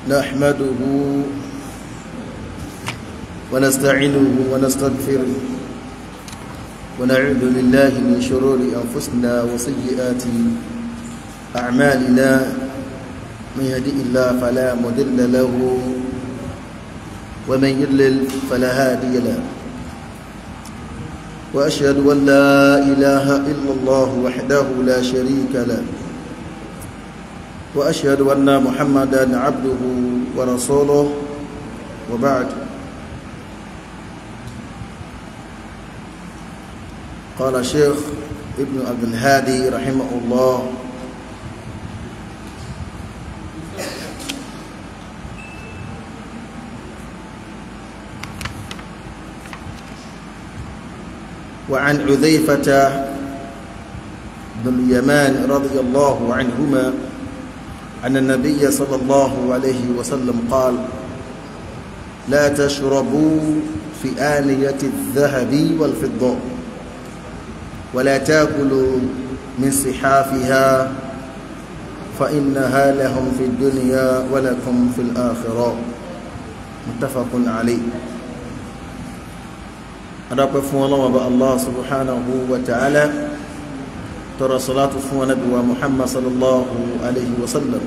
نحمده ونستعينه ونستغفره ونعوذ بالله من شرور أنفسنا وسيئات أعمالنا من يهدئ الله فلا مضل له ومن يضلل فلا هادي له وأشهد أن لا إله إلا الله وحده لا شريك له وأشهد أن محمدا عبده ورسوله وبعد قال الشيخ ابن عبد الهادي رحمه الله وعن عذيفة بن اليمان رضي الله عنهما أن النبي صلى الله عليه وسلم قال لا تشربوا في آنية الذهب والفضة ولا تاكلوا من صحافها فإنها لهم في الدنيا ولكم في الآخرة متفق عليه adapẹ fún ọlọ́wọ́ bá allah subhanahu wa ta'ala tọrọ salatu fún anabi wa muhammad sallallahu alaihi wasallam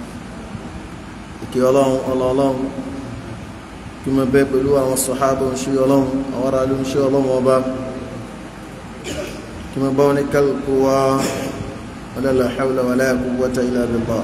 ìkẹ́ ọlọ́run ọlọ́run kí mọ bẹ́ pẹ̀lú àwọn sọ̀hábà ń ṣe ọlọ́run àwọn ará ló ń ṣe ọlọ́run ọba kí mọ bá wọn ní kálukú wa wala hawla wala quwwata illa billah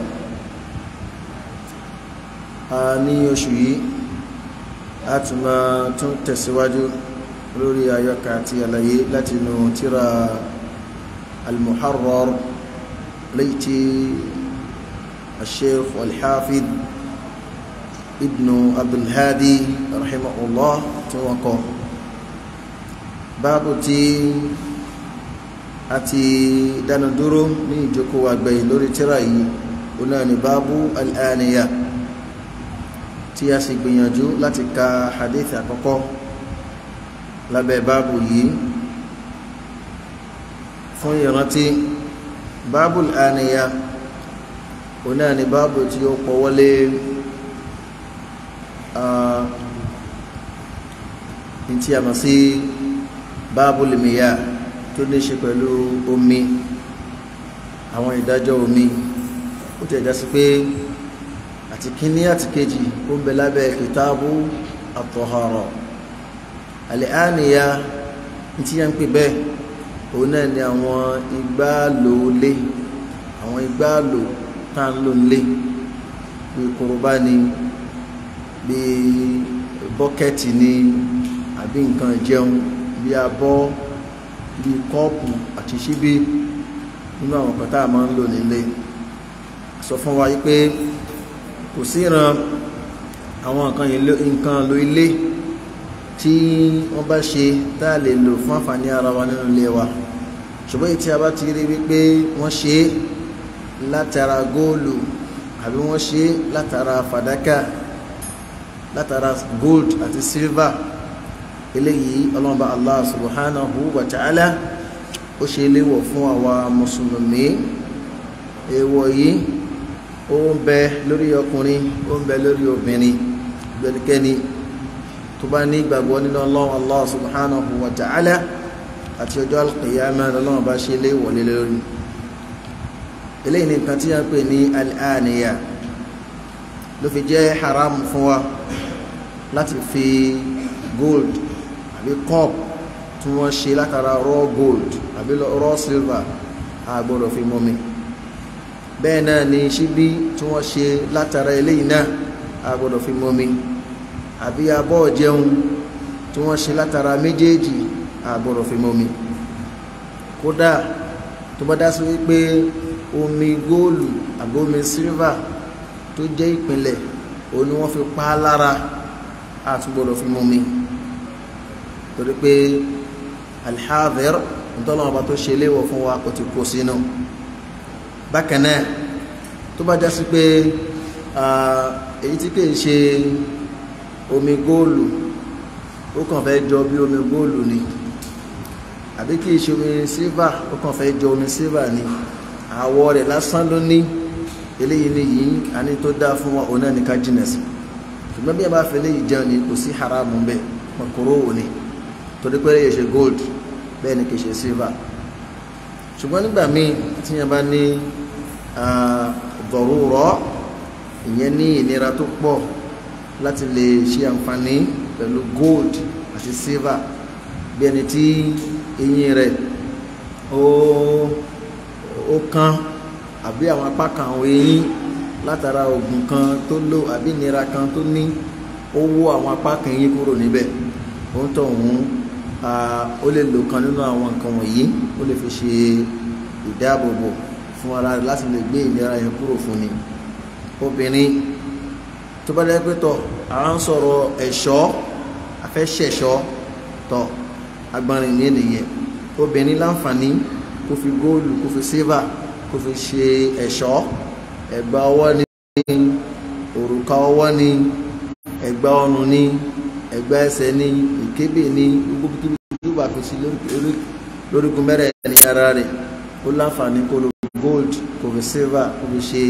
a ní oṣù yìí a tún máa tún tẹ̀síwájú lórí ayọ́ka àti àlàyé láti inú tíra al-muharrar léyìí al-sheikh al-hafid ibn abdulhadi rahimahullah tí wọ́n kọ báàbù tí a ti dánu dúró ní ìjókòó àgbẹ̀yìn lórí tíra yìí ó náà ni báàbù al-aniya tí a sì gbìyànjú láti ka hadith àkọ́kọ́ lábẹ́ báàbù yìí fún ìrántí báàbù àníyà òun náà ni báàbù tí ó pọ̀wọ́lé ní tí a mọ̀ sí báàbù lèmìyà tó ní ṣe pẹ̀lú omi àwọn ìdájọ́ omi ó tẹ̀ já sí pé àti kíní àti kejì ó ń bẹ lábẹ́ kìtàbù at-tahara àlẹ́àníyà tí yẹn ń pè bẹ́ẹ̀ òun náà ni àwọn igbáàlò lé àwọn igbáàlò tá ń lò nílé bí korobá ni bí bọ́kẹ́tì ni àbí nǹkan jẹun bí abọ́ bí kọ́ọ̀pù àti ṣíbí nínú àwọn kan tá a máa ń lò nílé sọ fún wa pé kò sí ìran àwọn nǹkan lo ilé tí wọ́n bá ṣe tá a lè lò fún àǹfààní ara wa nínú ilé wa ṣùgbọ́n èyí tí a bá ti rí wípé wọ́n ṣe látara góòlù àbí wọ́n ṣe látara fàdákà látara gold àti silver eléyìí ọlọ́mọba allah subhanahu wa ta'ala ó ṣe léwọ̀ fún àwa mùsùlùmí èèwọ̀ yìí ó ń bẹ lórí ọkùnrin ó ń bẹ lórí obìnrin gbẹnikẹ́ni tó bá ní ìgbàgbọ́ nínú ọlọ́run allah subhanahu wa ta'ala àti ọjọ́ alqiyama lọ́lọ́run bá ṣe lé wọlé lórí eléyìí ní nǹkan tí a ń pè ní al'aniya ló fi jẹ́ haram fún wa láti fi gold àbí cup tí wọ́n ṣe látara raw gold àbí raw silver a gbọ́dọ̀ fi mọ́mi bẹ́ẹ̀ náà ni ṣíbí tí wọ́n ṣe látara eléyìí náà a gbọ́dọ̀ fi mọ́mi àbí abọ́ jẹun tí wọ́n ṣe látara méjèèjì àgbọ̀rọ̀ fi mọ́mi kódà tó bá dá sí wípé omi góòlù àbí omi sílvà tó jẹ́ ìpínlẹ̀ òun ni wọ́n fi pa á lára àtúgbọ̀rọ̀ fi mọ́mi torí pé alḥadhir ntọ́lọ́wọ́n ọba tó ṣe léwọ̀ fún wa kò ti kó sínú bákan náà tó bá dá sí pé èyí tí kìí ṣe omi góòlù ó kàn fẹ́ jọ bí omi góòlù ni àbí kìí ṣe omi sílvà ó kàn fẹ́ jọ omi sílvà ni àwọ̀ rẹ̀ lásán ló ní eléyìí ni yìí àní tó dáa fún wa òun náà ní ká jìnà sí ṣùgbọ́n bí ẹ bá fẹ́ léyìí jẹun ni kò sí haramu bẹ́ẹ̀ makoro wò ni torí pé yẹ ṣe gold bẹ́ẹ̀ ni kì í ṣe silver ṣùgbọ́n nígbà míì tí yẹn bá ní dọ̀rúrọ̀ ìyẹn ní ìnira tó pọ̀ láti lè ṣe àǹfààní pẹ̀lú gold àti silver bí ẹni tí eyín rẹ̀ ó ó kán àbí àwọn apá kan àwọn eyín látara oògùn kan tó lò àbí ìnira kan tó ní ó wó àwọn apá kan eyín kúrò níbẹ̀ ó ń tọ̀ ọ̀hún ó lè lò kan nínú àwọn nǹkan wọ̀nyí ó lè fi ṣe ìdáàbòbò fún ara rẹ̀ láti lè gbé ìnira yẹn kúrò fún ni obìnrin tó bá dẹ́ pé tọ̀ à ń sọ̀rọ̀ ẹ̀ṣọ́ afẹ́ṣẹ̀ṣọ́ tọ̀ agbọ́nrin ní nìyẹn obìnrin láǹfààní kó fi góòlù kó fi sílvà kó fi ṣe ẹ̀ṣọ́ ẹ̀gbà ọwọ́ ní òrùka ọwọ́ ní ẹ̀gbà ọrùn ní ẹ̀gbà ẹsẹ̀ ní ìkébè ní gbogbo kíbi tó bá fi sí lórígun mẹ́rẹ̀ ní ara rẹ̀ ó láǹfààní kó lo gold kó fi sílvà kó fi ṣe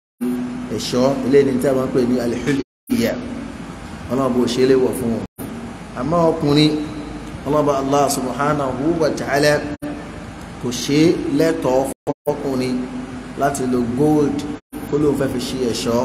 ẹ̀ṣọ́ eléyìí ní tí a máa ń pè ní alihuliyya ọlọ́run bó ṣe é léwọ̀ fún wọn àmọ́ ọkùnrin ọlọ́ba allah subhanahu wa ta'ala kò ṣe lẹ́tọ̀ọ́ fọ́kùnrin láti lo gold kó lóun fẹ́ fi ṣe ẹ̀ṣọ́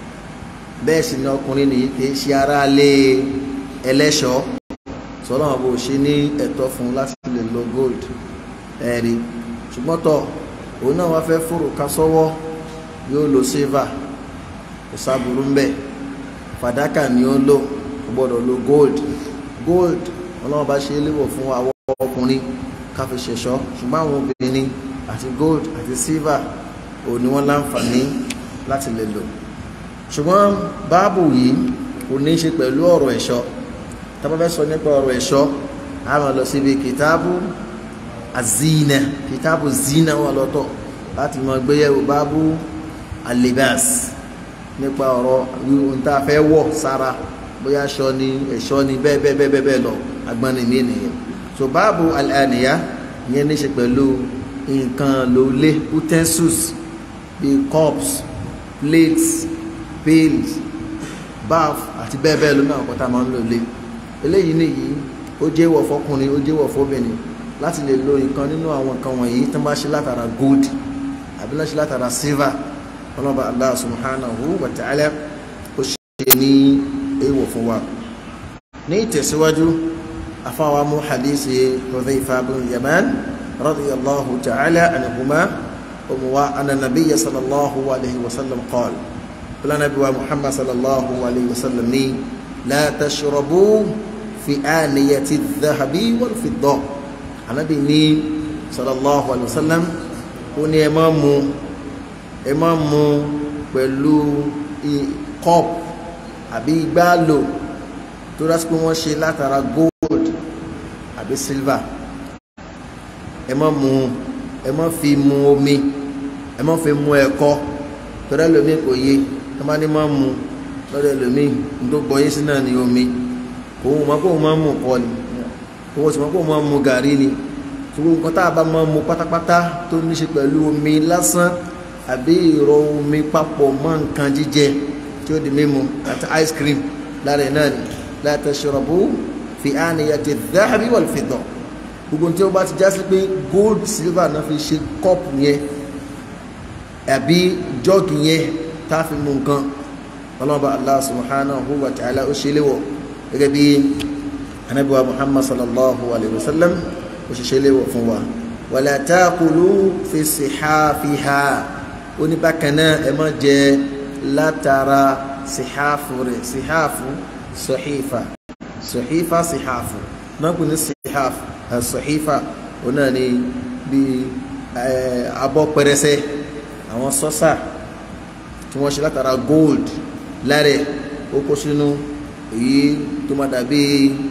bẹ́ẹ̀ sì ni ọkùnrin nìyí kì í ṣe ara lé ẹlẹ́ṣọ́ sọlọ́wọ́n bó ṣe ní ẹ̀tọ́ fún láti lè lo gold ẹ̀rí ṣùgbọ́n tọ̀ òun náà wá fẹ́ fòrùka sọ́wọ́ yóò lo silver kò sábùrú ń bẹ̀ fàdákà ni ó lò kò gbọ́dọ̀ lo gold gold ọlọ́wọ́n bá ṣe é léwọ̀ fún àwọn ọkùnrin ká fi ṣẹ̀ṣọ́ ṣùgbọ́n àwọn obìnrin àti gold àti silver ò ní wọ́n láǹfààní láti lè lò ṣùgbọ́n báàbù yìí kò ní í ṣe pẹ̀lú ọ̀rọ̀ ẹ̀ṣọ́ tá bá fẹ́ sọ nípa ọ̀rọ̀ ẹ̀ṣọ́ a máa lọ síbi kìtáàbù azina kìtáàbù zina wà lọ́tọ̀ láti mọ gbéyẹ̀wò báàbù alibas nípa ọ̀rọ̀ ohun tá a fẹ́ wọ̀ sára bóyá aṣọ ni ẹ̀ṣọ́ ni bẹ́ẹ̀ bẹ́ẹ̀ bẹ́ẹ̀ bẹ́ẹ̀ lọ agbọ́nrin mi nìyẹn so báàbù alaniya ìyẹn ní í ṣe pẹ̀lú nǹkan lólé utensils bíi cups plates pails bath àti bẹ́ẹ̀ bẹ́ẹ̀ ló náà kọ́ta máa ń lò lé eléyìí nìyí ó jẹ́ ìwọ̀ fọkùnrin ó jẹ́ ìwọ̀ fóbìnrin láti lè lo nǹkan nínú àwọn nǹkan wọ̀nyí tó bá ṣe látara gold àbí láti látara silver ọlọ́ba Allah subhanahu wa ta'ala ó ṣe ní èèwọ̀ fún wa ní ìtẹ̀síwájú afáwa mú hadisi Hudhayfa bin Yaman radiyallahu ta'ala anhuma wa anna nabiyya sallallahu alayhi wa sallam qala qala nabi wa muhammad sallallahu alayhi wa sallam ni la tashrabu fi aniyati adh-dhahabi wal fidda anabi ni sallallahu alayhi wa sallam ó ní ẹ má mu ẹ má mu pẹ̀lú cup àbí igbá lò tó dá sí pé wọ́n ṣe látara gold àbí silver ẹ má mu ẹ má fi mu omi ẹ má fi mu ẹ̀kọ torí ẹlòmíì kò yé ẹ má ní má mu lọ́dọ̀ ẹlòmíì ní tó gbọ́ yín sí náà ní omi òun mọ̀ pé òun máa ń mu kọ́ ni òun sì mọ̀ pé òun máa ń mu gàrí ni ṣùgbọ́n nǹkan tá a bá máa ń mu pátápátá tó ní ṣe pẹ̀lú omi lásán àbí ìrọ̀ omi papọ̀ mọ́ nǹkan jíjẹ tí ó di mímu àti ice cream lára ẹ̀ náà ni la tashrabu fi aniyati dhahabi wal fidda gbogbo tí ó bá ti já sí pé gold silver náà fi ṣe cup yẹn àbí jọ́ọ̀gì yẹn tá a fi mu nǹkan ọlọ́ba Allah subhanahu wa ta'ala ó ṣe léwọ̀ gẹ́gẹ́ bí anabiwa Muhammad sallallahu alayhi wa sallam ó ṣe ṣe léwọ̀ fún wa wala taqulu fi sihafiha ó ní bákan náà ẹ má jẹ látara sihafu rẹ̀ sihafu sọ̀hífà sọ̀hífà sihafu náà kò ní sihafu sọ̀hífà ó náà ní bí abọ́ pẹrẹsẹ àwọn sọ́sà tí wọ́n ṣe látara gold lárẹ̀ ó kó sínú èyí tó má dàbí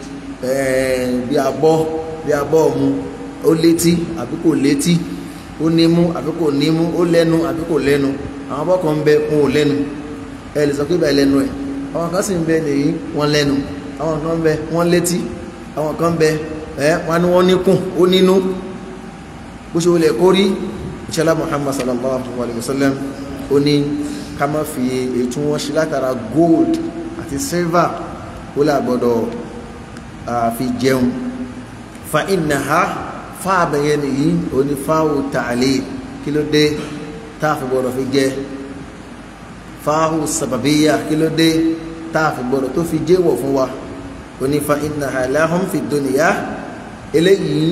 bí abọ́ bí abọ́ mu ó létí àbí kò létí ó nímú àbí kò nímú ó lẹ́nu àbí kò lẹ́nu àwọn abọ́ kan ń bẹ wọn ò lẹ́nu ẹ lè sọ pé bẹ́ẹ̀ lẹ́nu ẹ̀ àwọn kan sì ń bẹ nìyí wọ́n lẹ́nu àwọn kan ń bẹ wọ́n létí àwọn kan ń bẹ ẹ wọ́n ní wọ́n níkùn ó nínú bó ṣe wọlé kórí ìṣẹ́lá Muhammad sallallahu alayhi wa sallam ó ní ká má fi èyí tí wọ́n ṣe látara gold àti silver ó là gbọ́dọ̀ fi jẹun fa innaha fáàbẹ̀yẹ nìyí oní fáwù tààlì kí ló dé táàfi gbọ́dọ̀ fi jẹ fáwù sàbàbíyà kí ló dé táàfi gbọ́dọ̀ tó fi jẹ́wọ̀ fún wa oní fa innaha lahum fi dunya eléyìí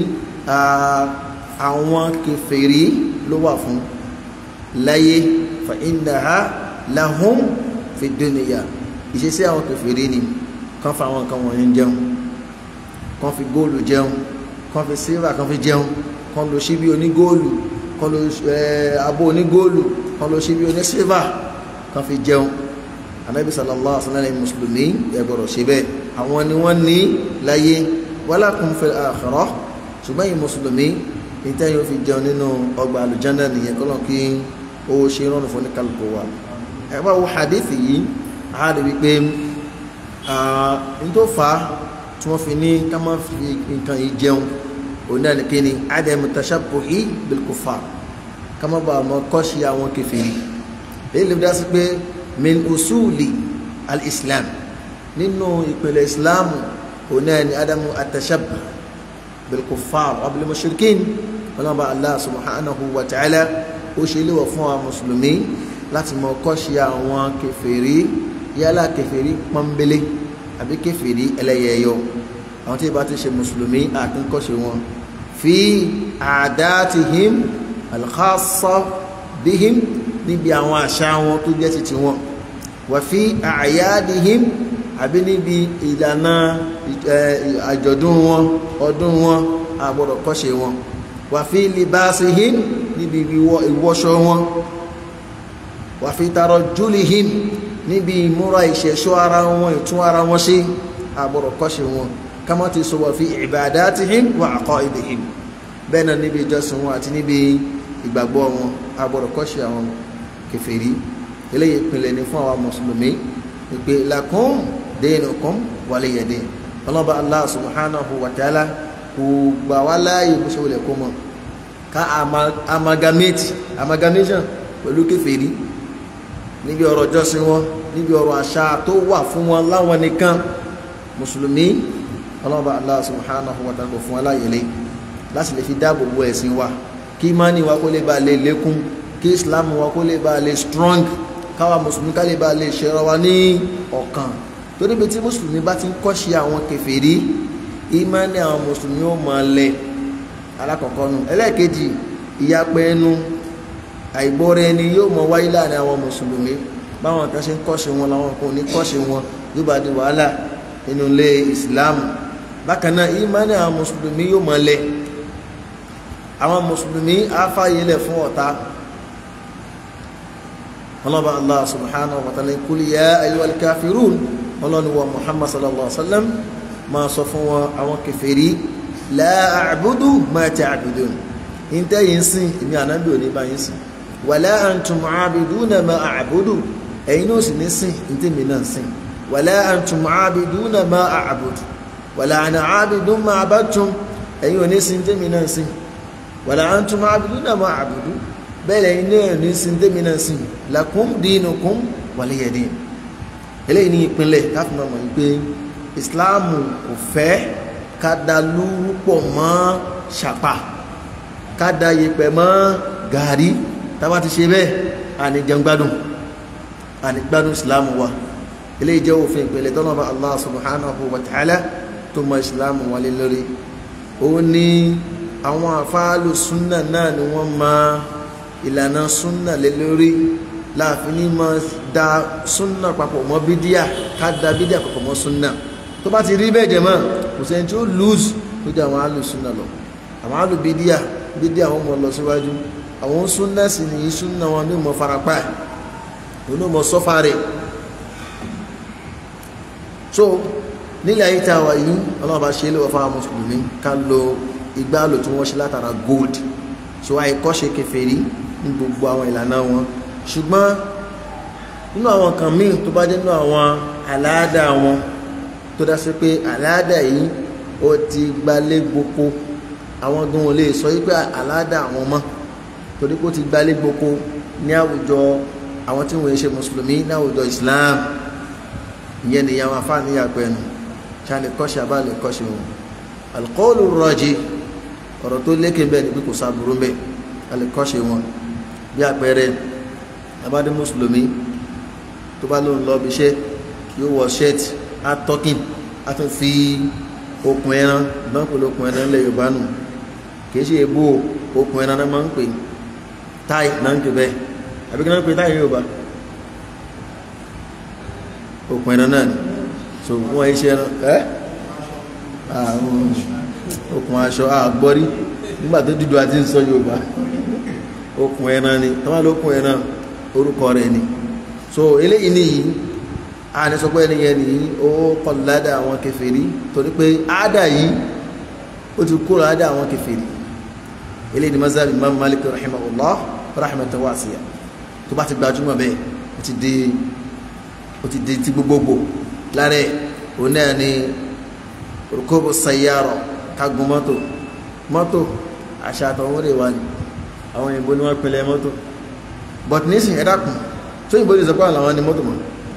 àwọn kèfèrí ló wà fún láyé fa innaha lahum fi dunya ìṣesí àwọn kèfèrí ni kan fa àwọn nǹkan wọ̀nyí jẹun kan fi góòlù jẹun kan fi sílvà kan fi jẹun kan lo ṣíbí onígóòlù kan lo abó onígóòlù kan lo ṣíbí onísílvà kan fi jẹun anabi sallallahu alaihi wasallam mùsùlùmí ẹgbọrọ ṣe bẹ́ẹ̀ àwọn ni wọ́n ní láyé walakum fil akhirah ṣùgbọ́n yìí mùsùlùmí níta yóò fi jẹun nínú ọgbà àlùjánnà nìyẹn kọlọ kí ó ṣe rọrùn fún ní kálukú wa ẹ bá wo hadith yìí a rí wípé n tó fà á tí wọ́n fi ní ká má fi nǹkan yìí jẹun òun náà nìkan ni adam tashabbuhi bil kuffar ká má bàa mọ kọ́ṣe àwọn kèfèrí èyí lè dá sí pé min usuli al-islam nínú ìpìlẹ̀ islam òun náà ni adam atashabbuh bil kuffar wa bil mushrikin ọlọ́mọba allah subhanahu wa ta'ala ó ṣe léwọ̀ fún àwọn mùsùlùmí láti mọ kọ́ṣe àwọn kèfèrí yálà kèfèrí pọ́nbélé àbí kèfèrí ẹlẹ́yẹyọ àwọn tí ìbá ti ṣe mùsùlùmí àti kọ́ṣe wọn fi àdáàtìhìm alkhassa bíhìm níbi àwọn àṣà wọn tó jẹ́ ti tiwọn wà fi àyádìhìm àbí níbi ìlànà àjọ̀dún wọn ọdún wọn àgbọ̀dọ̀ kọ́ṣe wọn wà fi libasihim níbi ìwọṣọ wọn wà fi tarajjulihim níbi ìmúra ìṣẹ̀ṣọ́ ara wọn ìtún ara wọn ṣe àgbọ̀rọ̀ kọ́ṣe wọn kama ti sọ wà fi ibadatihim wa aqaidihim bẹ́ẹ̀ náà níbi ìjọsìn wọn àti níbi ìgbàgbọ́ wọn àgbọ̀rọ̀ kọ́ṣe àwọn kèfèrí eléyìí ìpìlẹ̀ ní fún àwọn mùsùlùmí ìpè lakum dinukum waliya din ọlọ́ba Allah subhanahu wa ta'ala kò gbà wá láàyè bó ṣe wọlé kó mọ̀ ká amalgamate amalgamation pẹ̀lú kèfèrí níbi ọ̀rọ̀ jọ́sìn wọn níbi ọ̀rọ̀ àṣà tó wà fún wọn láwọn nìkan mùsùlùmí ọlọ́ba Allah subhanahu wa ta'ala fún aláyẹlé láti lè fi dáàbò bo ẹ̀sìn wa kí ìmánì wa kó lè bá lè lékún kí islam wa kó lè bá lè strong káwa mùsùlùmí ká lè bá lè ṣẹ̀rọ wa ní ọ̀kan torí bí tí mùsùlùmí bá ti ń kọ́ṣe àwọn kèfèrí ìmánì àwọn mùsùlùmí ó máa lẹ alákọ̀ọ́kọ́ nu ẹlẹ́ẹ̀kejì ìyapẹ́ ẹnu àìgbọ́ra ẹni yóò mọ wáyé láàrin àwọn mùsùlùmí báwọn kan ṣe ń kọ́ṣe wọn làwọn kan ò ní kọ́ṣe wọn yóò bá di wàhálà nínú ilé ìsìláàmù bákan náà ìmánì àwọn mùsùlùmí yóò mọ lẹ àwọn mùsùlùmí á fààyè lẹ̀ fún ọ̀tá ọlọ́ba allah subhanahu wa ta'ala kul ya ayyuhal kafirun ọlọ́ni wa muhammad sallallahu alaihi wa sallam máa sọ fún wọn àwọn kèfèrí la a'budu ma ta'budun ìntẹ́ yìí ń sìn ìmí ànábì òní bá yín sìn wala antum a'biduna ma a'budu ẹ̀yin náà sì ní sìn ìntẹ́ mi náà sìn wala antum a'biduna ma a'budu wala ana a'bidun ma a'badtum ẹ̀yin òní sìn ìntẹ́ mi náà sìn wala antum a'biduna ma a'budu bẹ́ẹ̀ lẹ́yìn náà ní sìn ìntẹ́ mi náà sìn lakum dinukum waliya din eléyìí ní ìpínlẹ̀ káfí máa mọ̀ wípé ìsìláàmù kò fẹ́ ká da lúrú pọ̀ mọ́ ṣàpà ká da yẹ̀pẹ̀ mọ́ gàrí tábà ti ṣe bẹ́ẹ̀ àní jẹun gbádùn àní gbádùn ìsìláàmù wa eléyìí jẹ́ òfin ìpínlẹ̀ tọ́nà bá Allah subhanahu wa ta'ala tó mọ ìsìláàmù wa lé lórí ó ní àwọn àfáàlù súnà náà ni wọ́n máa ìlànà súnà lé lórí láàfin ní máa da súnà papọ̀ mọ́ bídíà ká da bídíà papọ̀ mọ́ súnà tó bá ti rí bẹ́ẹ̀ jẹ́ mọ́ kò sẹ́ni tí ó lose tó jẹ́ àwọn àlù súnà lọ àwọn àlù bídíà bídíà wọn mọ̀ lọ síwájú àwọn súnà sì ní súnà wọn ní mọ̀ farapa ẹ̀ òun ní mọ̀ sọ́fà rẹ̀ so nílẹ̀ ayé tá a wà yìí ọlọ́run bá ṣe é lọ́wọ́ fáwọn mùsùlùmí ká lo igbá lò tí wọ́n ṣe látara gold so àìkọ́ṣe kèfèrí ní gbogbo àwọn ìlànà wọn ṣùgbọ́n nínú àwọn kan míì tó bá jẹ́ nínú àwọn àláàdà wọn tó dá sí pé àláàdà yìí ó ti gbalé gboko àwọn gan ò lè sọ wípé àláàdà àwọn mọ́ torí pé ó ti gbalé gboko ní àwùjọ àwọn tí wọ́n ṣe mùsùlùmí láwùjọ islam ìyẹn ni àwọn afáàní yàgbẹ́ ẹnu ṣá lè kọ́ṣe àbá lè kọ́ṣe wọn alqawlu rajih ọ̀rọ̀ tó lékè bẹ́ẹ̀ ni bí kò sábúrú bẹ́ẹ̀ a lè kọ́ṣe wọn bí àpẹẹrẹ abádé mùsùlùmí tó bá lóun lọ bí iṣẹ́ yóò wọ ṣẹ́ẹ̀tì á tọ́kìn á tún fi okùn ẹran ìbáǹkò lókùn ẹran lẹ yorùbá nù kì í ṣe ebó okùn ẹran náà máa ń pè táì náà ń pè bẹ́ẹ̀ àbí kí náà ń pè táì yorùbá okùn ẹran náà ni so wọ́n ṣe ẹran ẹ́ àwọn okùn aṣọ àgbọ́rí nígbà tó dídò àti ń sọ yorùbá okùn ẹran ni tọ́wọ́ lókùn ẹran orúkọ rẹ̀ ni so eléyìí nìyí a ní sọ pé ẹniyẹn ní ó kọlùládà àwọn kèfèrí torí pé àádà yìí ó ti kúrò àádà àwọn kèfèrí eléyìí ni mazhab imam malik rahimahullah rahmatan wasiya tó bá ti gbajúmọ̀ bẹ́ẹ̀ ó ti di ó ti di ti gbogbogbò lára òun náà ni rukubu sayyara kagun mọ́tò mọ́tò àṣà àtọwọ́n rè wá ní àwọn òyìnbó ni wọ́n pinlẹ̀ mọ́tò but nísìn ẹ̀dá kùn tó òyìnbó ti sọ pé àwọn ni mọ́tò mọ́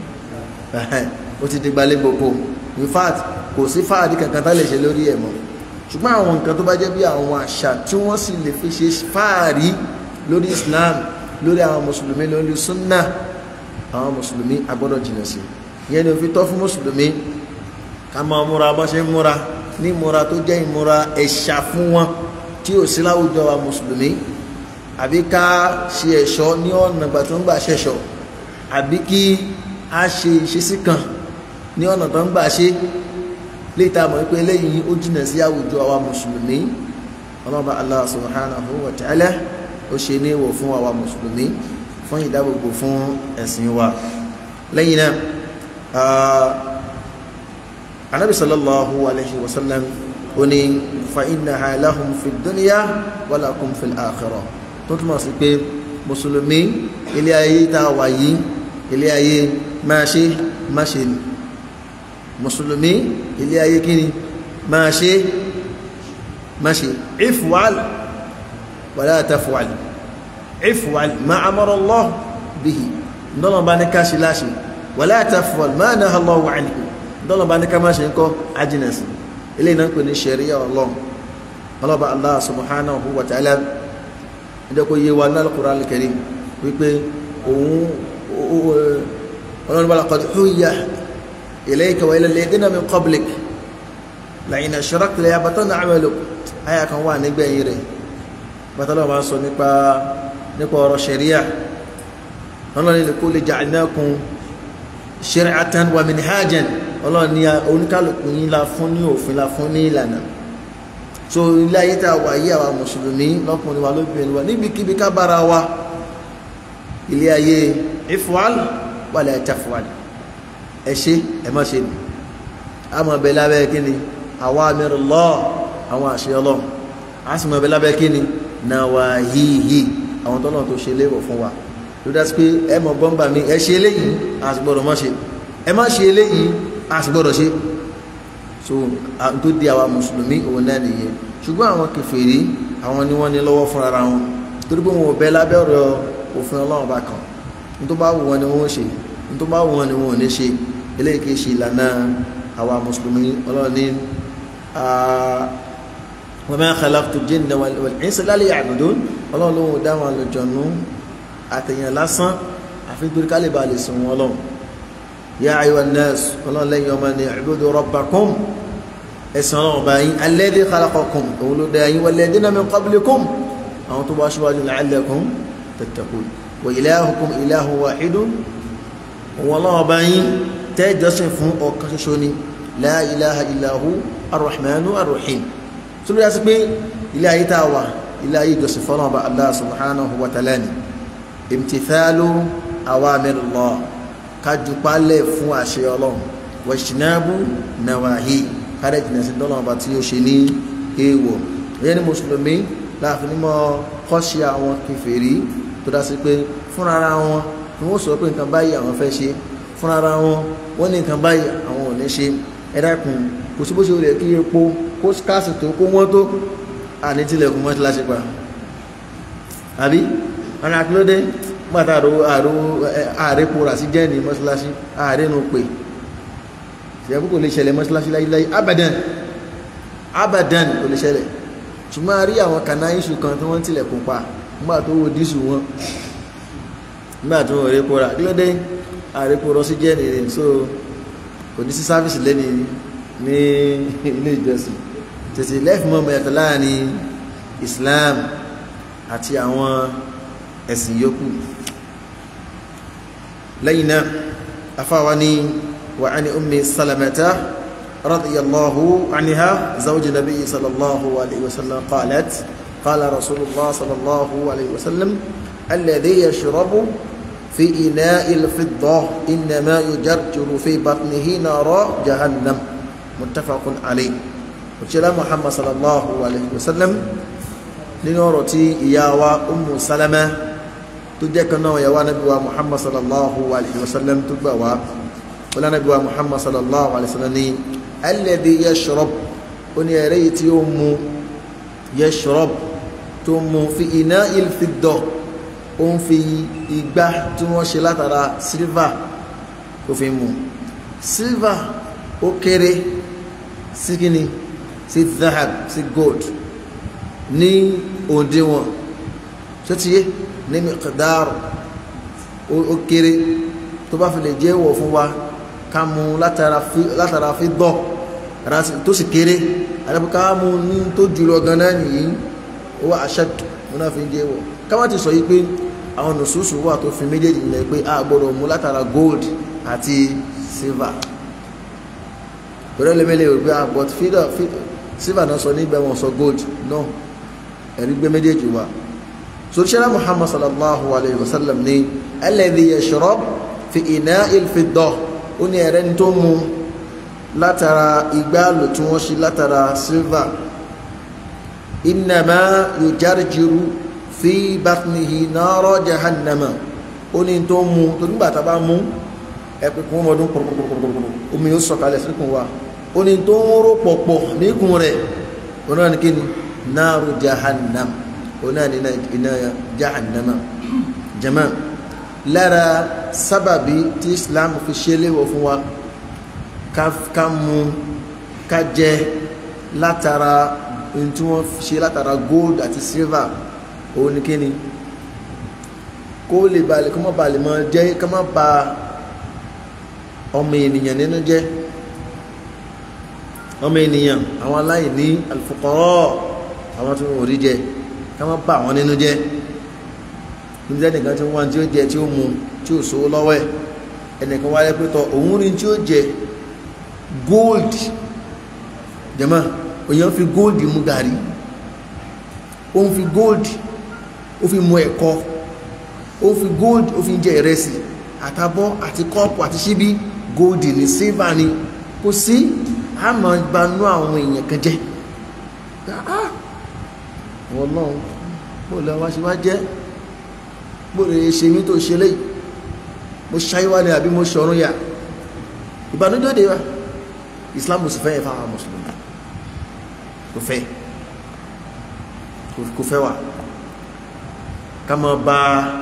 ó ti di gbalẹ̀ gbogbo in fact kò sí fáàdì kankan tá lè ṣe lórí ẹ̀ mọ́ ṣùgbọ́n àwọn nǹkan tó bá jẹ́ bí àwọn àṣà tí wọ́n sì lè fi ṣe fáàrí lórí Islam lórí àwọn mùsùlùmí lórí sunna àwọn mùsùlùmí agbọ́dọ̀ jìnà sí ìyẹn ni ó fi tọ́ fún mùsùlùmí ká máa múra bọ́ ṣe ń múra ní ìmúra tó jẹ́ ìmúra ẹ̀ṣà fún wọn tí ò sí láwùjọ wa mùsùlùmí àbí ká ṣe ẹ̀ṣọ́ ní ọ̀nà ìgbà tó ń gbà ṣẹ̀ṣọ́ àbí kí a ṣe ìṣesí kan ní ọ̀nà tó ń gbà ṣe léta mọ̀ pé eléyìí ó jìnà sí àwùjọ àwa mùsùlùmí ọlọ́ba Allah subhanahu wa ta'ala ó ṣe ní ìwọ̀ fún àwa mùsùlùmí fún ìdábòbò fún ẹ̀sìn wa lẹ́yìn náà anabi sallallahu alayhi wa sallam ó ní fa innaha lahum fi dunya wa lakum fil akhirah tó túmọ̀ sí pé mùsùlùmí ilé ayé tá a wà yìí ilé ayé máa ṣe má ṣe ni mùsùlùmí ilé ayé kíni máa ṣe má ṣe ifwal wala tafwal ifwal ma amara Allah bihi ndọ́nà bá ní ká ṣe láṣe wala tafwal ma naha Allahu anhu ndọ́nà bá ní ká má ṣe ń kọ́ ajínẹ̀sì ilé iná pè ní ṣẹ̀ríyà ọlọ́run ọlọ́ba Allah subhanahu wa ta'ala ẹjọ́ kó yé wa ní al-Qur'an al-Karim wípé òun ọlọ́run bá laqad huyya ilayka wa ila alladhina min qablik la'in ashrakta layahbatanna 'amaluk àyà kan wà nígbẹ̀yìn rẹ̀ bàtàlọ́ máa sọ nípa nípa ọ̀rọ̀ ṣẹ̀ríà ọlọ́run ní kulli ja'alnakum shir'atan wa minhajan ọlọ́run ní oníkálùkù yín la fún ní òfin la fún ní ìlànà so ilé ayé tá a wà yí àwa mùsùlùmí lọ́kùnrin wa lóbìnrin wa níbikíbi ká bára wa ilé ayé ifwal wala tafwal ẹ ṣe ẹ má ṣe ni a mọ̀ bẹ lábẹ́ kí ni awamirullah àwọn àṣẹ ọlọ́run a sì mọ̀ bẹ lábẹ́ kí ni nawahihi àwọn tọ́lọ̀ tó ṣe léwọ̀ fún wa ló dá sí pé ẹ mọ̀ gbọ́ngbà mi ẹ ṣe eléyìí a sì gbọ́dọ̀ má ṣe ẹ má ṣe eléyìí a sì gbọ́dọ̀ ṣe so tó di àwa mùsùlùmí òun náà nìyẹn ṣùgbọ́n àwọn kèfèrí àwọn ni wọ́n ní lọ́wọ́ fún ara wọn torí pé wọn ò bẹ lábẹ́ ọ̀rọ̀ òfin ọlọ́run bá kan ní tó bá wù wọn ni wọ́n ṣe ní tó bá wù wọn ni wọ́n ò ní ṣe eléyìí kì í ṣe ìlànà àwa mùsùlùmí ọlọ́run ní wa ma khalaqtu jinna wal insa illa liya'budun ọlọ́run ló ń dá wọn àlùjọ̀nú àtẹ̀yàn lásán àfi torí ká lè ba lè sùn wọn lọ́wọ́ ya ayyuhan nas ọlọ́run lẹ́yìn ọmọ ni i'budu rabbakum ẹ̀sìn ọlọ́run bá yín alladhi khalaqakum òun ló dá yín walladhina min qablikum àwọn tó bá ṣíwájú la'allakum tattaqun wa ilahukum ilahun wahidun òun ọlọ́run bá yín tẹ́ jọ́sìn fún ọ̀kan ṣoṣo ni la ilaha illahu arrahmanu arrahim tó lóyá sí pé ilé ayé tá a wà ilé ayé ìjọsìn fọ́nà ọba Allah subhanahu wa ta'ala ni imtithalu awamirullah kájú pálẹ̀ fún àṣẹ ọlọ́run wàṣínábù nàwáhí kárẹ̀ jìnà sí dọ́là ọba tí ó ṣe ní èèwọ̀ ẹ̀yẹ́ ní mùsùlùmí láàfin ní mọ́ kọ́ṣe àwọn kèfèrí tó dá sí pé fúnra wọn ni wọ́n sọ pé nǹkan báyìí àwọn fẹ́ ṣe fúnra wọn wọ́n ní nǹkan báyìí àwọn ò ní ṣe ẹ dákun kò sí bó ṣe rẹ̀ kí epo kó káàsì tó kó wọ́n tó àní tilẹ̀kùn mọ́ ti láṣẹ pa àbí ọ̀nà àkílódé gbàtà àrò àrò ààrẹ pòrà sí jẹ́ ní mọ́sálásí ààrẹ nù pé ṣẹ̀kú kò lè ṣẹlẹ̀ mọ́sálásí láíláí abadan abadan kò lè ṣẹlẹ̀ ṣùgbọ́n a rí àwọn kàná iṣu kan tí wọ́n tilẹ̀kùn pa nígbà tó wo dísù wọn nígbà tó wọ́n rí pòrà kí ló dé ààrẹ pòrọ sí jẹ́ nìyẹn so kò ní sí sáfìsì lẹ́ni ní ilé ìjọsìn tètè lẹ́fìmọ́ mẹ́ta láàrin Islam àti àwọn ẹ̀sìn yòókù lẹ́yìn náà afáwa ní wà á ní ummi salamata radiyallahu anha zawji nabi sallallahu alayhi wa sallam qalat qala rasulullah sallallahu alayhi wa sallam alladhi yashrabu في إناء الفضة إنما يجرجر في بطنه نار جهنم متفق عليه وشلا محمد صلى الله عليه وسلم لنورة إياوى أم سلمة تجيك نوع يا نبي محمد صلى الله عليه وسلم تبوا ولا نبي محمد صلى الله عليه وسلم الذي يشرب ونيريت يوم يشرب تم في إناء الفضة ó ń fi igbá tí wọ́n ṣe látara silver tó fi mú silver ó kéré sí kíni sí zahab sí gold ní òdiwọ̀n tó ti yé ní miqdar ó kéré tó bá fi lè jẹ́ wọ̀ fún wa ká mú látara fi dọ̀ tó sì kéré àdàbí ká mú ní tó jùlọ ganan nìyí ó wà aṣáàtù wọn náà fi ń jẹ́ wọ̀ ká má ti sọ yí pé àwọn nùsùsù wà tó fi méjèèjì nílẹ̀ pé a gbọ́dọ̀ mú látara gold àti silver pẹ̀lú ẹlẹ́mẹ́lẹ́ rẹ̀ pé a but fídà silver náà sọ nígbà wọn sọ gold náà ẹ̀rí gbé méjèèjì wà so ṣẹlá muhammad sallallahu alayhi wa sallam ní alladhi yashrab fi ina'il fidda ó ní ẹ̀rẹ́ ní tó mú látara igbá lò tí wọ́n ṣe látara silver innama yujarjiru fi batnihi nara jahannama ó ní tó mú tó nígbà tá a bá mú ẹ̀pẹ̀ kún ọmọdún pọ̀rọ̀pọ̀rọ̀pọ̀rọ̀ omi ó sọ̀kalẹ̀ síkùn wa ó ní tó ń rò pọ̀pọ̀ níkùn rẹ̀ ó náà ní kí ni náàrù jahannam ó náà ní iná jahannama jama lára sábàbí tí islam fi ṣe léwọ̀ fún wa ká mú ká jẹ látara ohun tí wọ́n ṣe látara gold àti silver òun ni kíni kó lè balẹ̀ kó má balẹ̀ mọ́ jẹ́ ká má ba ọmọ ènìyàn nínú jẹ́ ọmọ ènìyàn àwọn aláìní al-fuqara àwọn tí wọ́n rí jẹ ká má ba àwọn nínú jẹ́ níbi ẹnìkan tí wọ́n tí ó jẹ tí ó mu tí ó sówó lọ́wọ́ ẹ̀ ẹnìkan wáyé pé tọ òun rí tí ó jẹ gold jẹ́mọ́ òyìn fi gold mu gàrí ó ń fi gold ó fi mu ẹ̀kọ ó fi gold ó fi jẹ ìrẹsì àtàbọ̀ àti kọ́ọ̀pù àti ṣíbí gold ní silver ni kò sí àmọ́ gbanú àwọn èèyàn kan jẹ́ wọ́n náà bó lọ wá ṣe wá jẹ́ bó lè ṣe mí tó ṣe léyìí mo ṣáyíwá ni àbí mo ṣọ̀run yà ìbànújẹ́ de wa Islam sì fẹ́ yẹ fáwọn mùsùlùmí kò fẹ́ kò fẹ́ wa ká máa ba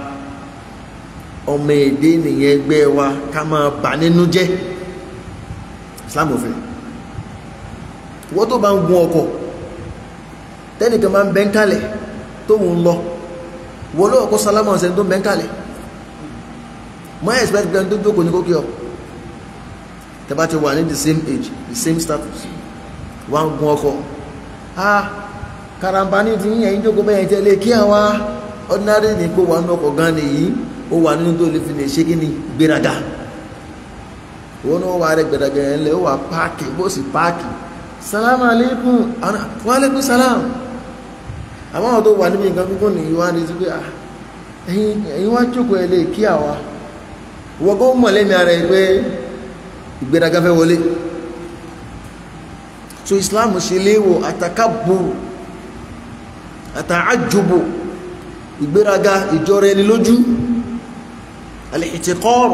ọmọ èdè nìyẹn ẹgbẹ́ wa ká máa bà nínú jẹ́ Islam ò fẹ́ wọ́n tó bá ń gun ọkọ̀ tẹ́nìkan máa ń bẹ́ ń kalẹ̀ tó ń lọ wọ́n lọ́wọ́ kó sálámà ọ̀sẹ̀ tó ń bẹ́ ń kalẹ̀ mọ́ expect pé tó jókòó ní kókè ọ tẹ́bá ti wà ní the same age the same status wọ́n ń gun ọkọ̀ ah karambani ti yíyan yín jókòó bẹ́yẹn tẹ́lẹ̀ kí àwa ordinary ní kó wà ní ọkọ̀ gan nìyí ó wà nínú tó lè fi lè ṣe kí ni gbéraga òun náà wà rẹ gbẹdàgbẹ yẹn lẹ ó wà páàkì bó sì páàkì salamu alaikum wa alaikum salam àwọn àwọn tó wà níbi nǹkan gbígbọ́n nìyí wá ní sípé ẹ̀yin wá jókòó ẹ lè kí àwa wọ́n kó mọ̀ lẹ́mí ara ẹ pé ìgbéraga fẹ́ wọlé so Islam ṣe léwọ̀ àtàkàbùrù àtàájúbò ìgbéraga ìjọra ẹni lójú al-ihtiqar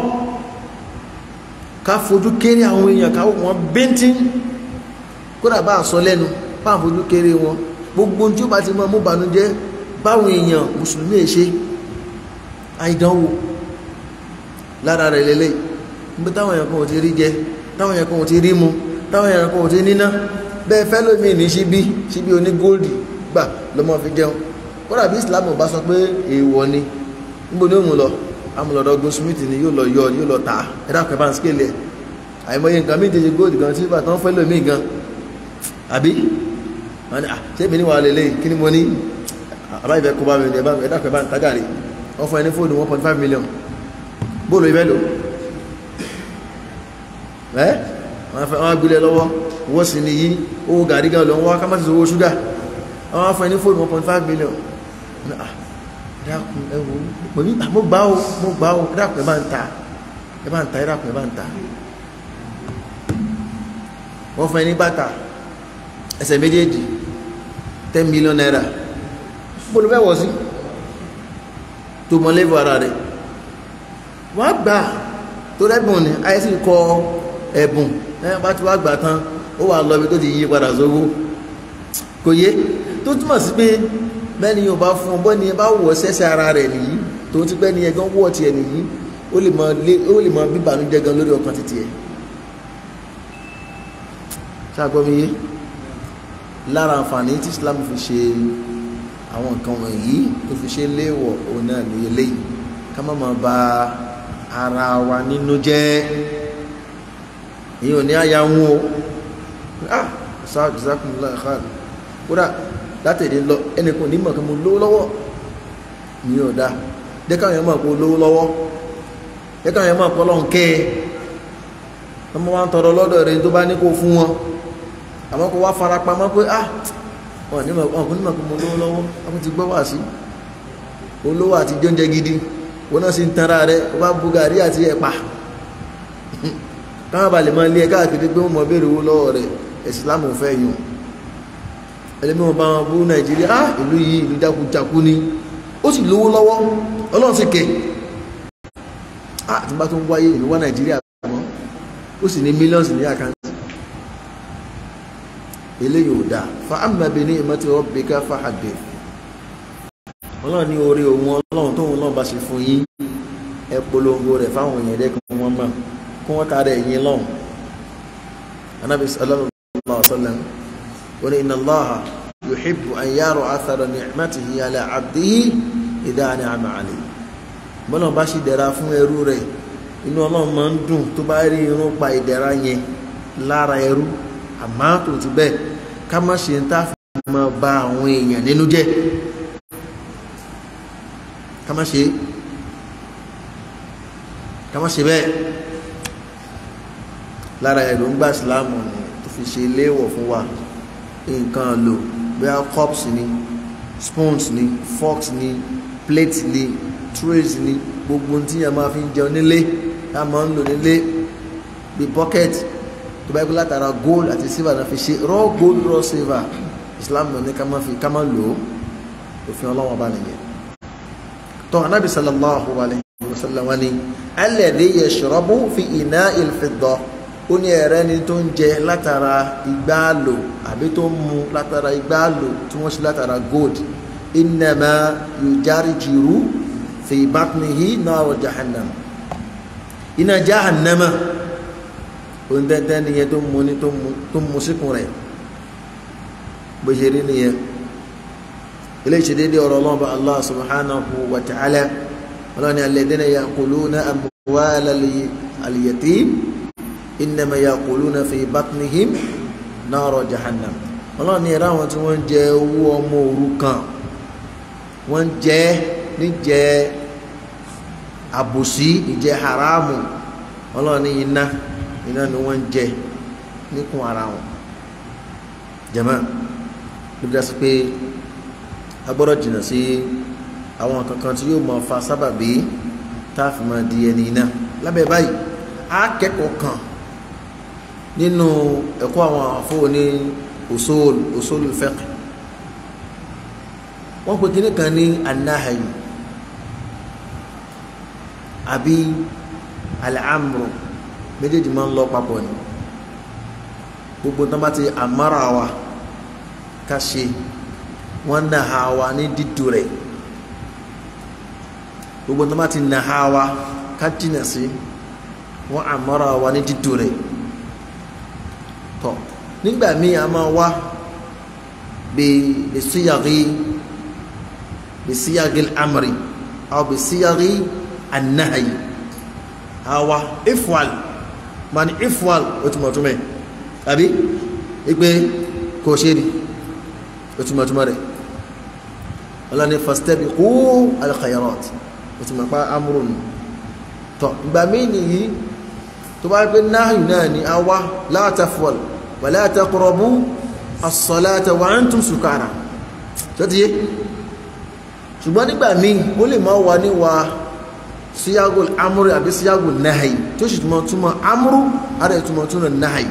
ká fojú kéré àwọn èèyàn ká wọ́n bíntín kódà bá sọ lẹ́nu bá fojú kéré wọn gbogbo tí ó bá ti mọ́ mú bànújẹ́ báwọn èèyàn mùsùlùmí èṣe àìdánwò lára rẹ̀ lélẹ̀ níbi táwọn èèyàn kan ò ti rí jẹ táwọn èèyàn kan ò ti rí mu táwọn èèyàn kan ò ti níná bẹ́ẹ̀ fẹ́ lómi ní síbí síbí oní góòlì gbà lọ́mọ fi jẹun kódà bí Islam bá sọ pé èèwọ̀ ni níbo ni ó mú lọ amúlọ̀dọ̀ goldsmith ni yóò lọ yọ yóò lọ tà ẹ̀dá kan bá ń scale ẹ̀ àìmọye nǹkan mí tẹ̀sí góòlì gan sílvà tán fẹ́ lómi gan àbí ṣé èmi ní wàá lélẹ̀ kí ni mo ní àbá ìfẹ́ kó bá mi ní ẹ̀dá kan bá ń tágàrí wọ́n fún ẹni fóònù one point five million bóòlù ìfẹ́ lò ẹ́ wọ́n gbilẹ̀ lọ́wọ́ wọ́n sì ní yí owó gàrí gan lọ wọ́n ká má ti owó ṣúgà wọ́n fún ẹni fóònù one point five million dákun ẹwọ pẹ̀lú mo gbá o mo gbá o dákun ẹ bá ń ta ẹ bá ń ta ẹ dákun ẹ bá ń ta wọ́n fún ẹni bàtà ẹsẹ̀ méjèèjì ten million naira bóòlù fẹ́ wọ̀ sí tó mọ lẹ́fọ̀ ara rẹ̀ wọ́n gbà tó rẹ́bùn ní àìsí kọ ẹ̀bùn ẹ̀ bá ti wá gbà tán ó wà lọ ibi tó ti yí padà sówó kò yé tó túmọ̀ sí pé bẹ́ẹ̀ni yóò bá fún ọ bọ́ ni ẹ bá wọ̀ sẹ́sẹ̀ ara rẹ̀ nìyí tó ti pẹ́ ni ẹ gan wọ̀ tiẹ̀ nìyí ó lè mọ lé ó lè mọ bíbànújẹ́ gan lórí ọkàn títí ẹ̀ ṣàgbọ́mi yé lára àǹfààní tí Islam fi ṣe àwọn nǹkan wọ̀nyí tó fi ṣe léèwọ̀ òun náà ní eléyìí ká má máa ba ara wa nínú jẹ́ ìyẹn ò ní àyà ń wo ah sáà jazakumullahu khair kódà látẹ̀dẹ̀ lọ ẹnìkan ní mọ̀kàn mo lówó lọ́wọ́ ní ọ̀dá dẹ́kàwọn yẹn mọ̀ pé lówó lọ́wọ́ dẹ́kàwọn yẹn mọ̀ pé ọlọ́run kẹ́ ẹ ọmọ wa ń tọrọ lọ́dọ̀ rẹ̀ tó bá ní kó fún wọn àmọ́ kó wá fara pamọ́ pé ah wọn ní mọ̀ pé mo lówó lọ́wọ́ wọn ti gbọ́ wá sí olówó àti jóúnjẹ gidi wọn náà sì ń tanra rẹ wọn bá bu gàrí àti ẹ̀pà káwọn balẹ̀ máa lé ẹ káàkiri pé wọn mọ̀ béèrè owó lọ́wọ́ rẹ̀ ẹ̀sìlámù fẹ́ yùn ẹlẹ́mí wọn bá wọn bú nàìjíríà á ìlú yìí ìlú jákújákú ni ó sì lówó lọ́wọ́ ọlọ́run sì kẹ́ á tí bá tó ń wáyé ìlú wá nàìjíríà mọ́ ó sì ní mílíọ̀nù ní àkáǹtì eléyìí ò dáa fa amma bi ni'mati rabbika fahaddith ọlọ́run ní orí òun ọlọ́run tóun náà bá ṣe fún yín ẹ polongo rẹ̀ fáwọn èèyàn rẹ̀ kí wọ́n mọ̀ kí wọ́n tara ẹ̀yìn lọ́hùn anábì sallallahu alaihi wasallam wọ́n ní inna Allaha yuhibbu an yara athara ni'matihi ala abdihi idha an'ama alayhi bọ́lá bá ṣe dẹ̀ra fún ẹrú rẹ̀ inú ọlọ́run máa ń dùn tó bá rí irun pa ìdẹ̀ra yẹn lára ẹrú àmọ́ tó ti bẹ́ẹ̀ ká má ṣe ń tá fi máa ba àwọn èèyàn nínú jẹ́ ká má ṣe ká má ṣe bẹ́ẹ̀ lára ẹ̀rù ń gbà síláàmù ni tó fi ṣe léèwọ̀ fún wa nǹkan lò bóyá cups ni spoons ni forks ni plate ni trays ni gbogbo tí a máa fi ń jẹun nílé a máa ń lò nílé bí bucket tó bá yẹ kó látara gold àti silver náà fi ṣe raw gold raw silver islam ní ká má fi ká má lò ó òfin ọlọ́wọ́n bá nìyẹn tó anábì sallallahu alayhi wa sallam wani alladhi yashrabu fi ina'il fidda ó ní ẹ̀rẹ́ ni tó ń jẹ látara igbáàlò àbí tó ń mu látara igbáàlò tí wọ́n ṣe látara gold innama yujarjiru fi batnihi nar jahannam iná jahannama òun tẹ́tẹ́ nìyẹn tó ń mu ní tó ń mu síkùn rẹ̀ bó ṣe rí nìyẹn ilé ìṣedédé ọ̀rọ̀ ọlọ́ọ̀bà allah subhanahu wa ta'ala ọlọ́ni alladhina ya'kuluna amwala al-yatim innama ya'kuluna fi batnihim nara jahannam ọlọ́ni ẹ̀rọ àwọn tí wọ́n ń jẹ owó ọmọ òrukàn wọ́n ń jẹ níjẹ àbòsí ìjẹ haramu ọlọ́ni iná iná ni wọ́n ń jẹ níkùn ara wọn jẹ́mọ́ ló dá sí pé a gbọ́dọ̀ jìnnà sí àwọn kankan tí yóò máa fa sábàbí tá a fi máa di ẹni iná lábẹ́ báyìí a kẹ́kọ̀ọ́ kan nínú ẹ̀kọ́ àwọn àfọwọ́ ní usul usulul fiqh wọ́n pe kíní kan ní anahayu àbí al-amru méjèèjì máa ń lọ papọ̀ ni gbogbo tán bá ti àmárà wa ká ṣe wọ́n náà ha wa ní dídò rẹ̀ gbogbo tó bá ti nà ha wa ká jìnà sí wọ́n àmọ́ra wa ní dídò rẹ̀ tọ́ nígbà míì a máa wá bí bí síyàrí bí síyàrí amri aw bí síyàrí anahayi àwa ifwal mani ifwal ó túmọ̀ túmọ̀ àbí ìpè kò ṣe ni ó túmọ̀ túmọ̀ rẹ̀ ọlọ́ni fastabiqu al-khayrat ó túmọ̀ pa amúrùn tọ́ ìgbà míì nìyí tó bá pé náàyù náà ni a wá la tafwal wa la taqrabu as-salata wa antum sukara tó ti yé ṣùgbọ́n nígbà míì ó lè máa wà níwà síyágò amúrù àbí síyágò náàyì tó sì túmọ̀ túmọ̀ amúrù àrẹ túmọ̀ túmọ̀ náàyì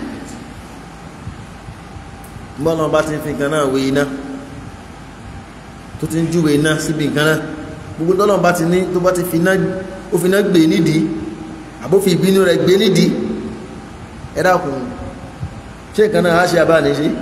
bọ́lá bá ti fi nǹkan náà wé iná tó ti ń júwe iná síbi nǹkan náà gbogbo tọ́lọ́ bá ti ní tó bá ti fi iná ó fi iná gbé nídìí àbó fi ìbínú rẹ̀ gbé nídìí ẹ dákun ṣé nǹkan náà á ṣe abá ní ṣe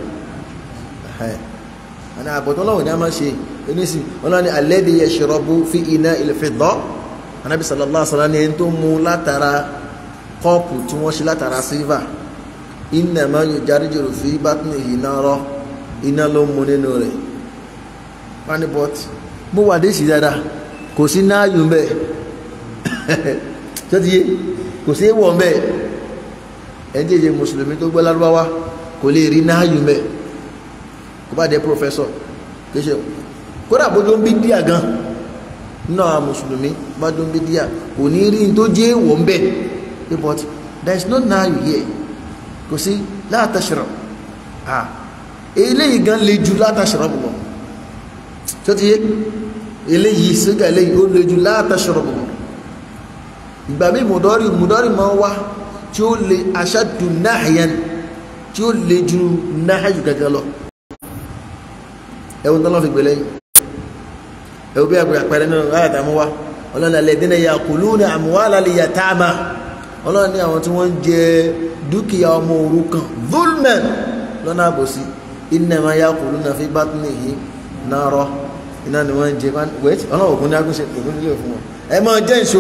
àná àbọ̀tọ́ lọ́wọ́ ní a máa ṣe oníṣì ọlọ́ni alladhi yashrabu fi ina'il fidda anábì sallallahu alaihi wasallam ní ẹni tó mu látara kọ́ọ̀pù tí wọ́n ṣe látara sílvà innama yujarjiru fi batnihi nara iná ló mu nínú rẹ̀ wani bọ́t mo wà déṣì dáadáa kò sí náàyù mbẹ́ tó ti yé kò sí wọ̀ mbẹ́ ẹni tí èyí mùsùlùmí tó gbọ́ lárúbáwá kò lè rí náàyù mbẹ́ kó bá dé pòfẹ́sọ̀ kéṣe kódà bójú ń bí díà gan náà mùsùlùmí bá dún bí díà kò ní rí tó jẹ́ wọ̀ mbẹ́ but there is no náàyù here kò sí la tashrab ah eléyìí gan le ju la tashrab bọ̀ tó ti yé eléyìí sígà eléyìí ó le ju la tashrab bọ̀ ìgbà mí mùdọ́rì mùdọ́rì máa ń wá tí ó le ashaddu nahyan tí ó le ju náhàyù gẹ́gẹ́ lọ ẹwọ́n tó lọ́ fi gbé lẹ́yìn ẹwọ́n bí àpẹẹrẹ náà láyà tá a mú wa ọlọ́run alladhina ya'kuluna amwala al-yatama ọlọ́run ní àwọn tí wọ́n ń jẹ dúkìá ọmọ òrukàn zulman lọ́nà àbòsí innama ya'kuluna fi batnihi nara iná ni wọ́n ń jẹ wẹ́ẹ̀tì ọlọ́run ògùn ní agúnṣe ògùn nílé fún wọn ẹ máa jẹ́ ìṣó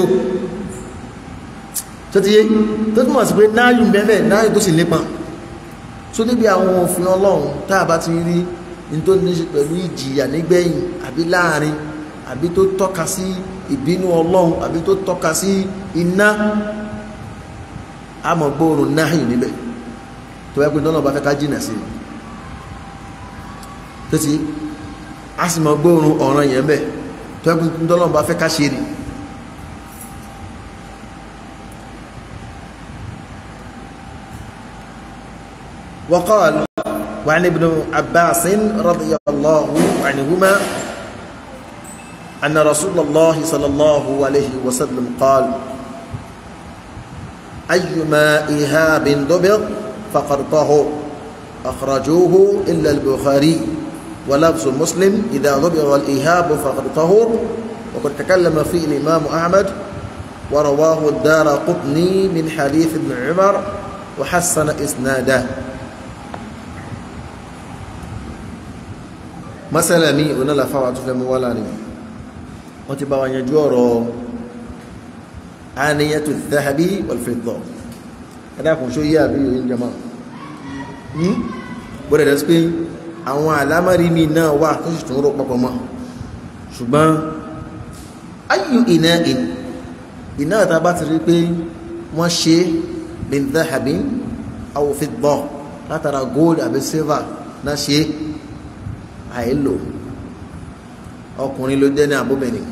tó ti yé tó túmọ̀ sí pé náàyù bẹ́ẹ̀ náàyù tó sì nípa tó níbi àwọn òfin ọlọ́run tá a bá ti rí ní tó ní ṣe pẹ̀lú ìjìyà nígbẹ̀yìn àbí láàrin àbí tó tọ́ka sí ìbínú ọlọ́run àbí tó tọ́ka sí iná àmọ́ gbóòrùn náàyù níbẹ̀ tó yẹ pé lọ́nà bá fẹ́ ká jìnà sí tó ti a sì mọ̀ gbóòrùn ọ̀ràn yẹn bẹ̀ tó yẹ pé lọ́nà bá fẹ́ ká ṣe rí وقال وعن ابن عباس رضي الله عنهما أن رسول الله صلى الله عليه وسلم قال أيما إهاب ضبط فقد طهر أخرجوه إلا البخاري ولفظ مسلم إذا ضبط الإهاب فقد طهر وقد تكلم فيه الإمام أحمد ورواه الدار قطني من حديث ابن عمر وحسن إسناده masala mi ona la fawa tó fẹ́ mú wá láàrin wọ́n ti bá wa yanjú ọ̀rọ̀ aniyatu dhahabi wal fidda ẹ̀dá kò ṣó yí àbí yóò jama bọ́dẹ̀ dẹ̀ sí pé àwọn àlámàrí mi náà wà tó sì tún rọ papọ̀ mọ́ ṣùgbọ́n ayyu ina'in iná àtà bá ti rí pé wọ́n ṣe min dhahabin aw fidda látara gold àbí silver náà ṣe àìlò ọkùnrin ló jẹ́ ní àbúbẹ̀ni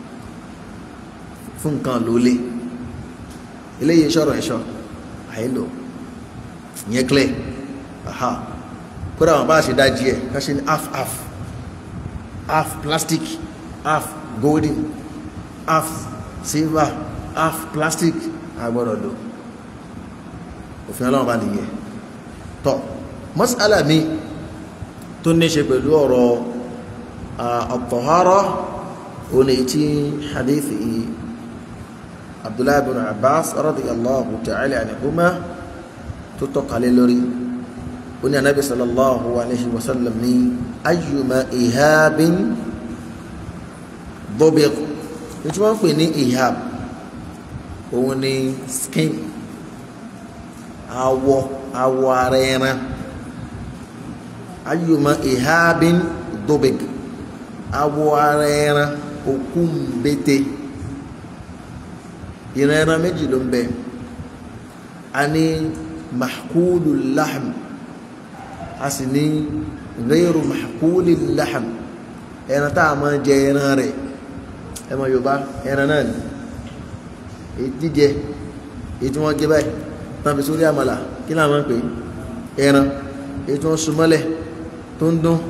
fún nǹkan ló lé eléyìí ṣọ̀rọ̀ ẹ̀ṣọ́ àìlò ìyẹn clear aha kódà wọn bá ṣe dájí ẹ̀ ká ṣe ní half half half plastic half golden half silver half plastic agbọ́dọ̀ lò òfin ọlọ́run bá nìyẹn tọ́ mas'ala mi tó ní ṣe pẹ̀lú ọ̀rọ̀ at-tahara òní tí hadithi abdullahi bin abbas radiyallahu ta'ala anhuma tó tọ́kalẹ̀ lórí ó ní anábi sallallahu alaihi wasallam ní ayyuma ihabin dubiq tí wọ́n ń pè ní ihab òun ni skin awọ awọ ara ẹran ayùmọ̀ ihabin dobik awọ ara ẹran òkú mbete ìran ẹran méjì ló ń bẹ a ní mahkulu lahm a sì ní ghayru mahkuli lahm ẹran tá a máa jẹ ẹran rẹ̀ ẹ mọ yorùbá ẹran náà ni èyí jíjẹ èyí tí wọ́n gé báyìí tán fi sórí àmàlà kí náà máa ń pè é ẹran èyí tí wọ́n sun mọ́lẹ̀ tó ń dún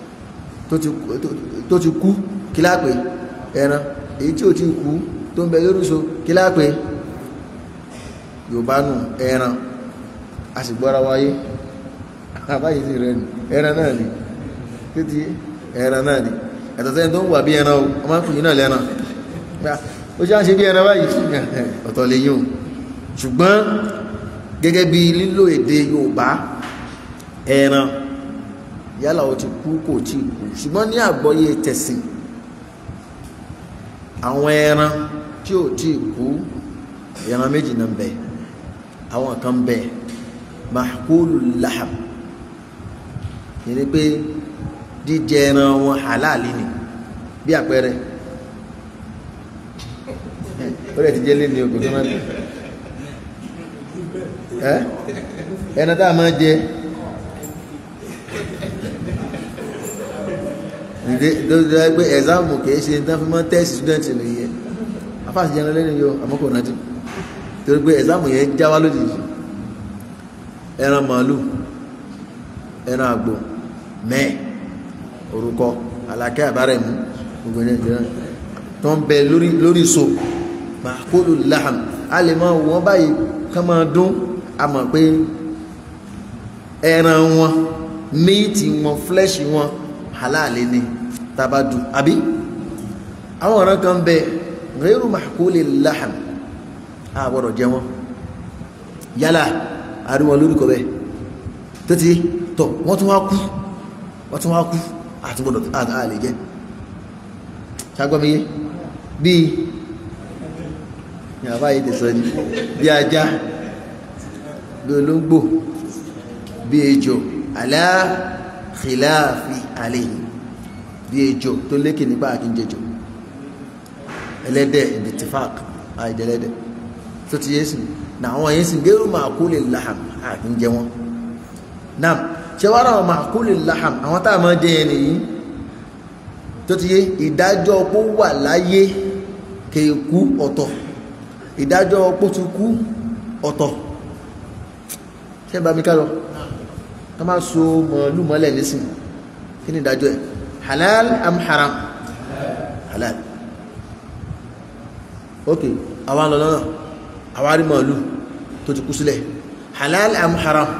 tó ti kú kí láà pè ẹran èyí tí ò ti kú tó ń bẹ lórúso kí láà pè yorùbá nù ẹran a sì gbọ́ra wáyé àbáyé sí rẹ nù ẹran náà ni títí ẹran náà ni ẹ̀tọ́ sẹ́yìn tó ń wà bí ẹran o ọmọ akùnrin náà lẹ́ran ó ṣe á ṣe bí ẹran báyìí ọ̀tọ̀ lè yíò ṣùgbọ́n gẹ́gẹ́ bí lílò èdè Yorùbá ẹran yálà ó ti kú kò tí kú ṣùgbọ́n ní àgbọ́yé tẹ̀sìn àwọn ẹran tí ò tí kú ẹran méjì náà bẹ àwọn kan bẹ mahkulu laham yẹni pé jíjẹ ẹran wọn halali ni bí àpẹẹrẹ ó lè ti jẹ́ lé ní ogun tó máa ń ẹ́ ẹran tá a máa jẹ ǹdẹ́ lórí pé ẹ̀záàmù kìí ṣe tán fi mọ́ tẹ́sì ṣúdẹ́ǹtì nìyẹn afáàsì jẹun lẹ́nu yóò àmọ́kò rántí torí pé ẹ̀záàmù yẹn já wá lójijì ẹran màálù ẹran àgbò mẹ́ẹ̀ orúkọ alákẹ́ àbárẹ̀mú gbogbo ẹ̀yẹn jẹ́ tó ń bẹ lórí so màkúlù láhàm a lè máa wọ́n báyìí ká máa dún a mọ̀ pé ẹran wọn míìtì wọn flẹ́ṣì wọn halali ni tabadu àbí àwọn ọ̀ràn kan bẹ ghayru mahkuli laham a gbọ́dọ̀ jẹ wọn yálà àríwọn lórúkọ bẹ títí tọ̀ wọ́n tún wá kú wọ́n tún wá kú àti gbọ́dọ̀ a lè jẹ ṣagbọ́miyé bíi yàrá yìí tẹ̀sán ni bí ajá bí olóńgbò bí ejò alá khilafi alayhi bí ejò tó lékè nípa àkíńjẹjò ẹlẹ́dẹ̀ ìdìtìfàk àìdẹ̀lẹ́dẹ̀ tó ti yé sìn náà àwọn yẹn sìn gẹ́rù màkúlè láhàm àkíńjẹ wọn náà ṣe wá ráwọn màkúlè láhàm àwọn tá a máa jẹ yẹn nìyí tó ti yé ìdájọ́ ọpọ́ wà láyé kéèkú ọ̀tọ̀ ìdájọ́ ọpọ́ ti kú ọ̀tọ̀ ṣé bá mi ká lọ tó máa so mọ̀ọ́lù mọ́lẹ̀ nísìn kí ni ìdájọ́ ẹ̀ halal am haram halal ok àwọn lọ lọ́nà àwọn arí mọ̀ọ́lù tó ti kú sílẹ̀ halal am haram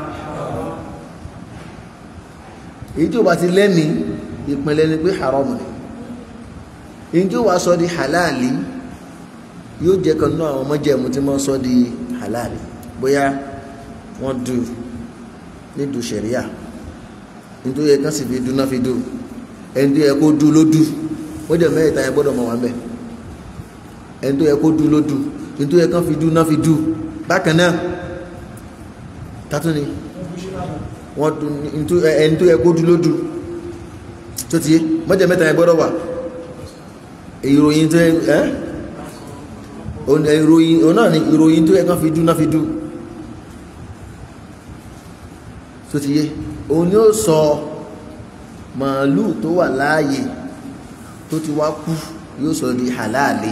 èyí tí ó bá ti lẹ́mí ìpínlẹ̀ ni pé haram ni èyí tí ó wá sọ di halali yóò jẹ́ kan náà àwọn ọmọjẹ̀mú tí wọ́n sọ di halali bóyá wọ́n dùn nídùú sẹ̀ríà nítorí ẹ̀kan sì fi dúná fi dùn ẹni tó yẹ kó dú ló dú wọ́n jẹ́ mẹ́ta yẹn gbọ́dọ̀ mọ̀ wá mẹ́ ẹni tó yẹ kó dú ló dú nítorí ẹ̀kan fi dúná fi dùn bákan náà tátún ni wọ́n dùn ẹni tó yẹ kó dú ló dú tó ti yé wọ́n jẹ́ mẹ́ta yẹn gbọ́dọ̀ wà ìròyìn tó yẹ ẹ́ ìròyìn òun náà ni ìròyìn tó yẹ kán fi dúná fi dùn tó ti yé òun ni ó sọ màálù tó wà láàyè tó ti wá kú yóò sọ di halali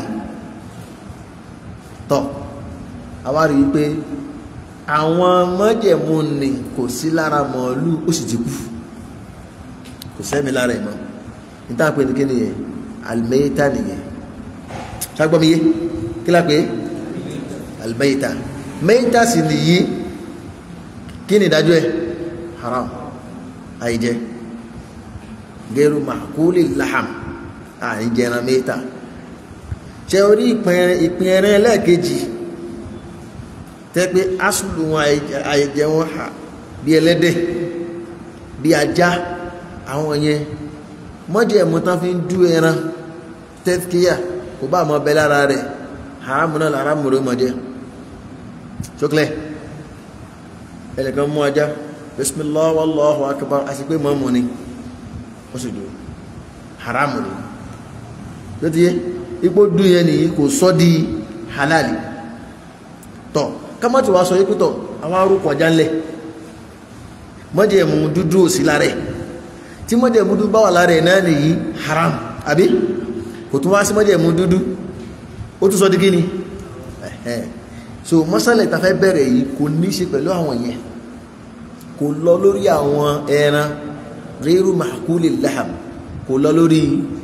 tọ àwa rí i pé àwọn mọ́jẹ̀mú ni kò sí lára màálù ó sì ti kú kò sẹ́mi lára ẹ̀ mọ́ níta pé ní kí nìyẹn alimẹ́yìtà nìyẹn ṣàgbọ́mi yé kí la pé alimẹ́yìtà mẹ́yìtà sì nìyí kí ni ìdájọ́ ẹ̀ haram àìjẹ gẹ́rù màkúlì laham àìjẹran mẹ́ta ṣe orí ìpín ẹran ẹlẹ́ẹ̀kejì tẹ́ pé asùlù wọn àìjẹ wọn hà bí ẹlẹ́dẹ̀ bí ajá àwọn yẹn mọ́jẹ̀ ẹ̀mú tán fi ń dú ẹran tẹ́tíkíyà kò bá mọ́ bẹ lára rẹ̀ haramu náà haramu rẹ̀ mọ̀ jẹ́ ṣókẹ́lẹ̀ ẹnìkan mú ajá bismillah wallahu akbar àti pé mọ́ mọ́ ni ó sì dùn haramu rẹ̀ ló ti yé ipò dùn yẹn nìyí kò sọ́ di halali tọ́ kámọ́tì wa sọ yí pítọ̀ àwọn arúkọ ajá ńlẹ̀ mọ́jẹ̀mú dúdú ò sí lára ẹ̀ tí mọ́jẹ̀mú dúdú bá wà lára ẹ̀ náà nìyí haram àbí kò tún wá sí mọ́jẹ̀mú dúdú ó tún sọ di kíni ẹ̀hẹ́ so mọ́sálẹ̀ ta fẹ́ bẹ̀rẹ̀ yìí kò ní ṣe pẹ̀lú àwọn yẹn kò lọ lórí àwọn ẹran ríru màkúlì laham kò lọ lórí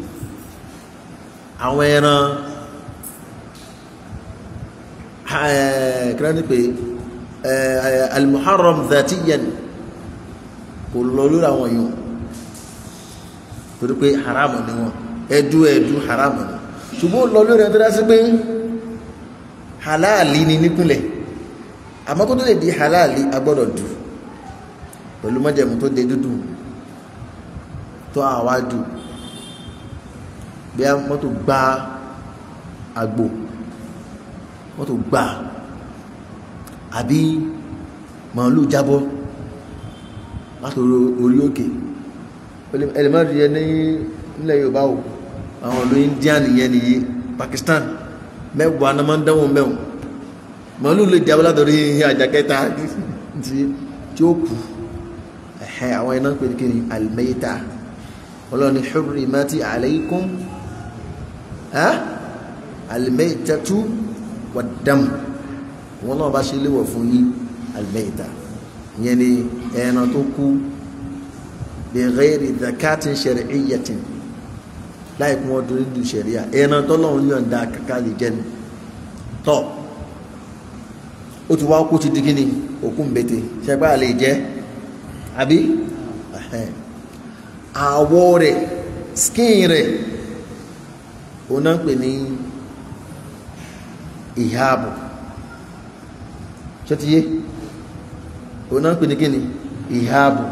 àwọn ẹran kíláàdì pé alimuharram dhatiyan kò lọ lórí àwọn yìí torí pé haramu ni wọn ẹdú ẹdú haramu ni ṣùgbọ́n lọ lórí ẹdú dásí pé halali ni nípìnlẹ̀ àmọ́ tó lè di halali agbọ́dọ̀ dù pẹ̀lú mọ́jẹ̀mú tó dé dúdú tó àwájú bí a mọ́tò gbá àgbò mọ́tò gbá àbí màálù jábọ́ látòrí orí òkè ẹlẹ́mọ́rin yẹn ní ilẹ̀ Yorùbá o àwọn olú India nìyẹn nìyí Pakistan mẹ́wàá náà máa ń dánwò mẹ́wọ̀n màálù lè jábọ́ látòrí àjàkẹ́ta tí ó kù ẹ̀hẹ́ àwọn iná pè ní kí ni al-mayta ọlọ́ni hurrimati alaykum al-maytatu wad-dam wọn náà bá ṣe léwọ̀ fún yín al-mayta ìyẹn ni ẹran tó kú bi ghairi zakatin shar'iyyatin láì kún ọdún nínú ṣẹ̀ríà ẹran tọ́lọ́run yọ̀ǹda kàkà lè jẹ́ ni tọ́ ó ti wá kó ti di kíni òkú mbete ṣẹgbà lè jẹ́ àbí àwọ̀ rẹ̀ skin rẹ̀ ó náà ń pè ní ìháàbù ṣọ́tíyé ó náà ń pè ní kíni ìháàbù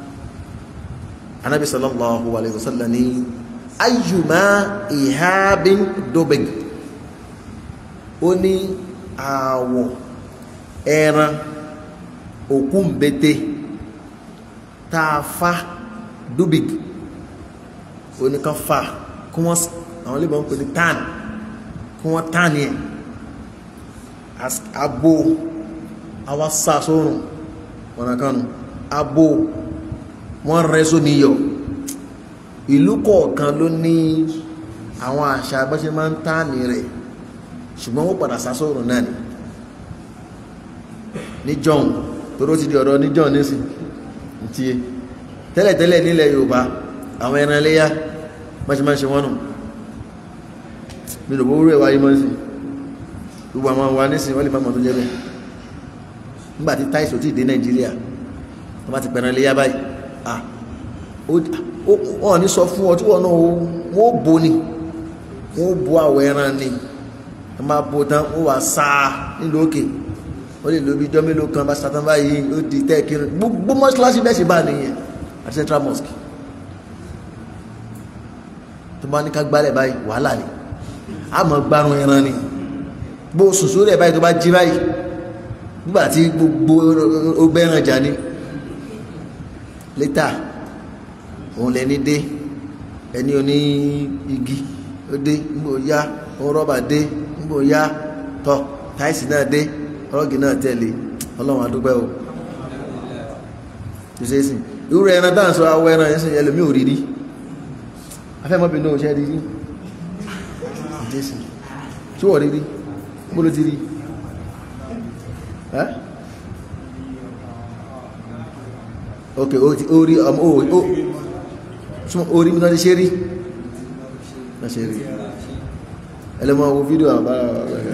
anábi sallallahu alayhi wa sallam ní ayyuma ìháàbín dóbeg ó ní àwọ̀ ẹran òkú mbete tààfà dubig oníkan fa kí wọ́n àwọn olè bọ́n pè ní tan kí wọ́n tan yẹn abo àwa sá sórùn ọ̀nà kanu abo wọ́n rẹ́ sómi yọ ìlú kọ̀ọ̀kan ló ní àwọn àṣà bọ́ṣe máa ń tan rẹ̀ ṣùgbọ́n wọ́n padà sá sórùn náà ni ní john toró ti di ọ̀rọ̀ ní john nísìn tí tẹ́lẹ̀tẹ́lẹ̀ nílẹ̀ Yorùbá àwọn ẹran iléyá máṣemáṣe wọ́n nù mílò owó ẹwà yí mọ́ sí gbogbo àwọn wa nísìn wọ́n lè máa mọ̀ tó jẹ́ bẹ́ẹ̀ nígbàtí táìsì ò tí dé Nàìjíríà wọ́n bá ti pẹ̀ràn iléyá báyìí ah wọ́n ní sọ fún ọ tí wọ́n náà wọ́n bó ni wọ́n bó àwọ̀ ẹran ni wọ́n máa bó tán wọ́n wà sáà nílùú òkè ó lè lo bí ijọ́ mélòó kan bá satan báyìí ó di tẹ́ẹ̀kiri gbogbo mọ́ṣáláṣí bẹ́ẹ̀ ṣe bá nìyẹn àti central mosque tó bá ní ká gbálẹ̀ báyìí wàhálà ni a mọ̀ gbárùn ẹran ni bó sùsù rẹ̀ báyìí tó bá jí báyìí nígbà tí gbogbo ó bẹ́ràn jà ní létà òun lẹni dé ẹni oní igi ó dé nígbò yá òun rọ́bà dé nígbò yá tọ́ táìsì náà dé ọlọ́gì náà tẹ̀lé ọlọ́run adúgbẹ́ o ìṣẹ́sìn irú ẹran dáhùn sọ awọ ẹran ẹ̀sìn ẹlòmí ò rírí afẹ́mọ́bìn náà ṣẹ́ rírí ìṣẹ́sìn tí wọ́n rírí bó ló ti rí ok orí ọmọ orí mi náà ti ṣe rí náà ṣe rí ẹlẹ́mọ̀ owó fídíò àbára ọ̀rẹ́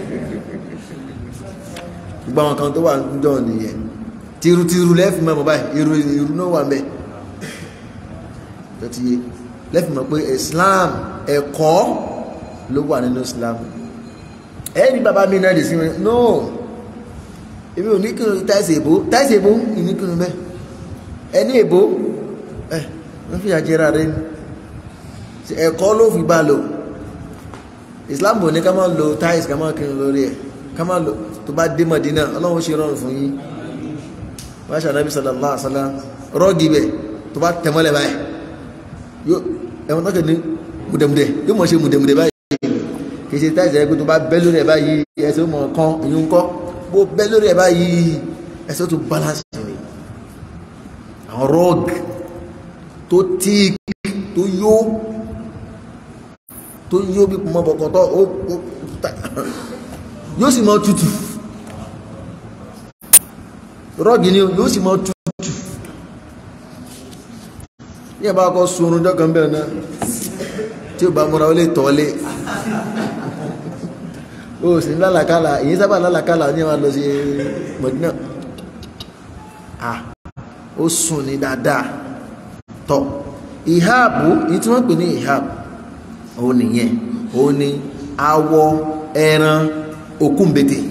gbogbo àwọn kan tó wà níjọ́ nìyẹn tìrùtìrù lẹ́fì mọ́ báyìí irú irú náà wà mẹ́ tó ti yé lẹ́fì mọ́ pé Islam ẹ̀kọ́ ló wà nínú Islam ẹ̀rí bàbá mi náà lè sí mi no èmi ò ní kí n táìsì èbó táìsì èbó ìní kí n bẹ́ ẹni èbó ẹ̀ wọ́n fi àjẹrà rẹ ni ẹ̀kọ́ ló fi bá lò islam ò ní ká máa lo tiles ká máa kírun lórí ẹ̀ ká máa lo tó bá dé Mọ̀dínà ọlọ́run ṣe rọrùn fún yín wọ́n ṣe ànábì sallallahu alaihi wasallam rọ́ọ̀gì bẹ̀ tó bá tẹ̀mọ́lẹ̀ báyìí yóò ẹ̀wọ̀n tó kẹ́ ní mùdẹ̀mùdẹ̀ yóò mọ̀ ṣe mùdẹ̀mùdẹ̀ báyìí kì í ṣe tiles ẹ̀ pé tó bá bẹ́ lórí ẹ̀ báyìí ẹsẹ̀ ó mọ̀ kán ìyún kọ́ bó bẹ́ lórí ẹ̀ báyìí ẹsẹ̀ ó tún balance ni àwọn rọ́ọ̀gì tó tíì tó yó tó yó bí mọ́ bọ̀kọ̀tọ̀ ó yóò sì mọ́ tutù rọ́gì ni yóò sì mọ́ tutù ní ẹ̀bá kọ́ sunrun jọ́kan bẹ̀rẹ̀ náà tí ó bá múra ó lè tọ́lé ó sì ní lálàkálà èyí sábà lálàkálà ní ẹwà lọ sí Mọ̀dínà ah ó sùn ní dáadáa tọ́ ìháàbù ní tí wọ́n pè ní ìháàbù òun nìyẹn òun ni awọ ẹran òkúńbete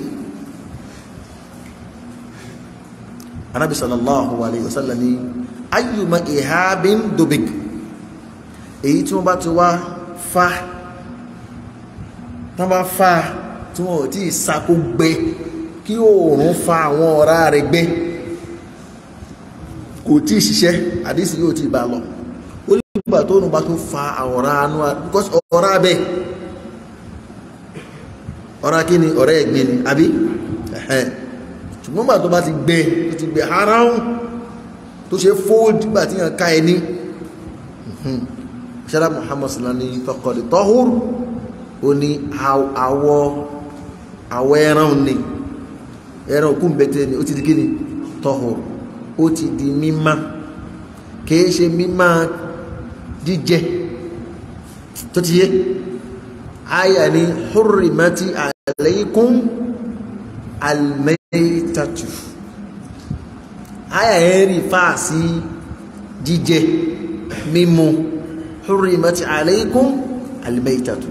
anabi sallallahu alayhi wa sallam ni ayyuma ìháàbìn dobik èyí tí wọ́n bá ti wá fa tí wọ́n bá fa tí wọ́n ò tí ì sako gbẹ kí oòrùn fa àwọn ọ̀rá rẹ̀ gbẹ kò tí ì ṣiṣẹ́ àdísì yóò tí ì bá lọ ó ní ìgbà tó nù bá tó fa àwọ̀rá anú because ọ̀rá bẹ́ ọ̀rá kí ni ọ̀rẹ́ ẹ̀gbẹ́ ni àbí ẹ̀hẹ́n ṣùgbọ́n gbà tó bá ti gbẹ tó ti gbẹ aráhùn tó ṣe fold gbà tí yàn ká ẹni ṣẹ́lá Muhammad sallallahu alaihi faqad tahur ó ní àwọ̀ àwọ̀ ẹran ni ẹran òkú bẹ̀tẹ̀ ni ó ti di kí ni tahur ó ti di mímá kìí ṣe mímá jíjẹ tó ti yé àyà ni hurrimati alaykum almaytatu àyà yẹn rí fáà sí jíjẹ mímu hurrimati alaykum almaytatu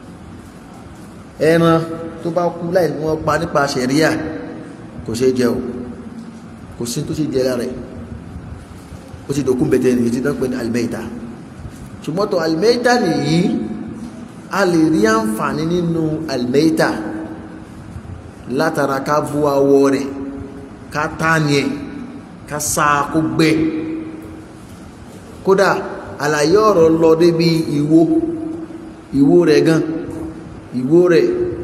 ẹran tó bá kú láì wọ́n pa nípa ṣẹ̀ríà kò ṣe jẹ o kò sí tó ṣe jẹ lára ẹ̀ ó ti dòkún bẹ̀tẹ̀ ní ìdí dánpẹ́ ní almeida ṣùgbọ́n tó almeida nìyí a lè rí àǹfààní nínú almeida látara ká bú awọ rẹ̀ ká tánì ẹ̀ ká sáà kó gbẹ kódà àlàyé ọ̀rọ̀ lọ débi ìwo ìwo rẹ̀ gan ìwo rẹ̀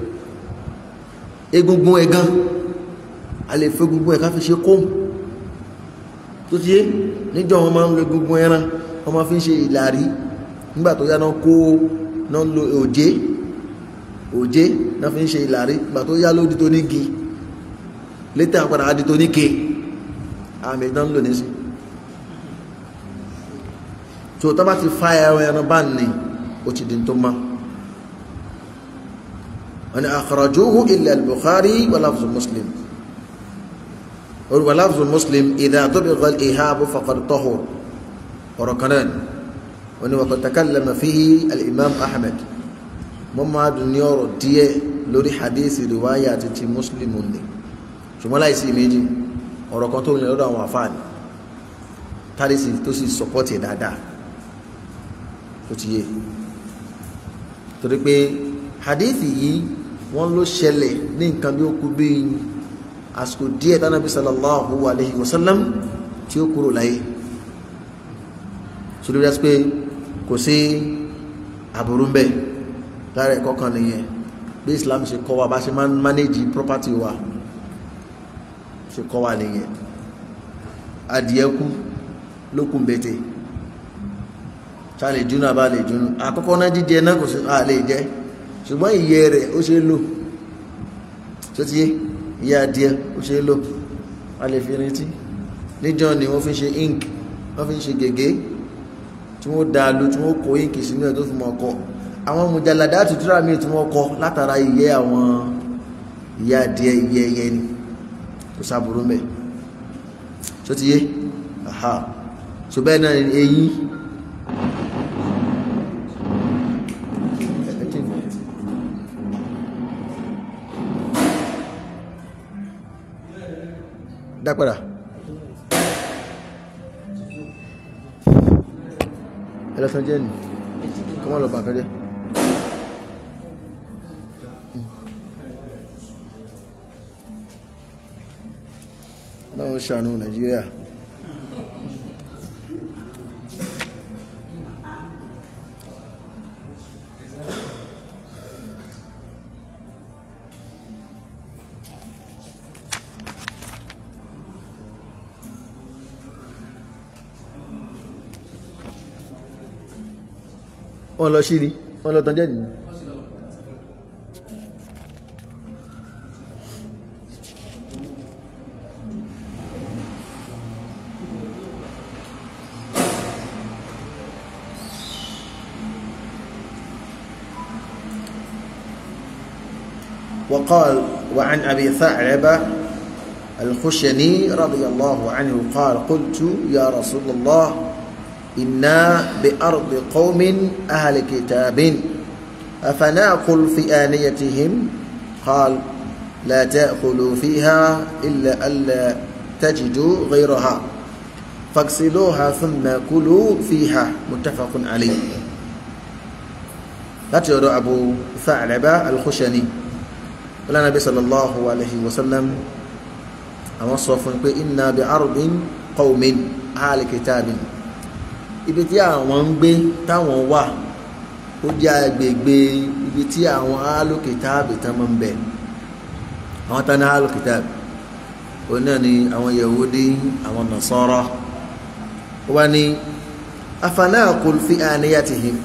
egungun ẹ̀ gan a lè fẹ́ egungun ẹ̀ ká fi ṣe kóhùn tó ti yé níjọ́ wọn máa ń lo egungun ẹran wọn máa fi ń ṣe ìlàrí nígbà tó yá náà kó náà lo òjé òjé náà fi ń ṣe ìlàrí nígbà tó yá lódi tó nígi létà padà á di tó níke àmì ìdán lò nísì tó tó bá ti fa ẹran ẹran bá ní ó ti di tó má wọn ni akhrajuhu illa al-Bukhari wa lafzu Muslim ولفظ مسلم إذا طبق الإهاب فقد طهر وركنان وقد تكلم فيه الإمام أحمد مما دنيور دي لوري حديث رواية تي مسلم ني ṣùgbọ́n láìsí méjì ọ̀rọ̀ kan tó ń lè lọ́dọ̀ àwọn àfáàní tàrísì tó sì sọpọ́tì dáadáa tó ti yé torí pé hadithi yìí wọ́n ló ṣẹlẹ̀ ní nǹkan bí ó kú bí àsìkò díẹ̀ tánàbí sallallahu alaihi wasallam tí ó kúrò láyé ṣùgbọ́n bí pé kò sí àbúrú ń bẹ̀ lára ẹ̀kọ́ kan nìyẹn bí Islam ṣe kọ́ wa bá ṣe máa ń manage property wa ṣe kọ́ wa nìyẹn adìẹ kú lókun bẹ̀tẹ̀ ṣá lè júnú àbá lè júnú àkọ́kọ́ náà jíjẹ náà kò sí àlè jẹ́ ṣùgbọ́n ìyẹ́ rẹ̀ ó ṣe lò tó ti yé ìyá adìẹ ó ṣe lò a lè fi rántí níjọ́ ni wọ́n fi ṣe ink wọ́n fi ṣe gègé tí wọ́n dá lò tí wọ́n kó ink sínú ẹ̀ tó fi mọ́ ọkọ̀ àwọn mùjàládá tuntun mi tí wọ́n kọ látara ìyẹ́ àwọn ìyá adìẹ ìyẹ́ ẹyẹ ni kò sáburú mẹ́ tó ti yé aha so bẹ́ẹ̀ náà eyín dápadà ẹlẹ́sàn jẹ́ ní kọmọ́ lọ bàkẹ́jẹ́ náà ń ṣàánú nàìjíríà wọ́n lọ sí ni wọ́n lọ tán jẹ́ nìyí وقال وعن أبي ثعلبة الخشني رضي الله عنه قال قلت يا رسول الله إنا بأرض قوم أهل كتاب أفنأكل في آنيتهم قال لا تأكلوا فيها إلا ألا تجدوا غيرها فاغسلوها ثم كلوا فيها متفق عليه لا ترى أبو ثعلبة الخشني wọ́n Ànábì sallallahu alayhi wa sallam àwọn sọ fún pé inna bi ardin qawmin ahli kitabin ibi tí àwọn ń gbé táwọn wà ó jẹ́ agbègbè ibi tí àwọn ahli kitabi tán máa ń bẹ àwọn tán ní ahli kitabi òun náà ni àwọn yahudi àwọn nasara wọ́n ní afanakul fi aniyatihim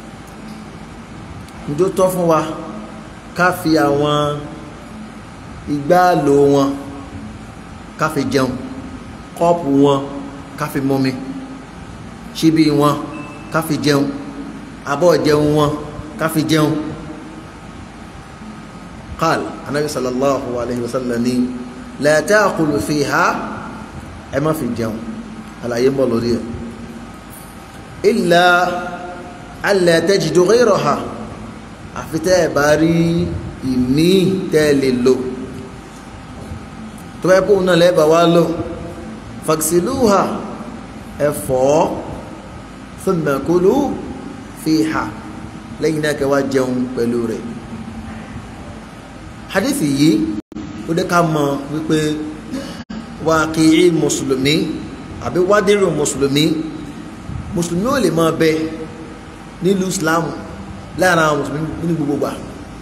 njó tọ́ fún wa ká fi àwọn igbáàlò wọn ká fi jẹun kọ́ọ̀pù wọn ká fi mọ́mi ṣíbí wọn ká fi jẹun abọ́ jẹun wọn ká fi jẹun qal anabi sallallahu alayhi wa sallam ni la ta'kulu fiha ẹ má fi jẹun àlàyé ń bọ̀ lórí ẹ̀ illa alla tajidu ghayraha àfi tẹ́ ẹ̀ bá rí ìmí tẹ́ ẹ lè lò tó bá yẹ kó náà lẹ́ẹ̀bà wá lò fagsiluha ẹ fọ̀ thumma kulu fiha lẹ́yìn náà kẹ́ wá jẹun pẹ̀lú rẹ̀ hadithi yìí ó dé ká mọ̀ wípé wákìí mùsùlùmí àbí wádìrì mùsùlùmí mùsùlùmí ò lè máa bẹ nílùú islam láàrin àwọn mùsùlùmí ní gbogbo gbà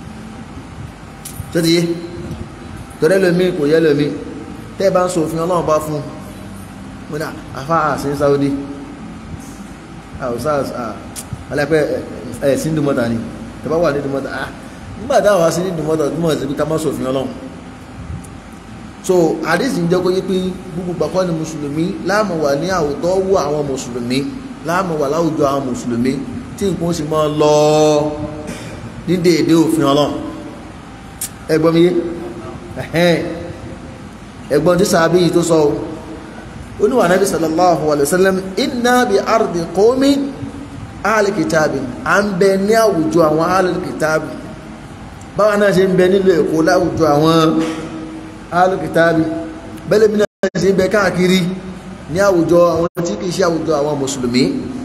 tó ti yé tọ́rẹ́ lómi kò yẹ lómi tẹ́ bá ń sọ òfin ọlọ́run bá fún un ní àfá àṣí Saudi àwòsàn alápẹ́ ẹ̀ sí dùmọ́ta ni tẹ́bá wà ní dùmọ́ta ah nígbà táwọn wá sí ní dùmọ́ta dùmọ́ sí ká má sọ òfin ọlọ́run so àdísì ń jẹ́ kó yé pé gbogbo gbàkọ́ ni mùsùlùmí láàmú wà ní àwùjọ wọ àwọn mùsùlùmí láàmú wà láwùjọ àwọn mùsùlùmí tí nǹkan sì máa lọ ní déédé òfin ọlọ́run ẹgbọ́n mi yé ẹgbọ́n tí sàábí yìí tó sọ ó ní wà nábì sallallahu alayhi wa sallam inna bi ardi qawmi ahli kitabi à ń bẹ ní àwùjọ àwọn ahli kitabi báwa náà ṣe ń bẹ nílò èkó láwùjọ àwọn ahli kitabi bẹ́lẹ̀ bí náà ṣe ń bẹ káàkiri ní àwùjọ àwọn tí kìí ṣe àwùjọ àwọn mùsùlùmí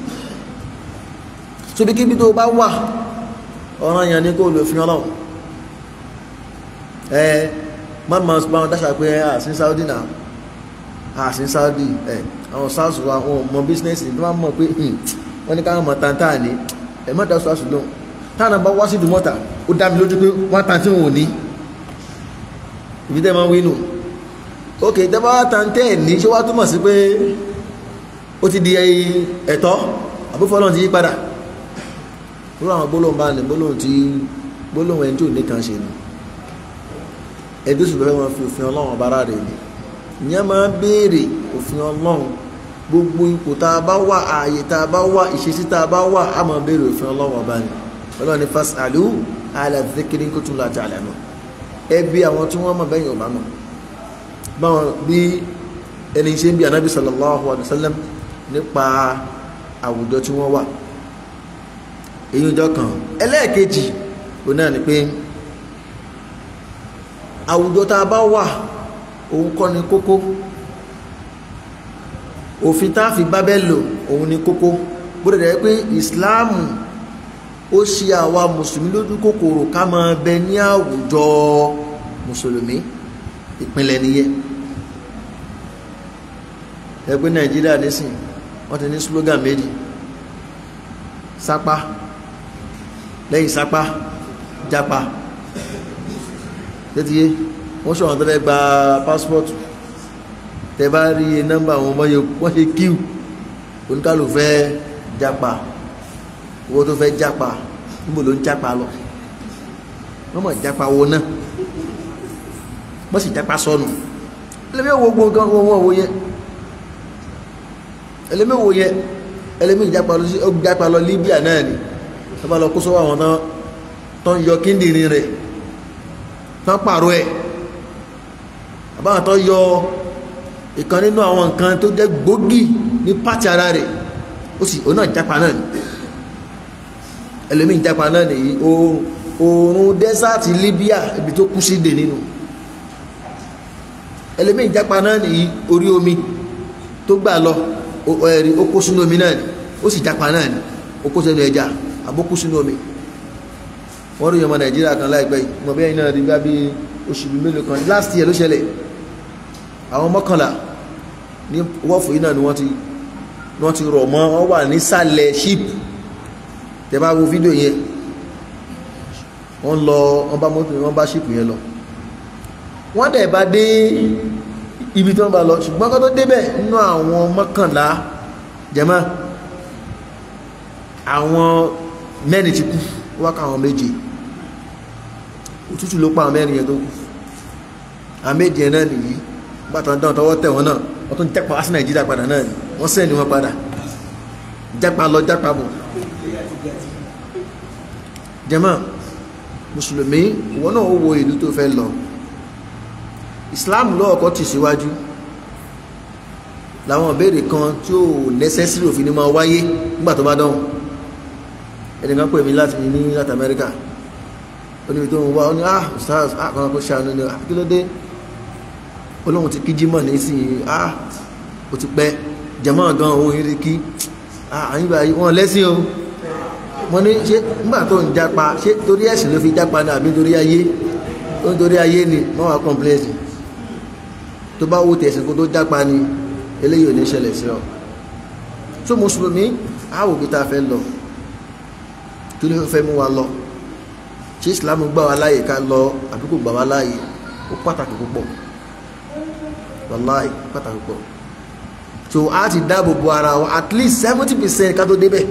tóbi kíbi tó bá wà ọ̀ràn yàn ní kó lò fi ọlọ́run ẹ má ma bá wọn dáṣà pé àṣín Saudi náà àṣín Saudi ẹ àwọn sars wa wọn mọ bísínẹ́sì tó máa mọ̀ pé wọ́n ní káwọn mọ̀ tàǹtà ní ẹ má dá sars lóhùn táwọn bá wá sí ìdúmọ̀tà ó dá mi lójú pé wọ́n tàǹtì wọn ò ní ìbí tẹ́ máa ń wínú ok tẹ́ bá tàǹtẹ̀ ní ṣé wàá túmọ̀ sí pé ó ti di ẹ̀tọ́ àbúfọ́lọ́n ti yí padà irú àwọn gbólóhùn bá ní gbólóhùn tí gbólóhùn ẹni tí ò ní kan ṣe ni ẹbí sùn fẹ́ wọn fi òfin ọlọ́run ọba ara rẹ̀ ni ìyẹn máa ń béèrè òfin ọlọ́run gbogbo ipò tá a bá wà ààyè tá a bá wà ìṣesí tá a bá wà á máa béèrè òfin ọlọ́run ọba ni ọlọ́run ní fasalu ala dhikri kuntum la ta'lamun ẹbí àwọn tí wọ́n mọ̀ bẹ́yìn ọba mọ̀ báwọn bí ẹni ṣe ń bí anábì sallallahu alayhi wa sallam nípa àwùjọ tí wọ́n wà èyí ọjọ́ kan ẹlẹ́ẹ̀kejì òun náà ni pé àwùjọ tá a bá wà òun kọ́ ni kókó òfin tá a fi bábẹ́ lò òun ni kókó bóde dẹ̀ pé ìsìláàmù ó ṣe àwa mùsùlùmí lójú kòkòrò ká máa bẹ ní àwùjọ mùsùlùmí ìpínlẹ̀ nìyẹn ẹgbẹ́ nàìjíríà nísìn wọ́n ti ní slogan méjì sápá lẹ́yìn sápá jápa tẹ́tí yé wọ́n ṣọ̀wọ́n tó fẹ́ gba passport tẹ bá rí nọ́mbà wọn wọ́n ṣe kíw oníkàlù fẹ́ jápa owó tó fẹ́ jápa níbo ló ń jápa lọ wọ́n mọ̀ jápa wo náà wọ́n sì jápa sọnù ẹlẹ́mí wo gbogbo nǹkan wọ́n wọ́n wo yẹ ẹlẹ́mí wo yẹ ẹlẹ́mí ìjápa lọ sí jápa lọ Libya náà ni wọ́n bá lọ kó sọ́wọ́ àwọn tán tó ń yọ kíndìnrín rẹ̀ tán pààrọ̀ ẹ̀ àbáwọn tó yọ ìkan nínú àwọn nǹkan tó jẹ́ gbòógì ní pàtì ara rẹ̀ ó sì ó náà jápa náà ni ẹlẹ́mí ìjápa náà nìyí oòrùn dẹ́sàtì Libya ibi tó kú sí dè nínú ẹlẹ́mí ìjápa náà nìyí orí omi tó gbà lọ ẹ̀rí ó kó sínú omi náà ni ó sì jápa náà ni ó kó sínú ẹja àbókú sínú omi wọ́n rí ọmọ Nàìjíríà kan láìpẹ́ yìí mọ̀ bí ẹ̀yin náà rí bá bí oṣù mélòó kan last year ló ṣẹlẹ̀ àwọn mọ́kànlá ní wọ́ọ̀fù yìí náà ni wọ́n ti wọ́n ti rọ̀ mọ́ wọ́n wà nísàlẹ̀ ship tẹ́ bá wo fídíò yẹn wọ́n lọ wọ́n bá mọ́tò wọ́n bá ship yẹn lọ wọ́n dẹ̀ bá dé ibi tí wọ́n bá lọ ṣùgbọ́n kó tó débẹ̀ nínú àwọn mọ́kànlá jẹ́mọ́ àwọn mẹ́rin ti kú wọ́n ká àwọn méje òtútù ló pa àwọn mẹ́rin yẹn tó kú àwọn méje yẹn náà nìyí bàtàn dán tọwọ́ tẹ̀ wọ́n náà wọ́n tún jápa wá sí nàìjíríà padà náà ni wọ́n sẹ́ni wọn padà jápa lọ jápa bọ̀ jẹ́mọ́ mùsùlùmí ìwọ náà ó wo ìlú tó fẹ́ lọ islam lọ́ọ̀kọ́ tì síwájú làwọn ìbéèrè kan tí ó necessary òfin ni máa wáyé nígbà tó bá dánwò ẹnìkan pè mí láti ní láti amẹ́ríkà ó níbi tó ń wá ó ní ah stars ah kan kó ṣàánú ni ah kí ló dé olóhun ti kí jímọ̀ ní sí ah ó ti pẹ́ jẹ̀mọ́ gan owó yìí rí kí ah àyíbá wọn lẹ́sìn o mo ní ṣé nígbà tó ń jápa ṣé torí ẹ̀sìn ló fi jápa ní àbí torí ayé ó ń torí ayé ni wọ́n wá kọ́ńpléèsì tó bá wó tẹ̀sìn kó tó jápa ni eléyìí ò ní ṣẹlẹ̀ sí ọ tó mùsùlùmí àwò bí ta fẹ́ lọ kí ló fẹ́ mú wa lọ ṣé islam gbà wá láàyè ká lọ àbí kò gbà wá láàyè ó pàtàkì púpọ̀ wàláì pàtàkì púpọ̀ so a ti dáàbò bo ara wa at least seventy percent ká tó débẹ̀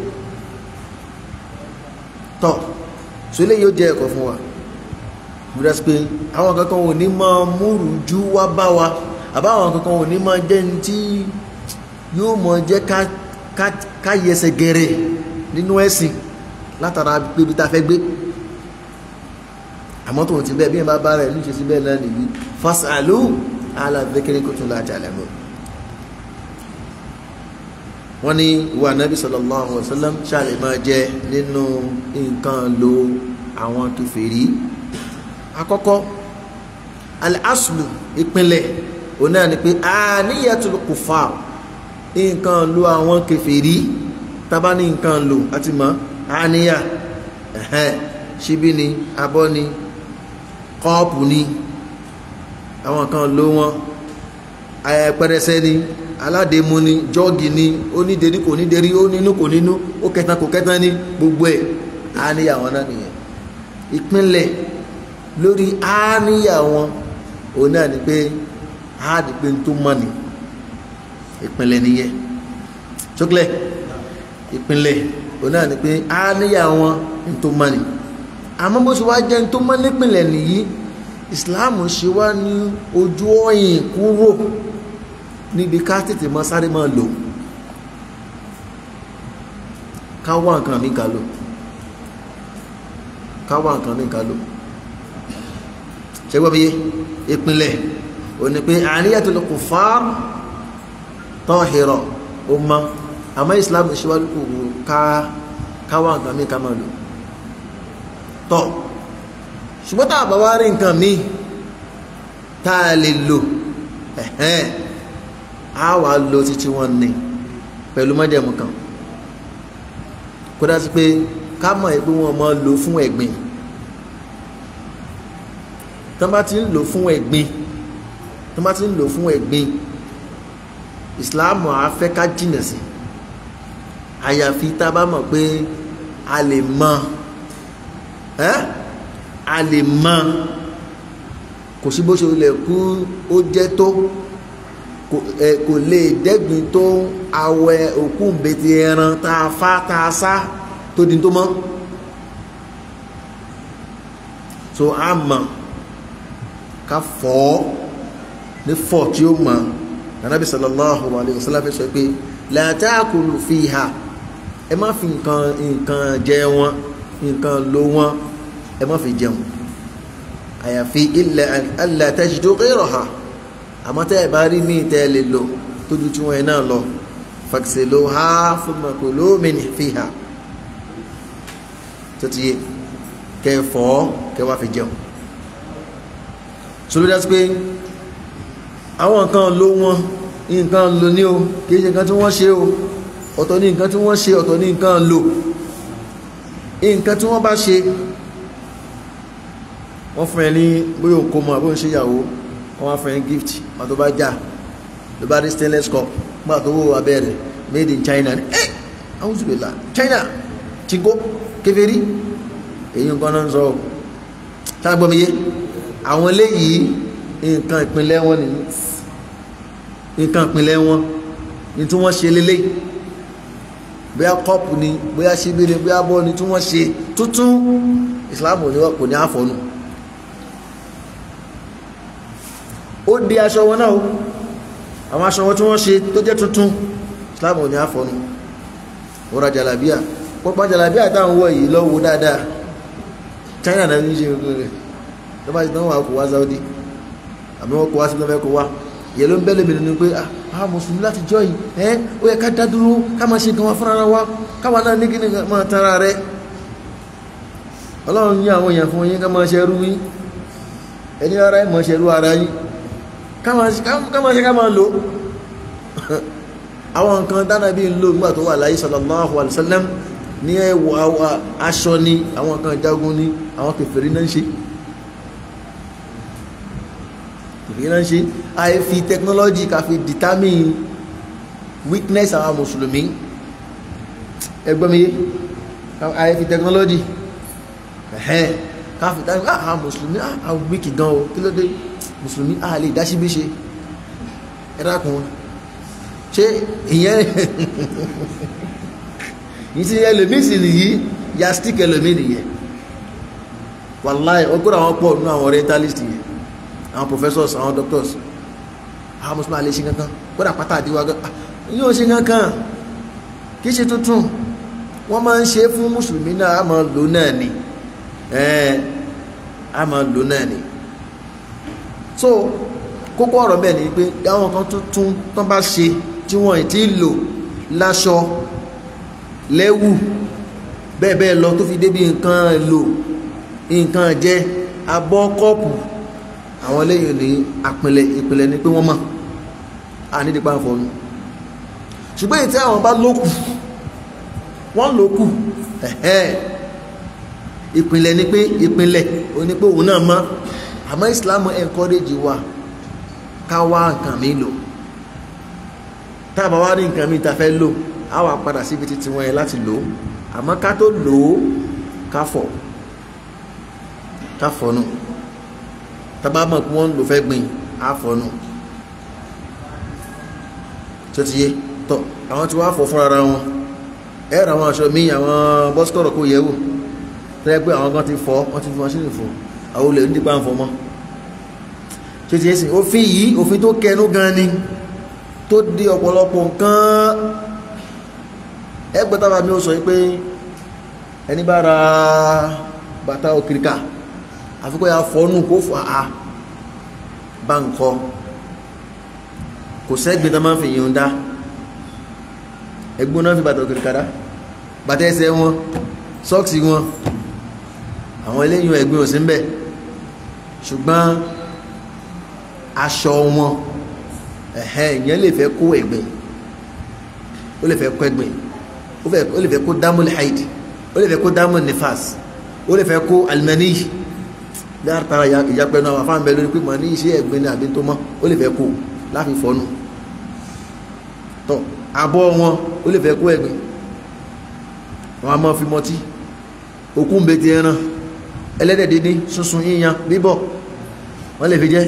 tọ́ so eléyìí ó jẹ́ ẹ̀kọ́ fún wa bíi pé àwọn kankan ò ní máa múrù jú wá bá wa àbáwọn kankan ò ní máa jẹ́ ní tí yóò mọ̀ jẹ́ ká yẹsẹ̀ gẹ̀rẹ̀ nínú ẹ̀sìn látara pébi tá a fẹ́ gbé àmọ́ tó ti bẹ́ẹ̀ bí ẹ bá bá rẹ̀ níṣẹ́ sí bẹ́ẹ̀ náà nìyí fasalu ala dhikri kuntum la ta'lamun wọ́n ní ìwà nàbí sallallahu alaihi wasallam ṣàlẹ̀ máa jẹ nínú nǹkan lo àwọn kèfèrí àkọ́kọ́ al-aslu ìpínlẹ̀ òun náà ni pé aniyatul kufar nǹkan lo àwọn kèfèrí tábà ní nǹkan lo àti mọ́ àníyà ṣíbí ni abọ́ ni kọ́ọ̀pù ni àwọn kan ló wọn pẹrẹsẹ ni aládèémú ni jọ́ọ̀gì ni onídèrí kò nídèrí ó nínú kò nínú ó kẹtan kò kẹtan ní gbogbo ẹ̀ àníyà wọn náà nìyẹn ìpínlẹ̀ lórí àníyà wọn òun náà ni pé áàdì pé n tó mọ̀ ni ìpínlẹ̀ nìyẹn ṣókìlẹ̀ ìpínlẹ̀ òun náà ni pé àníyà wọn n tó mọ̀ ni àmọ́ bó ṣe wá jẹ́ n tó mọ̀ nípìnlẹ̀ nìyí islam ṣe wá ní ojú ọ̀yìn kúrò níbi ká tètè mọ́ sáré máa lò ká wá nǹkan mi ká lò ká wá nǹkan mi ká lò ṣẹgbọ́n mi yé ìpínlẹ̀ ò ní pé àníyàtul kuffar tahira ó mọ́ àmọ́ islam ṣe wá kúrò ká ká wá nǹkan mi ká máa lò tọ́ ṣùgbọ́n tá a bá wá rí nǹkan míì tá a lè lò ẹ̀hẹ́n a wà lo títí wọn ní pẹ̀lú mọ́jẹ̀mú kan kó dá sí pé ká mọ̀ ẹ́ pé wọ́n mọ̀ lò fún ẹ̀gbìn tán bá ti ń lò fún ẹ̀gbìn tán bá ti ń lò fún ẹ̀gbìn ìsìláàmù afẹ́ ká jìnà sí àyàfi tá a bá mọ̀ pé a lè mọ ẹ́ a lè mọ kò sí bó ṣe lè kú ó jẹ́ tó kò lè dẹ́gbin tó awẹ òkú mbẹ́tì ẹran tá a fa tá a sá tó di tó mọ́ so a mọ̀ ká fọ́ ní fọ́ tí ó mọ̀ anabi sallallahu alayhi wa sallam sọ pé la ta'kulu fiha ẹ má fi nǹkan nǹkan jẹ wọn nǹkan lo wọn ẹ má fi jẹun àyàfi illa alla tajidu ghayraha àmọ́ tẹ́ ẹ bá rí míì tẹ́ ẹ lè lò tójú tí wọ́n yẹn náà lọ faghsiluha thumma kulu min fiha tó ti yé kẹ́ ẹ fọ̀ kẹ́ wá fi jẹun sọlá dá sí pé àwọn nǹkan ló wọn nǹkan lò ní o kìí ṣe nǹkan tí wọ́n ṣe o ọ̀tọ̀ ní nǹkan tí wọ́n ṣe ọ̀tọ̀ ní nǹkan lò nǹkan tí wọ́n bá ṣe wọ́n fún ẹ ní bóyá òkú mọ́ àbóyá ṣe ìyàwó wọ́n wá fún ẹ gift wọ́n tó bá já ló bá rí stainless cup gbà tó wó abẹ́rẹ́ made in China ní ẹ́ àwọn òṣèlú la China chinko kèfèrí èyí nǹkan náà ń sọ táwọn gbọ́mi yé àwọn eléyìí nǹkan ìpínlẹ̀ wọn ni nǹkan ìpínlẹ̀ wọn ní tí wọ́n ṣe lélẹ̀ bóyá kọ́pù ni bóyá ṣíbí ni bóyá bọ́ ni tí wọ́n ṣe tuntun ìsìláàmù ni kò ní àfọ̀nù ó di aṣọ wọn náà àwọn aṣọ wọn tí wọ́n ṣe tó jẹ́ tuntun ìsìláàmù ni àfọ̀nù ó ra jàlábíà pọ́pá jàlábíà táwọn wọ̀ yìí lọ́wọ́ dáadáa China náà ní ṣe gbogbo rẹ̀ tó bá ti tán wà kó wá Saudi àmì wọn kó wá sí lọ́fẹ́ kó wá yẹ ló ń bẹ́lẹ̀ mìíràn ni pé ah mùsùlùmí láti jọ yìí ẹ́ ó yẹ ká dá dúró ká máa ṣe nǹkan wá fúnra wa káwa náà ní kíni máa tara rẹ ọlọ́run ní àwọn èèyàn fún yín ká máa ṣe ẹrú yín ẹni ara ẹ̀ máa ṣe ẹrú ara yín ká máa ṣe ká máa lò àwọn nǹkan dáná bí ń lò nígbà tó wà láyé sallallahu alaihi wasallam ní ẹwà aṣọ ni àwọn nǹkan jagun ni àwọn kèfèrí náà ń ṣe ìran ṣe àì fi technology ká fi determine weakness àwọn mùsùlùmí ẹgbọ́mìyé àì fi technology ẹ̀hẹ́n ká fi determine àwọn mùsùlùmí àwọn weak gan o kí ló dé mùsùlùmí a lè dáṣí bí ṣe ẹ̀rákùn ṣe ìyẹn yìí ti ẹlòmí sì nìyí ya stick ẹlòmí nìyẹn wàláì ọgọ́rọ̀ àwọn pọ̀ nínú àwọn orientalist yẹn àwọn professors àwọn doctors àwọn mùsùlùmí alẹ́ ṣe kankan kódà pátá àdíwá gan yóò ṣe kankan kì í ṣe tuntun wọ́n máa ń ṣe fún mùsùlùmí náà a máa lò náà ni ẹ̀ẹ́n a máa lò náà ni so kókó ọ̀rọ̀ bẹ́ẹ̀ ni pé àwọn kan tuntun tó bá ṣe tí wọ́n ti lò láṣọ lẹ́wù bẹ́ẹ̀ bẹ́ẹ̀ lọ tó fi débi nǹkan lò nǹkan jẹ abọ́ kọ́ọ̀pù àwọn eléyìí ní àpìnlẹ̀ ìpìnlẹ̀ ni pé wọ́n mọ̀ à ní ìdípa fọ́nù ṣùgbọ́n èyí tí àwọn bá lókù wọ́n lókù ẹ̀hẹ́ ìpìnlẹ̀ ni pé ìpìnlẹ̀ o ní pé òun náà mọ́ àmọ́ Islam encourage wa ká wá nǹkan mi lò táàbà wá ní nǹkan mi ta fẹ́ lò á wà padà síbi títí wọn yẹn láti lò àmọ́ ká tó lò ó ká fọ̀ ká fọ̀nù tàbá mọ̀ kí wọ́n lò fẹ́ gbìn àfọ̀nù tó ti yé tọ́ àwọn tí wọ́n fọ̀ fún ara wọn ẹ̀rọ àwọn aṣọ míì àwọn bọ́sikọ̀rọ̀ kò yẹ̀wò tẹ́lẹ̀ pé àwọn kan ti fọ̀ wọ́n ti fi mọ́ṣínì fọ̀ àwọn olè nípa ń fọ̀ mọ́ tó ti yé sí òfin yìí òfin tó kẹnu gan ni tó di ọ̀pọ̀lọpọ̀ nǹkan ẹgbẹ́ tábà mi ó sọ pé ẹni bá ra bàtà òkìrìkà àfikọ́ ya fọ́nù kó fọ́ a bá ń kọ́ kò sẹ́gbẹ̀ tó máa ń fi yíò dá ẹgbọ́n náà fi bàtà òkèrè kàdá bàtà ẹsẹ̀ wọn sọ́ọ̀sì wọn àwọn eléyìn ẹgbẹ́ òsì ń bẹ̀ ṣùgbọ́n aṣọ wọn ẹ̀hẹ́ ìyẹn lè fẹ́ kó ẹ̀gbẹ́ ó lè fẹ́ kó ẹ̀gbẹ́ ó lè fẹ́ kó dámúlì haid ó lè fẹ́ kó dámúlì nifas ó lè fẹ́ kó alimaniyi látara ìyapẹ́ náà wàfáà ń bẹ lórí pé màá ní iṣẹ́ ẹ̀gbin ní àbí tó mọ́ ó lè fẹ́ kó láfi fọ́nù tọ́ abọ́ wọn ó lè fẹ́ kó ẹ̀gbìn wọn a máa fi mọtí òkú ń bẹ ti ẹran ẹlẹ́dẹ̀ dídín sunsun yíyan bíbọ̀ wọ́n lè fi jẹ́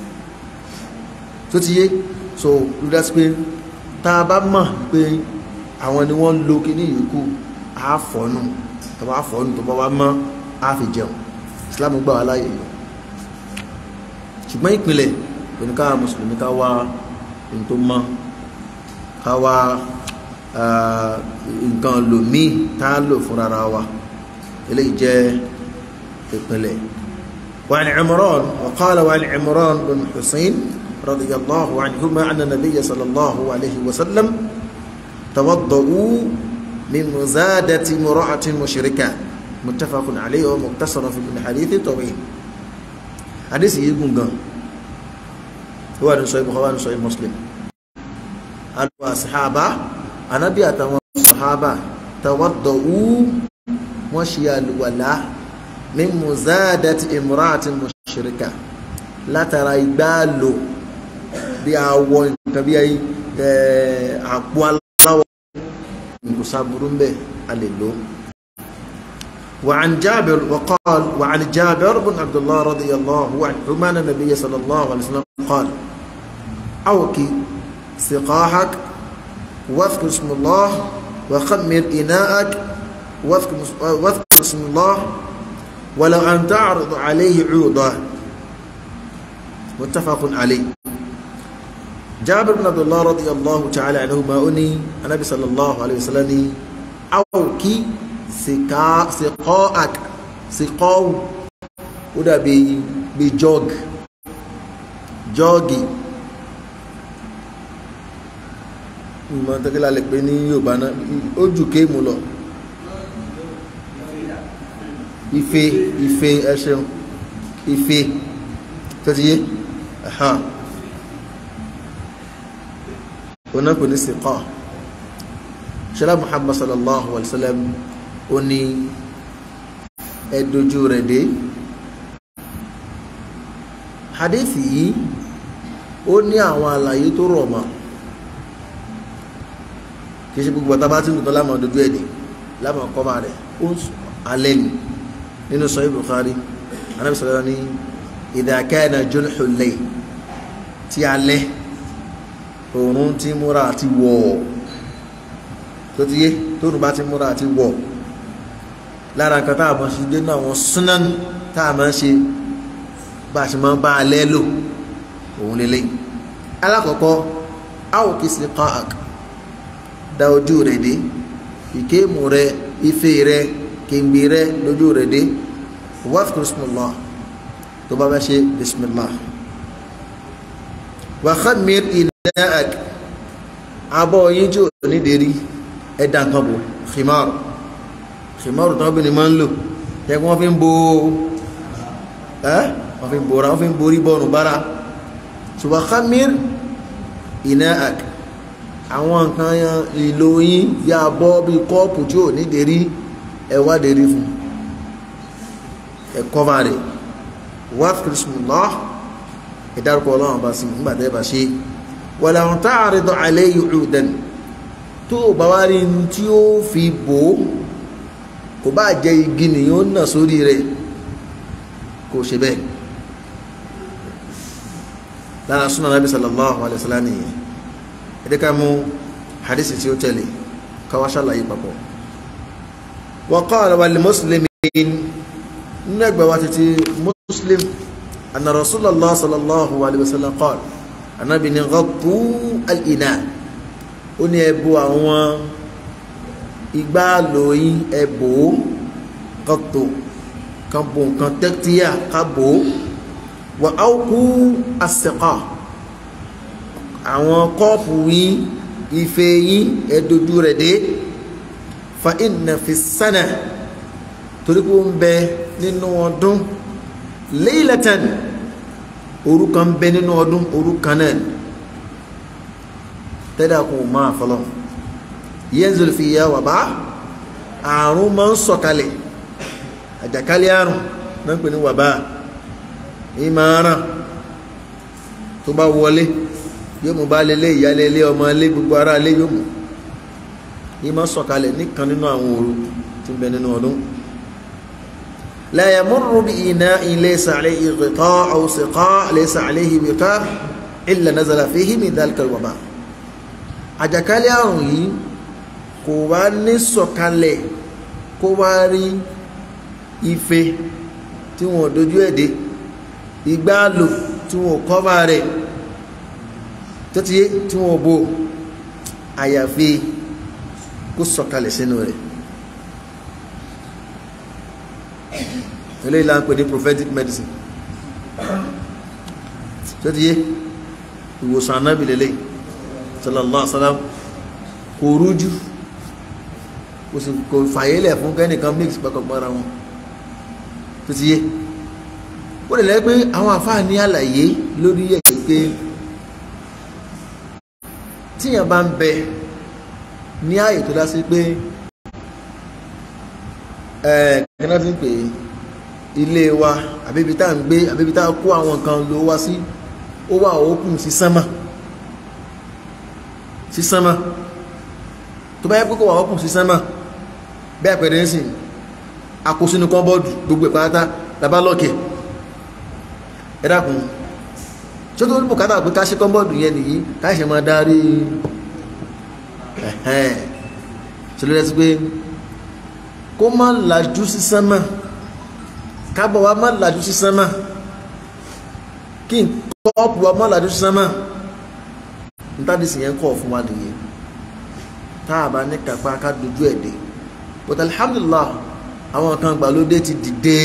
tó ti yé so ló dá sí pé tá a bá mọ̀ pé àwọn ni wọ́n lo kíní yòókù á fọ́nù tó bá fọ́nù tó bá wá mọ́ á fi jẹun Islam gbà wá láàyè lọ ṣùgbọ́n ìpìlẹ̀ oníkà mùsùlùmí ká wá ohun tó mọ́ ká wá nǹkan lò míì tá a lò fún rárá wa eléyìí jẹ́ ìpìlẹ̀ وعن عمران وقال وعن عمران بن حسين رضي الله عنهما أن النبي صلى الله عليه وسلم توضؤوا من مزادة امرأة مشركة متفق عليه ومقتصر في من حديث طويل حديث يقول هو أن صحيح بخوان صحيح مسلم الصحابة أنا بيأت الصحابة توضؤوا وشي الولاء من مزادة امرأة مشركة لا ترى يبالو bí awọ nǹkan bí àpò aláwọ̀ kò sáburú ń bẹ̀ a lè lò وعن جابر وقال وعن جابر بن عبد الله رضي الله عنهما أن النبي صلى الله عليه وسلم قال أوكي سقاحك واذكر اسم الله وخمر إناءك واذكر واذكر اسم الله ولو أن تعرض عليه عوضا متفق عليه جابر بن عبد الله رضي الله تعالى عنهما أني النبي صلى الله عليه وسلم أوكي سقا سقاءك سقاو ودا بي بجوج جوجي ìmọ̀ tẹ́kílá lè pé ní Yorùbá náà ó jù kéèmù lọ ife ife ẹ ṣeun ife tó ti yé ẹ̀hán onáko ní siqa ṣẹlá Muhammad sallallahu alaihi wasallam ó ní ẹdójú rẹ̀ dé hadithi yìí ó ní àwọn àlàyé tó rọ̀ mọ́ kì í ṣe gbogbo ọ̀tá bá ti ń gbọ́dọ̀ lámà dojú ẹ̀ dé lámà kọ́mà rẹ̀ ó alẹ́ ni nínú Sahih Bukhari anábì sọ̀rọ̀ ní idha kana junhul layl tí alẹ́ òòrùn ti múra àti wọ̀ tó ti yé tóòrùn bá ti múra àti wọ̀ lára nǹkan tá a mọ̀ sí dé náà wọ́n súnan tá a máa ń ṣe bá a ṣe máa ń bá alẹ́ lò òun lélẹ̀ alákọ̀ọ́kọ́ áwòkí sí qa'ak da ojú rẹ̀ dé ìkéèmù rẹ̀ ife rẹ̀ kéǹgbì rẹ̀ lójú rẹ̀ dé wàfíkú bismillah tó bá bá ṣe bismillah wa khammir ina'ak abọ́ yín tí ò ní dérí ẹ̀dá nǹkan bò khimar khimar tó bí ni máa ń lò jẹ́ kí wọ́n fi ń bo ẹ́ wọ́n fi ń bora wọ́n fi ń borí bọ́ọ̀nù bára ṣùgbọ́n khammir ina'ak àwọn nǹkan ìlò yín yá bọ́ bí kọ́ọ̀pù tí ò ní dérí ẹwà dérí fún ẹ̀kọ́fà rẹ̀ wàfíkú bismillah ìdárúkọ ọlọ́run bá sí nígbàtẹ́ bá ṣe wọ̀lá àwọn táàrídọ̀ alẹ́ ìrùdẹ̀n tó bá wá rí tí ó fi bò ó kò bá jẹ́ igi nìyàn ó nà sórí rẹ̀ kò ṣe bẹ́ẹ̀ lára súnà nàbí sallallahu alaihi wasallam nìyẹn ẹ̀dẹ́ká mú hadisi tí ó tẹ̀lé káwá ṣàlàyé papọ̀ wa qala wal muslimin nínú ẹgbẹ̀ wa títí muslim anna rasulallah sallallahu alaihi wasallam qala anabi ni ghaddu al-ina ó ní ẹbú àwọn igbá lóyìn ẹbò kọtò kan bò nǹkan tẹ́tíyà ká bò wà áwùkú àsẹ̀kà àwọn kọ́ọ̀pù yín ife yín ẹ̀dójú rẹ̀ dé fa inna fi sana torí pé ó ń bẹ nínú ọdún laylatan òru kan bẹ nínú ọdún òru kan náà tẹ́lẹ̀ kò máa fọlọ́ yanzul fiya wàbá àrùn máa ń sọ̀kalẹ̀ àjàkálẹ̀ àrùn náà pè ní wàbá ìmọ̀ràn tó bá wọlé yóò mú baálé ilé ìyálé ilé ọmọ ilé gbogbo ará ilé yóò mú yìí máa sọ̀kalẹ̀ nìkan nínú àwọn òru tí ń bẹ nínú ọdún la yamurru bi ina'in laysa alayhi ghita' aw siqa' laysa alayhi wiqa' illa nazala fihi min dhalika al-waba àjàkálẹ̀ àrùn yìí kò wá ní sọ̀kalẹ̀ kó wá rí ife tí wọ́n dojú ẹ̀dẹ́ ìgbàlò tí wọ́n kọ́bà rẹ̀ tó ti yé tí wọ́n bò àyàfi kó sọ̀kalẹ̀ sínú rẹ̀ eléyìí la ń pè ní prophetic medicine tó ti yé ìwòsàn anábì lélẹ̀ sallallahu alaihi wasallam kò rújú kò sì kò fàyélẹ̀ fún kẹ́nìkan mix pẹ́kọ̀pọ́ra wọn tó ti yé ó lè lẹ́ pé àwọn àfáà ní àlàyé lórí ẹ̀ pé tíyàn bá ń bẹ ní ààyè tó dá sí pé ẹ̀ẹ́dẹ́gbẹ́ná ti ń pè ilé wa àbíbi tá à ń gbé àbíbi tá à kó àwọn nǹkan ló wá sí ó wà òkun sí sánmà sí sánmà tó bá yẹ pé kó wà òkun sí sánmà bẹ́ẹ̀ pẹ̀lú ẹ̀sìn àkósínú kọ́bọ́ọ̀dù gbogbo ìpátá labá lọ́kẹ̀ ẹ dákun tí ó tó ní bùkátà pé ká ṣe kọ́bọ́ọ̀dù yẹn nìyí ká ṣe máa darí ẹ̀hẹ́n ṣe ló rẹ́ sí pé kó má lajú sí sánmà kábọ̀ wa má lajú sí sánmà kí n kọ́ọ̀pù wa má lajú sí sánmà nítàdísì yẹn kọ́ fún wa nìyí tá a bá ní kápá ká dojú ẹ̀ dé but alhamdulillah àwọn kan gbàlódé ti dìde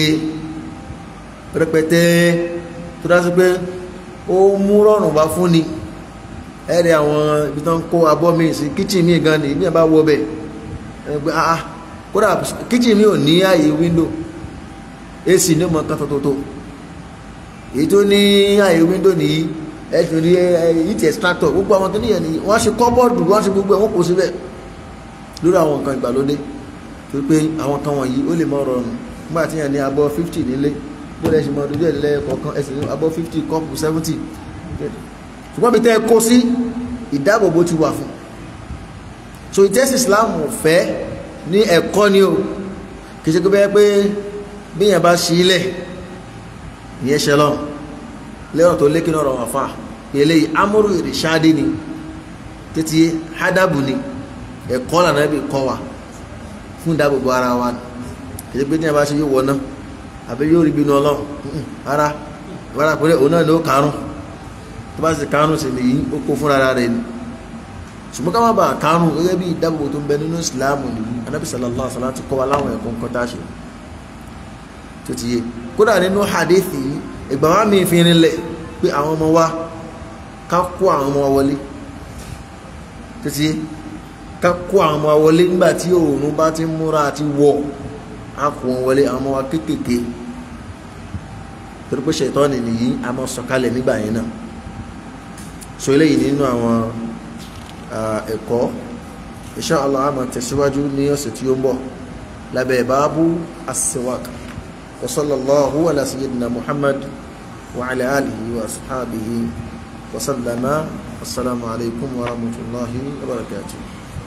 rẹpẹtẹ tó dá sí pé ó mú rọrùn wá fún ni ẹ̀rẹ̀ àwọn ibi tó ń kó abọ́ mi sí kíchìn mi gan ni ibi yẹn bá wọ bẹ̀ ẹgbẹ́ ah kódà kíchìn mi ò ní ààyè wíńdò ac ní ọmọ kan tótótó èyí tó ní ààyè wíńdò nìyí ẹ̀sùn ní heat extractor gbogbo àwọn tó níyẹn nìyí wọ́n á ṣe kọ́bọ́ọ̀dù wọ́n á ṣe gbogbo ẹ̀ wọ́n kò síbẹ̀ lórí àwọn nǹkan ìgbàlódé tó pé àwọn kan wọ̀nyí ó lè mọ rọrùn nígbà tí yẹn ní abọ́ fifty nílé bó lẹ́ ṣe mọ dojú ẹ̀ lẹ́yìn kọ̀ọ̀kan ẹ̀sìn ní abọ́ fifty kọ́ọ̀pù seventy ṣùgbọ́n bí tẹ́ ẹ kó sí ìdáàbòbò ti wà fún so ìtẹ́sí Islam fẹ́ ní ẹ̀kọ́ ni o kì í ṣe pé pé bí yẹn bá ṣí ilẹ̀ ìyẹn ṣe lọ lẹ́yìn tó lékè náà rọrùn àfa eléyìí amúrú ìrìṣàdé ni títí hádàbù ni ẹ̀kọ́ lànà bí kọ́ wa fún ìdáàbòbò ara wa kì í ṣe pé tí yẹn bá ṣe yóò wọ náà àbí yóò rí bínú ọlọ́run ara ìwádà pé òun náà ni ó kàrún tó bá sì kàrún sí nìyí ó kó fúnra rẹ̀ ni ṣùgbọ́n ká má bàa kàrún gẹ́gẹ́ bí ìdáàbòbò tó ń bẹ nínú ìsìláàmù nìyí anábì sallallahu alaihi wasallam ti kọ́ wa láwọn ẹ̀kọ́ nǹkan tá a ṣe tó ti yé kódà nínú hadithi yìí ìgbà wa mi fi rinlẹ̀ pé àwọn ọmọ wa ká kó àwọn ọmọ wa wọlé tó ti yé ká kó àwọn ọmọ wa wọlé nígbà tí òòrùn bá ti múra àti wọ̀ á kó wọn wọlé àwọn ọmọ wa kéékèèké torí pé ṣètọ́ni nìyí a máa sọ̀kalẹ̀ nígbà yẹn náà so eléyìí nínú àwọn ẹ̀kọ́ insha Allah a máa tẹ̀síwájú ní ọ̀sẹ̀ tí ó ń bọ̀ lábẹ́ báábù as-siwak wa sallallahu ala sayyidina muhammad wa ala alihi wa ashabihi wa sallama assalamu alaikum wa rahmatullahi wa barakatuh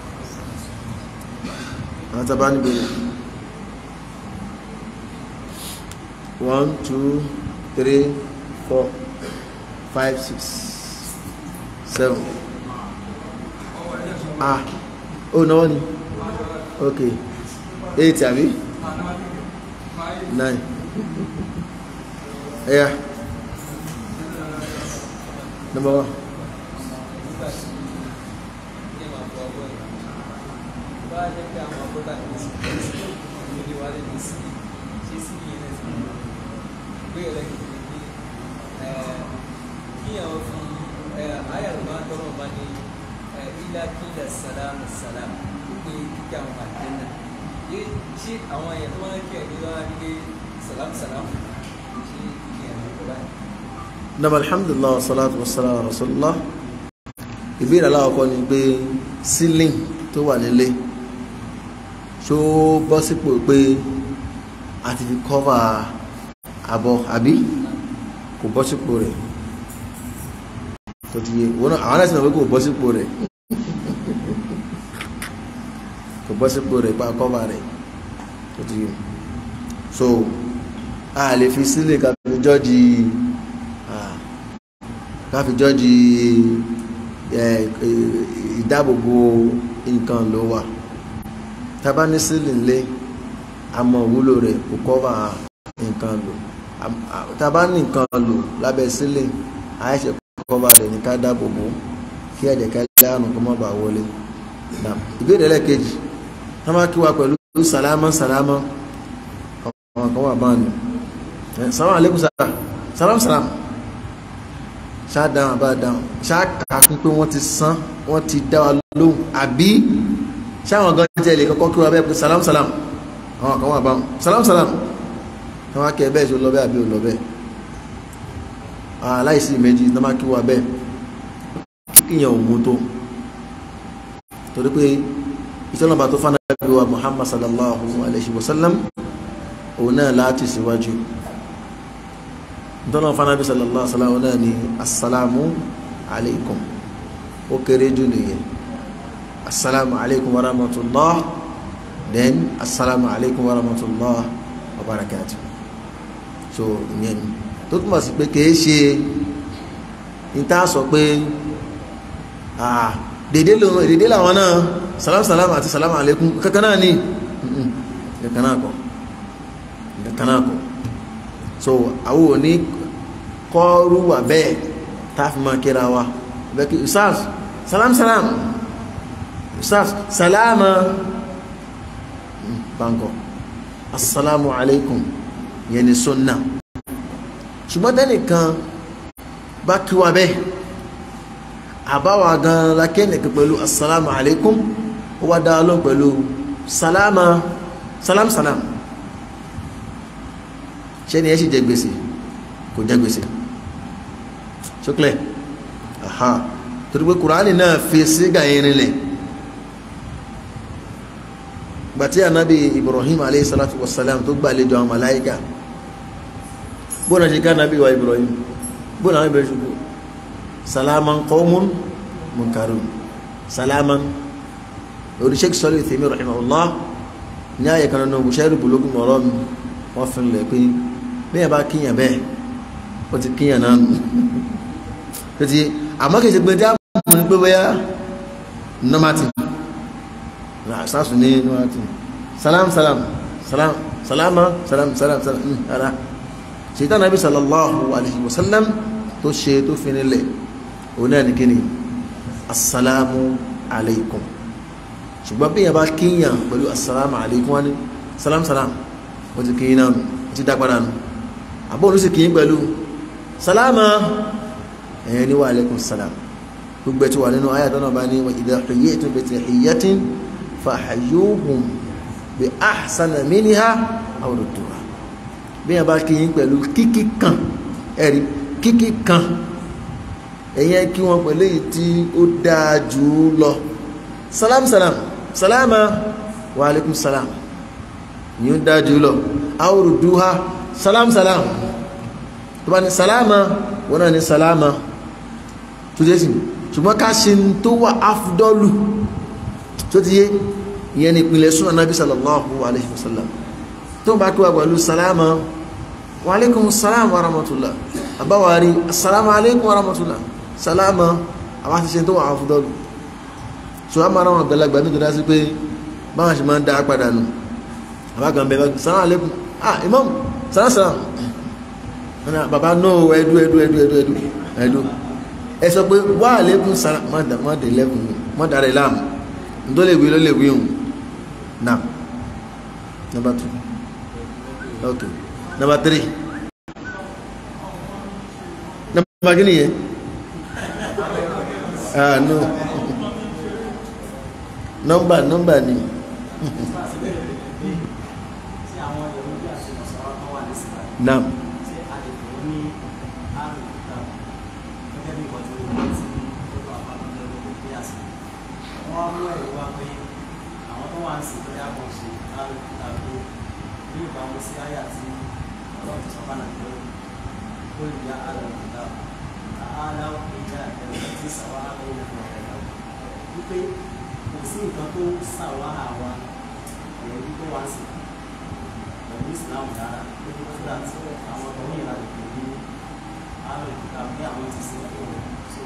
àwọn tàbá níbi one two three four five six seven ah oh náwó ni okay eight àbí nine ẹ̀yà number one. kíyàn fi ayàlùmá tọrọ bá ní ilá kílẹ̀ sàlámù sàlámù pé kíkẹ́ àwọn àdéhùn yé ṣé àwọn èèyàn tó máa ń kí ẹ̀mí lọ́wọ́ ní pé sàlámù sàlámù ṣé kíkẹ́ ẹ̀mí tó báyìí. nam alhamdulilah wasalaatu wasalaam ala rasulillah ìbéèrè aláwọ̀kọ́ ni pé ceiling tó wà nílé ṣó bọ́ sípò pé a ti fi cover abọ́ àbí kò bọ́ sípò rẹ̀ tó ti yé wọn àwọn náà sì náà pé kò bọ́ sípò rẹ̀ kò bọ́ sípò rẹ̀ pa kọ́ba rẹ̀ tó ti yé so a lè fi sílẹ̀ ká fi jọ́ọ̀jì ká fi jọ́ọ̀jì ìdáàbòbò nǹkan ló wà tábà ní sílẹ̀ ńlẹ̀ àmọ́ òwúlò rẹ̀ kò kọ́ba nǹkan lò tábà ní nǹkan lò lábẹ́ sílẹ̀ àìṣe kọ́ba rẹ̀ ní ká dáàbòbò kí ẹ̀jẹ̀ kẹ́lẹ́ àrùn kó má bàa wọlé ìbéèrè lẹ́ẹ̀kejì wọ́n máa kí wa pẹ̀lú sàlámà sàlámà àwọn kan wà báyìí sàlámà alaikum sàlámà sàlámà ṣáà dáhùn àbá dáhùn ṣáà kàkún pé wọ́n ti san wọ́n ti dá wa lóhùn àbí ṣáwọn gan jẹ́ ilé kọ́kọ́ kí wa bẹ́ẹ̀ pé sàlámà sàlámà àwọn kan wà báyìí sàlámà sàlámà àwọn akẹ́ bẹ́ẹ̀ ṣe lọ bẹ́ẹ̀ àbí ò lọ bẹ́ẹ̀ aláìsí méjì tó máa kí wa bẹ́ẹ̀ kíkìyàn ò mú tó torí pé ìtọ́nàbà tó fánà bí wa muhammad sallallahu alaihi wasallam òun náà láti síwájú ìtọ́nà fánà bí sallallahu alaihi wasallam náà ni assalamu alaikum ó kéré jù nìyẹn assalamu alaikum wa rahmatullah then assalamu alaikum wa rahmatullah wa barakatuh so ìyẹn ni tó túnmọ̀ sí pé kìí ṣe ìta sọ pé dédé làwọn náà salam salam àti salam alaikum kankan náà ní kankan náà kọ́ kankan náà kọ́ so àwọn òní kọ́rù wà bẹ́ẹ̀ táàfi máa kíra wa bẹ́ẹ̀kì usas salam salam usas salama bankọ assalamu alaikum yẹn ni sunna ṣùgbọ́n tẹ́nìkan bá kí wa bẹ́ẹ̀ àbáwà gan lakẹ́nìkan pẹ̀lú assalamu alaikum ó wá dá lọ pẹ̀lú salama salam salam ṣe ni ẹ sì jẹ gbèsè kò jẹ gbèsè ṣókèlè aha torí pé kùránì náà fi sígà irin lẹ̀ gbàtí ànábì ibrahim alayhi salatu wassalam tó gbàlejò àwọn màláíkà bóna ṣe ká nàbí wa ibrahim bóna àwọn ìbẹ̀rẹ̀ ṣùgbọ́ salaman qawmun munkarun salaman lórí sheik sọ́lé ìtẹ̀mí rahimahullah ní ààyè kan nínú bùṣẹ́rì bùlógún ọ̀rọ̀ mi wọ́n fi lẹ̀ pé bẹ́ẹ̀ bá kíyàn bẹ́ẹ̀ ó ti kíyàn náà nù tó ti àmọ́ kìí ṣe pé dá mú ní pé bóyá nọ́mátì sáàsù ní nọ́mátì salam salam salam salama salam salam salam ara ṣètò ànábì sallallahu alayhi wa sallam tó ṣe tó fi nílẹ̀ òun náà ní kíni assalamu alaikum ṣùgbọ́n bí yẹn bá kíyàn pẹ̀lú assalamu alaikum wá ní salam salam ó ti kíyàn náà ó ti dápadà nù àbọ̀ òun sì kíyàn pẹ̀lú salama ẹ̀yẹn ní wa alaikum salam gbogbo ẹ̀tí wà nínú ayatollah náà bá ní wa idha huyyitum bi tahiyyatin fahayyuhum bi ahsana minha aw rudduha bí yẹn bá kí yín pẹ̀lú kíkí kan ẹ̀rí kíkí kan ẹ̀yẹn kí wọ́n pẹ̀lú èyí tí ó dáa jù ú lọ salam salam salama wa alaikum salam ni ó dáa jù ú lọ awòrò dúhá salam salam tó bá ní salama wọ́n náà ní salama tó jẹ́ sí ṣùgbọ́n ká ṣe tó wà áfúdọ́lù tó ti yé ìyẹn ni ìpìlẹ̀ súnà nábì sallallahu alaihi wasallam tó bá kí wà pẹ̀lú salama wa alaikum salam wa rahmatullah àbáwárí assalamu alaikum wa rahmatullah salama àwọn àti ṣe tó wà áfúdọ́lù so a máa ráwọn àgbàlagbà ní ìdúrà sí pé báwọn ṣe máa ń dá padà nù àbágan bẹ̀rẹ̀ salamu alaikum ah imam salam salam bàbá náà ẹdú ẹdú ẹdú ẹdú ẹdú ẹdú ẹ sọ pé wà alaikum salam má dé lẹ́kùn má dára ìlàmù tó lè wí ló lè wí òun now number two okay number three number kí nìyẹn ah no number number ni now wọ́n mú ẹ̀rí wá pé àwọn tó wà ń sìn lórí àwọn ṣe lálùkúta pé ní ìbámu sí àyà tí ọlọ́run sọ fún àná pé ó lè yá àlùkúta tààlà ìjà ẹ̀rọ tí sàwá àwọn ọmọ rẹ̀ lọ. wípé kò sí nǹkan tó sàwá àwa ẹ̀rọ wípé wá sí pẹ̀lú Islam rárá lójú tó dà tí àwọn ọmọ yìí láti pè ní àrùn ìkúta bí àwọn ti sin fún wọn.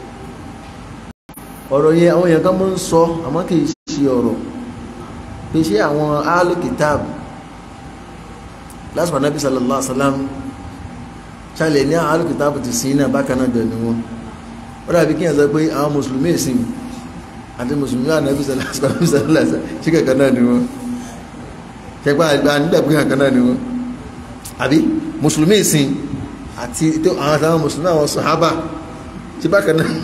ọ̀rọ̀ yẹn àwọn èèyàn kan mọ́ ń sọ àmọ́ kì í ṣe ọ̀rọ̀ pé ṣé àwọn alukitab lásìkò anábì sallallahu alaihi wasallam ṣàlẹ̀ ní àwọn alukitab ti sin náà bákan náà dẹ̀ ni wọn ó dàbí kí n sọ pé àwọn mùsùlùmí ìsìn àti mùsùlùmí anábì sallallahu alaihi wasallam ṣé kankan náà ni wọn ṣẹgbà àgbà nígbà pé kankan náà ni wọn àbí mùsùlùmí ìsìn àti àwọn àtàwọn mùsùlùmí àwọn sàhábà ṣé bákan náà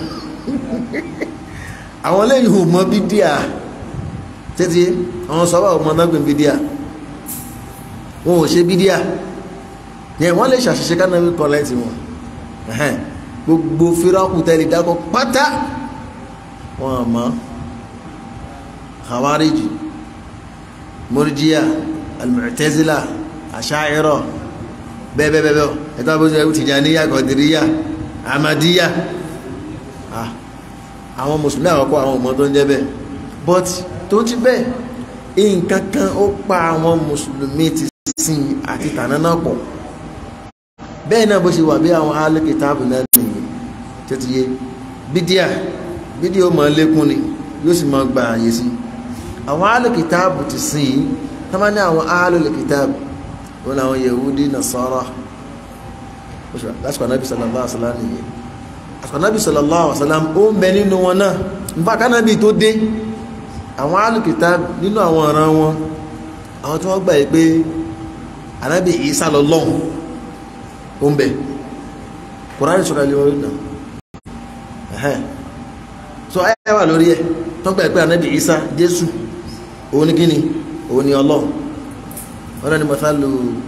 àwọn lẹ́yìn ò mọ bídíà títí àwọn sọ́bà ò mọ nágbìn bídíà wọn ò ṣe bídíà yẹn wọ́n lè ṣàṣìṣe kánáwí kọ́lẹ́tì wọn gbogbo fíráàkù tẹ́lẹ̀ dákọ̀ pátá wọn àmọ́ khawariji murjiya al-mu'tazila asha'ira bẹ́ẹ̀bẹ́ẹ̀bẹ́ ẹ̀tọ́ bó ṣe tìjàníyà kọ̀dìríyà amadíyà ah àwọn mùsùlùmí àkọ́kọ́ àwọn ọmọ tó ń jẹ́ bẹ́ẹ̀ but tó ti bẹ́ẹ̀ nǹkan kan ó pa àwọn mùsùlùmí ti sin àti tàná náà pọ̀ bẹ́ẹ̀ náà bó ṣe wà bí àwọn alẹ́kìtàbù náà nìyí tẹ́tí yé bídíà bídíà ó máa lékún ni yóò sì máa gba àyè sí àwọn alẹ́kìtàbù ti sin yìí tá máa ní àwọn alẹ́kìtàbù wọn làwọn yahudi nasara lásìkò anábì sallallahu alaihi wasallam nìyí ànábì sallallahu alaihi wasallam ó ń bẹ nínú wọn náà nípa kánábì tó dé àwọn alùkìtà nínú àwọn ọ̀ràn wọn àwọn tí wọ́n gbà yí pé ànábì Ìsá lọ́lọ́hun ó ń bẹ kùránì sọ̀rọ̀ ilé orí náà ẹ̀hẹ́n so ayé wà lórí ẹ̀ tó gbà yí pé ànábì Ìsá Jésù òun ní kíni òun ní Ọlọ́hun wọn náà ni mọ̀tálù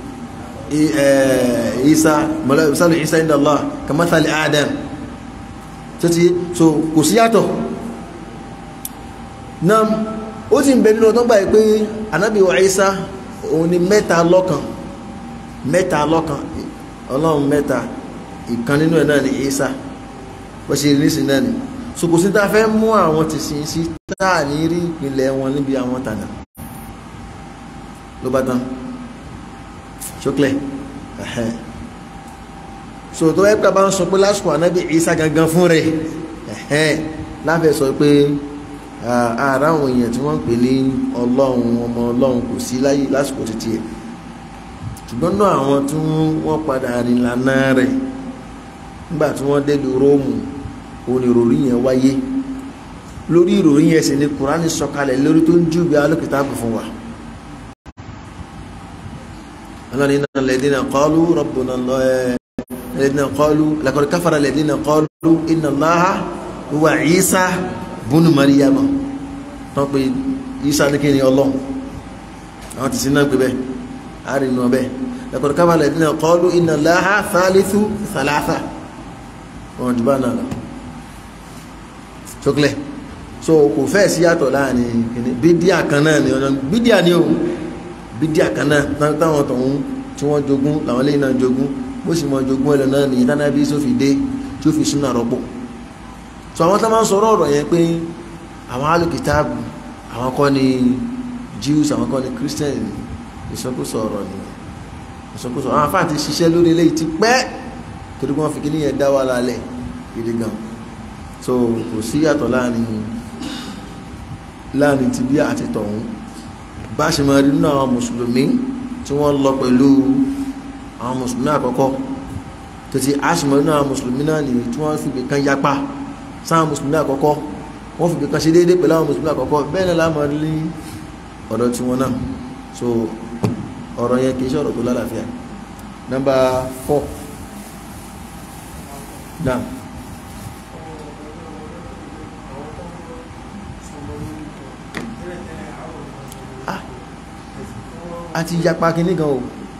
Ìsá mọ̀tálù Ìsá inda Allah kamathali Adam tó ti so kò sí yàtọ̀ náà ó ti ń bẹ nínú ọdún báyìí pé anábì wa Ìsá òun ni mẹ́ta lọ́kan mẹ́ta lọ́kan ọlọ́run mẹ́ta ìkan nínú ẹ̀ náà ni Ìsá bó ṣe rí sí náà ni so kò sí tá a fẹ́ mú àwọn ti sin sí táà ní rí ìpínlẹ̀ wọn níbi àwọn tànà ló bá tán ṣókèlè ẹ̀hẹ́ so tó ẹ́pẹ́ bá ń sọ pé lásìkò ànábì Ìsá gangan fún rẹ̀ ẹ̀hẹ́n láfẹ́ sọ pé ara àwọn èèyàn tí wọ́n ń pè ní ọlọ́run ọmọ ọlọ́run kò sí láyé lásìkò títí ẹ̀ ṣùgbọ́n náà àwọn tí wọ́n padà rìn lànà rẹ̀ nígbà tí wọ́n dé lu róòmù òun ni ìròrí yẹn wáyé lórí ìròrí yẹn sì ni kùránì sọ̀kalẹ̀ lórí tó ń júwe alókìtàbù fún wa ọlọ́run iná lẹ́dínà qalu rabbuna Allah الذين قالوا لقد كفر الذين قالوا إن الله هو عيسى بن مريم tán pé Ìsá ní kí ni Ọlọ́run àwọn ti sínú ẹgbẹ̀ bẹ́ẹ̀ àrínú ọbẹ̀ لقد كفر الذين قالوا إن الله ثالث ثلاثة wọn jù bá náà lọ ṣókèlè so kò fẹ́ sí yàtọ̀ láàrin kìíní bídíà kan náà ni ọ̀nà bídíà ni o bídíà kan náà táwọn tọ̀hún tí wọ́n jogún làwọn lẹ́yìn náà jogún bó sì mọ jogún ẹlẹ náà nìyí tánà bí sófì dé tí ó fi súnà rọ́pò so àwọn tó máa ń sọ̀rọ̀ ọ̀rọ̀ yẹn pé àwọn alùkìtàbù àwọn kọ́ ni Jews àwọn kọ́ ni Christian ìsọkúsọ ọ̀rọ̀ ni ìsọkúsọ àwọn afáà ti ṣiṣẹ́ lórí eléyìí ti pẹ́ torí wọ́n fi kí níyẹn dá wà lálẹ́ gidi gan so kò sí yàtọ̀ láàrin láàrin ti bí àti tọ̀hún bá ṣe máa rí nínú àwọn mùsùlùmí tí wọ́n lọ pẹ̀lú àwọn mùsùlùmí àkọ́kọ́ tó ti aṣìmọ̀ nínú àwọn mùsùlùmí náà nìyí tí wọ́n fi ibìkan yapa sáwọn mùsùlùmí àkọ́kọ́ wọ́n fi ibìkan ṣe déédéé pẹ̀lú àwọn mùsùlùmí àkọ́kọ́ bẹ́ẹ̀ náà láàmú rí ọ̀dọ̀ tí wọ́n náà so ọ̀rọ̀ yẹn kì í ṣe ọ̀rọ̀ tó lálàáfíà nọ́mbà four náà ah àti yapa kìíní gan o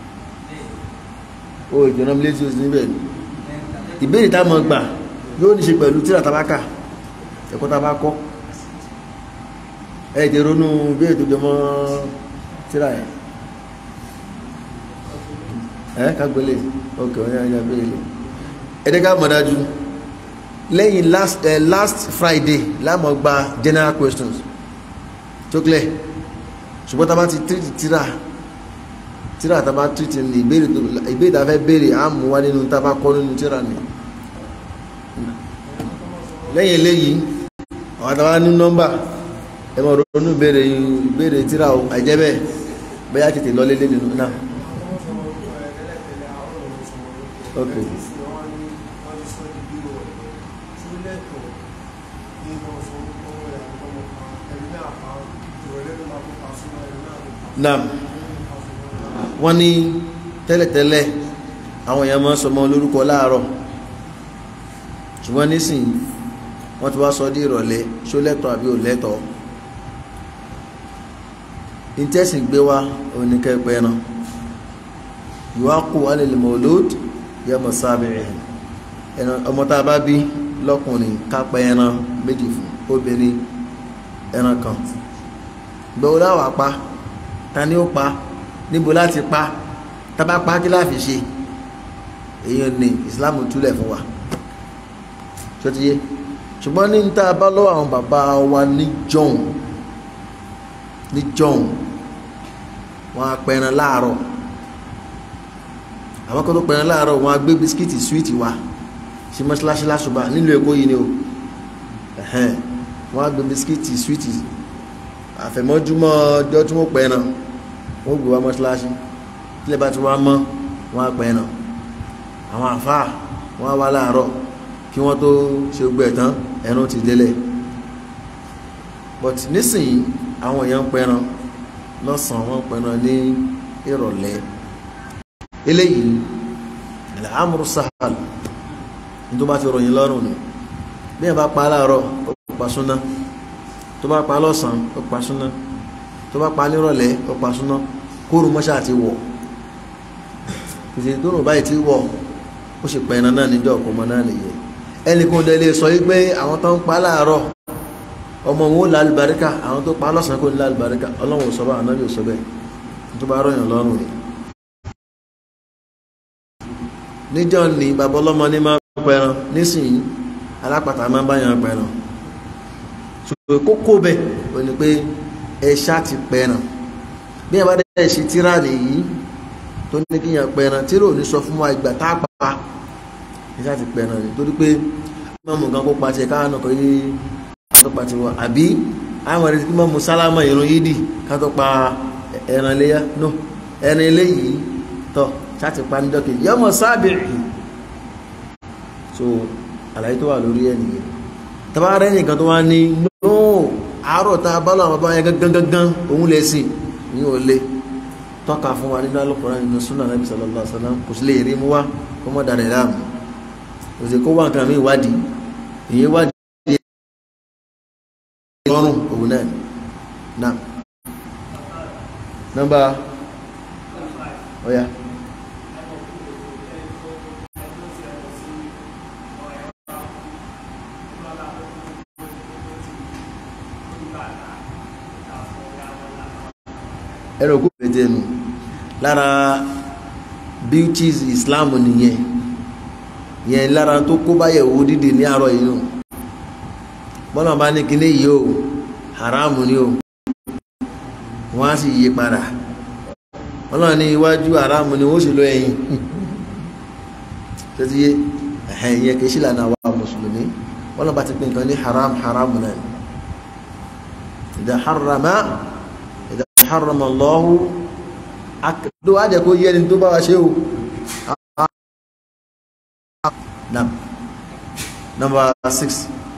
o ìjọna létí o sí níbẹ̀ ìbéèrè tá mọ̀ gbà yóò ní ṣe pẹ̀lú tíra tabaka ẹ̀kọ́ tabakọ́ ẹ̀ẹ́dẹ̀ ronú béèrè tó jọmọ́ tíra ẹ̀ ẹ́ kágbélé ọkẹ̀ ọ̀yá ẹ̀yà béèrè ẹ̀dẹ́ ká mọ̀ dájú lẹ́yìn last uh, last friday láàmú gba general questions tó clear ṣùgbọ́n tá a bá ti treat tírà tírà tá a bá treat ní ìbéèrè tó ìbéèrè tá a fẹ́ béèrè á mú wá nínú tá a bá kọ́ nínú tírà ni lẹ́yìn eléyìí àwọn àtàwọn ní nọ́mbà ẹ mọ̀ ronú ìbéèrè ìbéèrè tírà o àìjẹ́ bẹ́ẹ̀ bẹ́ẹ̀ tètè lọ lélẹ́ nínú náà. Okay. Naam wọ́n ní tẹ́lẹ̀tẹ́lẹ̀ àwọn èèyàn máa ń sọmọ lórúkọ láàárọ̀ ṣùgbọ́n nísìnyí wọ́n ti wá sọ dé ìrọ̀lẹ́ ṣó lẹ́tọ̀ àbí ò lẹ́tọ̀ ìtẹ́sìn gbé wá oníkẹ́pẹ́ ẹran yuwaqu alil mawlud yawma sabi'i ẹran ọmọ tá a bá bí lọ́kùnrin kápẹ́ ẹran méjì fún obìnrin ẹran kan gbọ́wọ́ láwàá pa ta ni ó pa níbo láti pa tábà pa kí láàfin ṣe èyí ni Islam túlẹ̀ fún wa ṣọtiyé ṣùgbọ́n ní ta bá lọ́wọ́ àwọn bàbá wa ní jọ̀hún ní jọ̀hún wọn á pẹran láàárọ̀ àwọn kan tó pẹran láàárọ̀ wọn á gbé bisikíìtì súwìtì wa ṣe mọ́ṣáláṣí láṣùbà nílùú Èkó yìí ni o wọn á gbé bisikíìtì súwìtì àfẹ̀mọ́júmọ́ ọjọ́ tí wọ́n pẹran wọ́n gbé wá mọ́ṣáláṣí tílẹ̀ bá ti wá mọ́ wọ́n á pẹran àwọn àfáà wọ́n á wá láàárọ̀ kí wọ́n tó ṣe gbogbo ẹ̀ tán ẹran ti délẹ̀ but nísìnyí àwọn èèyàn ń pẹran lọ́sàn-án wọ́n pẹran ní ìrọ̀lẹ́ eléyìí ilẹ̀ amúrú sahal ní tó bá ti ròyìn lọ́rùn ni bí ẹ̀ bá pa láàárọ̀ ó pa súná tó bá pa lọ́sàn-án ó pa súná tó bá pa nírọ̀lẹ́ ó pa súná kóòrùn mọ́ṣá àti wọ̀ ìṣèlú tó rùn báyìí ti wọ̀ ó sì pẹran náà níjọ́ ọ̀pọ̀ ọmọ náà nìyẹn ẹnìkan dẹ̀ lè sọ wípé àwọn tó ń pa láàárọ̀ ọmọ wọn ó lálùbáríkà àwọn tó pa lọ́sàn-án kò ní lálùbáríkà ọlọ́run ò sọ báyìí ànábì ò sọ bẹ́ẹ̀ tó bá rọyàn lọ́rùn ni. níjọ́ ni bàbá ọlọ́mọ ní máa pẹran nísìnyí alápàtà máa ń báyàn pẹran ṣùgbọ́n kókó bẹ́ẹ̀ ò ní pé ẹ̀ṣá ti pẹran bí ẹ bá dẹ́ ṣe tíra nìyí tó ní kíyàn pẹran tíra ò ní sọ fún wa ìgbà tá a pa ẹ̀ṣá ti pẹran ni torí pé mọ́mù kan kó pa tiẹ̀ káwọn náà kọ́ yé tó pa tiwọn àbí àwọn ẹ̀rẹ́ tí mọ́mù sálámà ìrun yídì ká tó pa ẹran iléyà no ẹran eléyìí tọ́ ṣáàtì pa ní dọ́kì yọmọ sábìrì so àlàyé tó wà lórí ẹ̀ nìyẹn tàbá rẹ̀ nìkan tó wá ní no àárọ̀ tá a bá lọ àwọn bàbá yẹn gangan gangan òun lè sìn ní ò lè tọ́ka fún wa nínú Al-Qur'an nínú sunnah Nabi sallallahu alaihi wasallam kò sí lè rí mú wá kó mọ́ darẹ̀ láàmú kò sí kó wá nǹkan mi ìwádìí èyí wádìí lọ́rùn òun náà náà nọ́mbà ọ̀yà. ẹ̀rọ kó pété nu lára beauties Islam nìyẹn yẹn lára tó kó báyẹ̀wò dídì ní àárọ̀ yìí nù bọ́lá bá ní kíní yìí o haramu ni o wọ́n á sì yí padà bọ́lá ní iwájú haramu ni wọ́n sì lọ ẹ̀yìn tẹ́tí yé ẹ̀hẹ̀n yẹn kì í sí lànà àwa mùsùlùmí bọ́lá bá ti pín nǹkan ní haram haramu náà ìdá harama ìdá harama Allahu akadó àjẹ́ kó yẹ ni tó bá wa ṣe o Nam. Number six.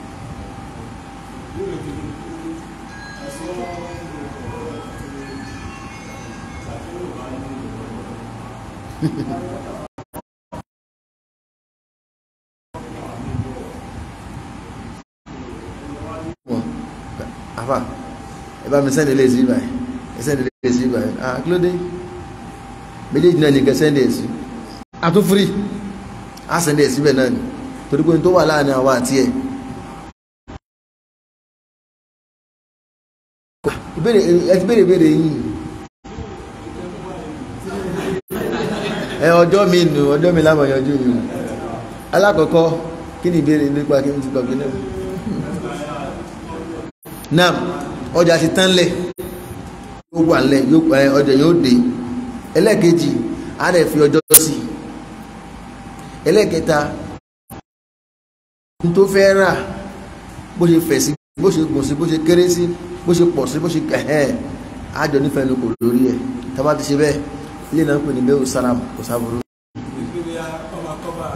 Afa, ẹ bá mi sẹ́ndì lè sí báyìí, ẹ sẹ́ndì lè sí báyìí. Ah, kí ló dé? Méjèèjì náà ní kẹ sẹ́ndì ẹ̀ sí. Àtúnfúrí á sẹ́ndẹ̀ ẹ̀ síbẹ̀ náà ni torí pé tó wà láàrin àwa àti ẹ̀ ẹ ti béèrè béèrè yìí ẹ ọjọ́ mi nù ọjọ́ mi lámọ̀ yanjú yìí alákọ̀ọ́kọ́ kí ni ìbéèrè nípa kí ni ti gbàgbé náà náà ọjà ti tán lẹ̀ yóò wà lẹ̀ ọjà yóò dé ẹlẹ́ẹ̀kejì á rẹ̀ fi ọjọ́ sí ẹlẹ́ẹ̀kẹta tó fẹ́ rà bó ṣe fẹ̀ sí bó ṣe gùn sí bó ṣe kéré sí bó ṣe pọ̀ sí bó ṣe kẹ̀hẹ́ àjọ nífẹ̀ẹ́ ló kò lórí ẹ̀ tábà ti ṣe bẹ́ẹ̀ ilé náà ń pè ní bẹ́ẹ̀ sálàm kò sáburú. ìgbéga ọba kọ́ba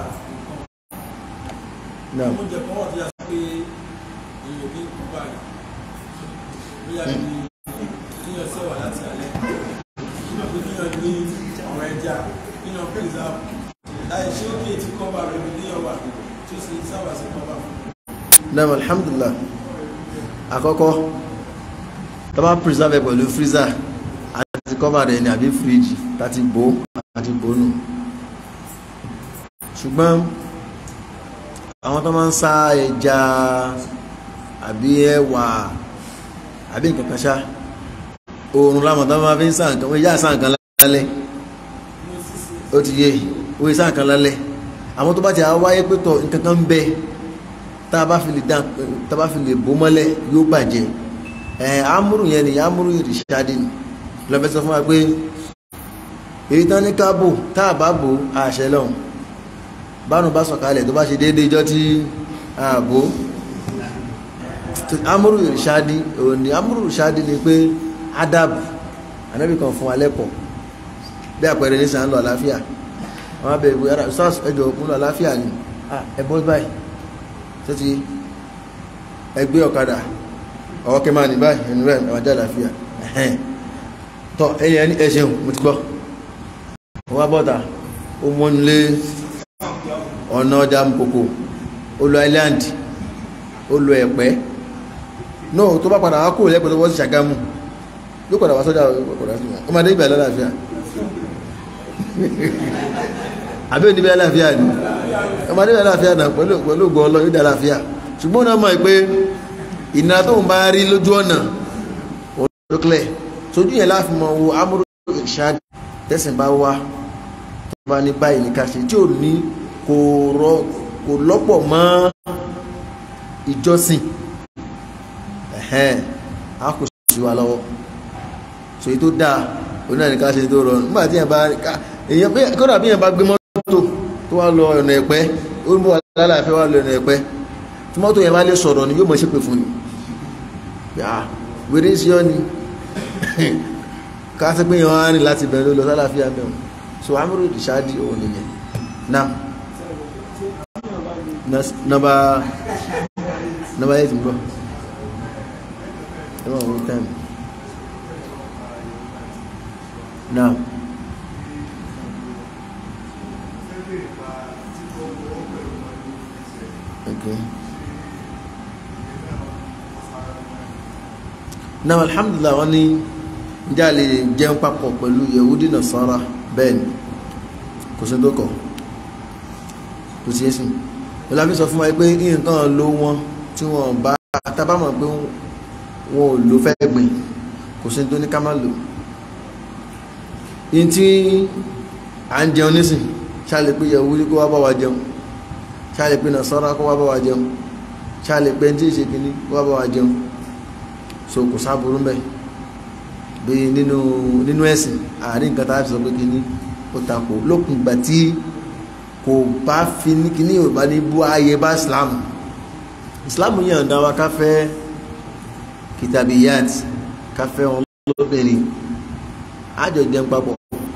náà nǹkan oúnjẹ kan wà tó yà sí pé èèyàn bí kọ́ba rẹ̀ bóyá bí kíyàn sẹ́wà láti alẹ́ àbí kíyàn ní àwọn ẹja kíyàn preserve láì ṣé ó kéètì kọ́ba rẹ̀ bí kíyàn wà tó sì sábà sí kọ́ba fún náà alhamdulillah àkọ́kọ́ tọ́bá preserve ẹ̀ pẹ̀lú freezer àti cover rẹ̀ ní àbí fridge láti bò àti bònú ṣùgbọ́n àwọn tó máa ń sá ẹja àbí ẹwà àbí nǹkan kan ṣá oòrùn láwọn tó máa fi ń sá nǹkan wọ́n yá sá nǹkan lálẹ́ ó ti yé ó yẹ sá nǹkan lálẹ́ àwọn tó bá ti wáyé pé tọ̀ nǹkan kan ń bẹ tá a bá fi lè dán tá a bá fi lè bó mọ́lẹ̀ yóò bàjẹ́ ẹ̀ amúrù yẹn ni amúrù ìrìṣàdì ni lọ́fẹ́ sọ fún wa pé èyí tán ní káàbò tá a bá bò àṣẹ lọ́hùn bánu bá sọ̀kalẹ̀ tó bá ṣe déédéé ijọ́ tí a bò amúrù ìrìṣàdì òní amúrù ìrìṣàdì ni pé adabu anábì kan fún wa lẹ́kọ̀ọ́ bí àpẹẹrẹ ní sàn lọ àlàáfíà wọn á bẹ̀rẹ̀ bóyá sars ẹjọ́ òkun lọ àlàáfíà ni ẹ bọ́ báyìí tó ti ẹgbẹ́ ọ̀kadà ọwọ́ kí máa ní báyìí ẹnu rẹ̀ ẹwà jẹ́ àlàáfíà ẹ̀hẹ́n tọ́ ẹ̀yẹ ẹni ẹ̀ṣẹ̀un mo ti gbọ́ wọ́n bọ́ta ó mọ́nulé ọ̀nà ọjà mpòkò ó lọ island ó lọ ẹ̀pẹ́ no tó bá padà wá kúrò lẹ́pẹ́ tó wọ́n sí Ṣàgámù yóò padà wá sọ́jà ó máa dé ibẹ̀ lálàáfíà àbí òní bẹ́ẹ̀ láàfíà ni ọmọdé bẹ́ẹ̀ láàfíà náà pẹ̀lú pẹ̀lú ògbọ́ ọlọ́ yóò dá láàfíà ṣùgbọ́n náà mọ̀ pé ìnira tó ń bá rí lójú ọ̀nà òdókòlẹ̀ tójú yẹn láàfin mọ̀ wo amúrò ìṣáàdì tẹ̀sìn bá wá tó bá ní báyìí ní ká ṣe tí ò ní kò rọ kò lọ́pọ̀ mọ́ ìjọsìn ẹ̀hẹ́n a kò sí wa lọ́wọ́ so èyí tó dáa onáà ní ká ṣe tó rọrùn nígbà tí yẹn bá èyàn pé kódà bí yẹn bá gbé mọ́tò tó wá lọ ọ̀nà ẹ̀pẹ́ ó ń bọ̀ lálàáfẹ́ wá lọ ọ̀nà ẹ̀pẹ́ tí mọ́tò yẹn bá lè sọ̀rọ̀ ni yóò mọ̀ ṣépè fún ni yà wèrè sí ọ́ ni ká sí pé yẹn wá rìn láti bẹ̀rẹ̀ lọ sálàáfíà mẹ́wọ̀n so amúrò ìṣáájú òun nìyẹn náà nọmba nọmba eight ń bọ̀ ẹ máa wọ time now okay now alhamdulillah wọ́n ní njẹ́ a lè jẹun papọ̀ pẹ̀lú yehudi nasara bẹ́ẹ̀ ni kò sí tó kọ̀ kò sí ẹ̀sìn ìlàbí sọ fún wa pé nǹkan ló wọn tí wọ́n bá tábàmọ̀ pé wọn ò lò fẹ́ gbìn kò sí tó ní ká má lò in tí à ń jẹun nísìn ṣáàlẹ̀ pé yehudi kó wá bá wa jẹun ṣáàlẹ̀ pé nasara kó wá bá wa jẹun ṣáàlẹ̀ pé tí ìṣe kìíní kó wá bá wa jẹun so kò sáburú mẹ́ bí nínú nínú ẹ̀sìn àárín nǹkan tá a fi sọ pé kìíní ó takò lókun ìgbà tí kò bá fi ní kìíní ò bá ní bú ayé bá islam islam yàn dá wa ká fẹ́ kìtàbíyàt ká fẹ́ wọn lóbìnrin àjọ jẹun papọ̀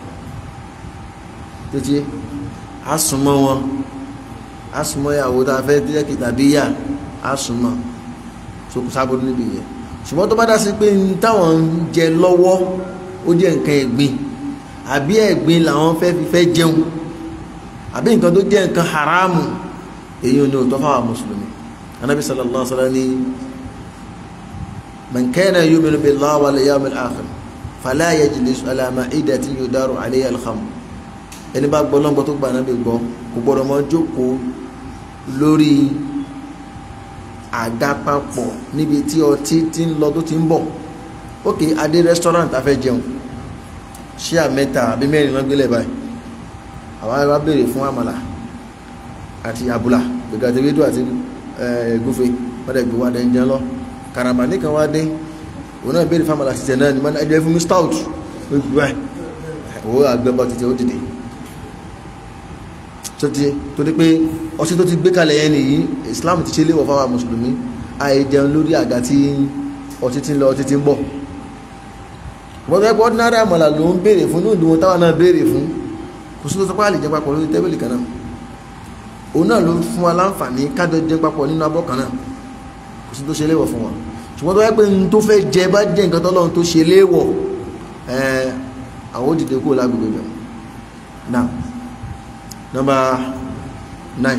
títí asùnmọ́ wọn asùnmọ́ ìyàwó tá a fẹ́ jẹ́ kìtàbíyà asùnmọ́ so kò sábò níbi yẹn ṣùgbọ́n tó bá dá sí pé ní táwọn ń jẹ lọ́wọ́ ó jẹ́ nǹkan ẹ̀gbin àbí ẹ̀gbin làwọn fẹ́ fi fẹ́ jẹun àbí nǹkan tó jẹ́ nǹkan haramu èyí ò ní òótọ́ fáwọn mùsùlùmí anábì sallallahu alaihi wasallam ní man kana yu'minu billahi wal yawmil akhir fala yajlis ala ma'idatin yudaru alayha al-khamr ẹni bá gbọ́ lọ́gbọ́ tó gbà náà bí gbọ́ kò gbọ́dọ̀ mọ́ jókòó lórí àga papọ̀ níbi tí ọtí ti ń lọ tó ti ń bọ̀ ok adé restaurant a fẹ́ jẹun ṣíà mẹ́ta àbí mẹ́rin lọ́n gbélé báyìí àwọn ará béèrè fún àmàlà àti àbúlà pé ìgbàtí wíńdò àti ẹ̀gúfe wọ́n dẹ̀ gbé wá dẹ̀ ń jẹun lọ karamba nìkan wá dé òun náà béèrè fáwọn àti tẹ̀ náà ni wọ́n ẹjọ́ fún mi stout ó gbé wá owó àgbẹ̀bọ̀ títí ó dìde tó ti tó di pé ọtí tó ti gbé kalẹ̀ yẹn nìyí Islam ti ṣe léwọ̀ fáwọn mùsùlùmí àì jẹun lórí àga tí ọtí ti ń lọ ọtí ti ń bọ̀ wọ́n fẹ́ pọ́ ordinary àmàlà ló ń béèrè fún ní ìlú wọn táwọn náà béèrè fún kò sí tó sọpá lè jẹ papọ̀ lórí tẹ́bìlì kan náà òun náà ló fún wa láǹfààní kájọ jẹ papọ̀ nínú abọ́ kan náà kò sí tó ṣe léwọ̀ fún wa ṣùgbọ́n tó wáyé pé n tó fẹ́ jẹ bá jẹ́ nǹkan tọ́lọ́run tó ṣe léwọ̀ ẹ̀ àwọn òdìdè kúrò lágbègbè bẹ̀rẹ̀ now number nine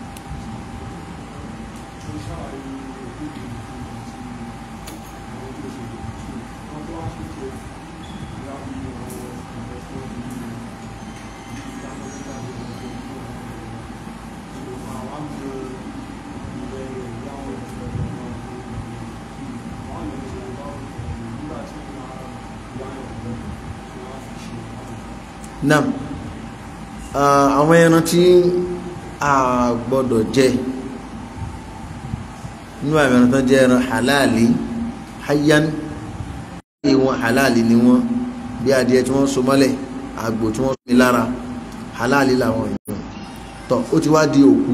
nam àwọn ẹran tí a gbọ́dọ̀ jẹ nínú àwọn ẹran tó jẹ́ ẹran halali hayyan wọn halali ni wọn bí adìẹ tí wọ́n so mọ́lẹ̀ àgbò tí wọ́n mi lára halali làwọn èèyàn tọ́ ó ti wá di òkú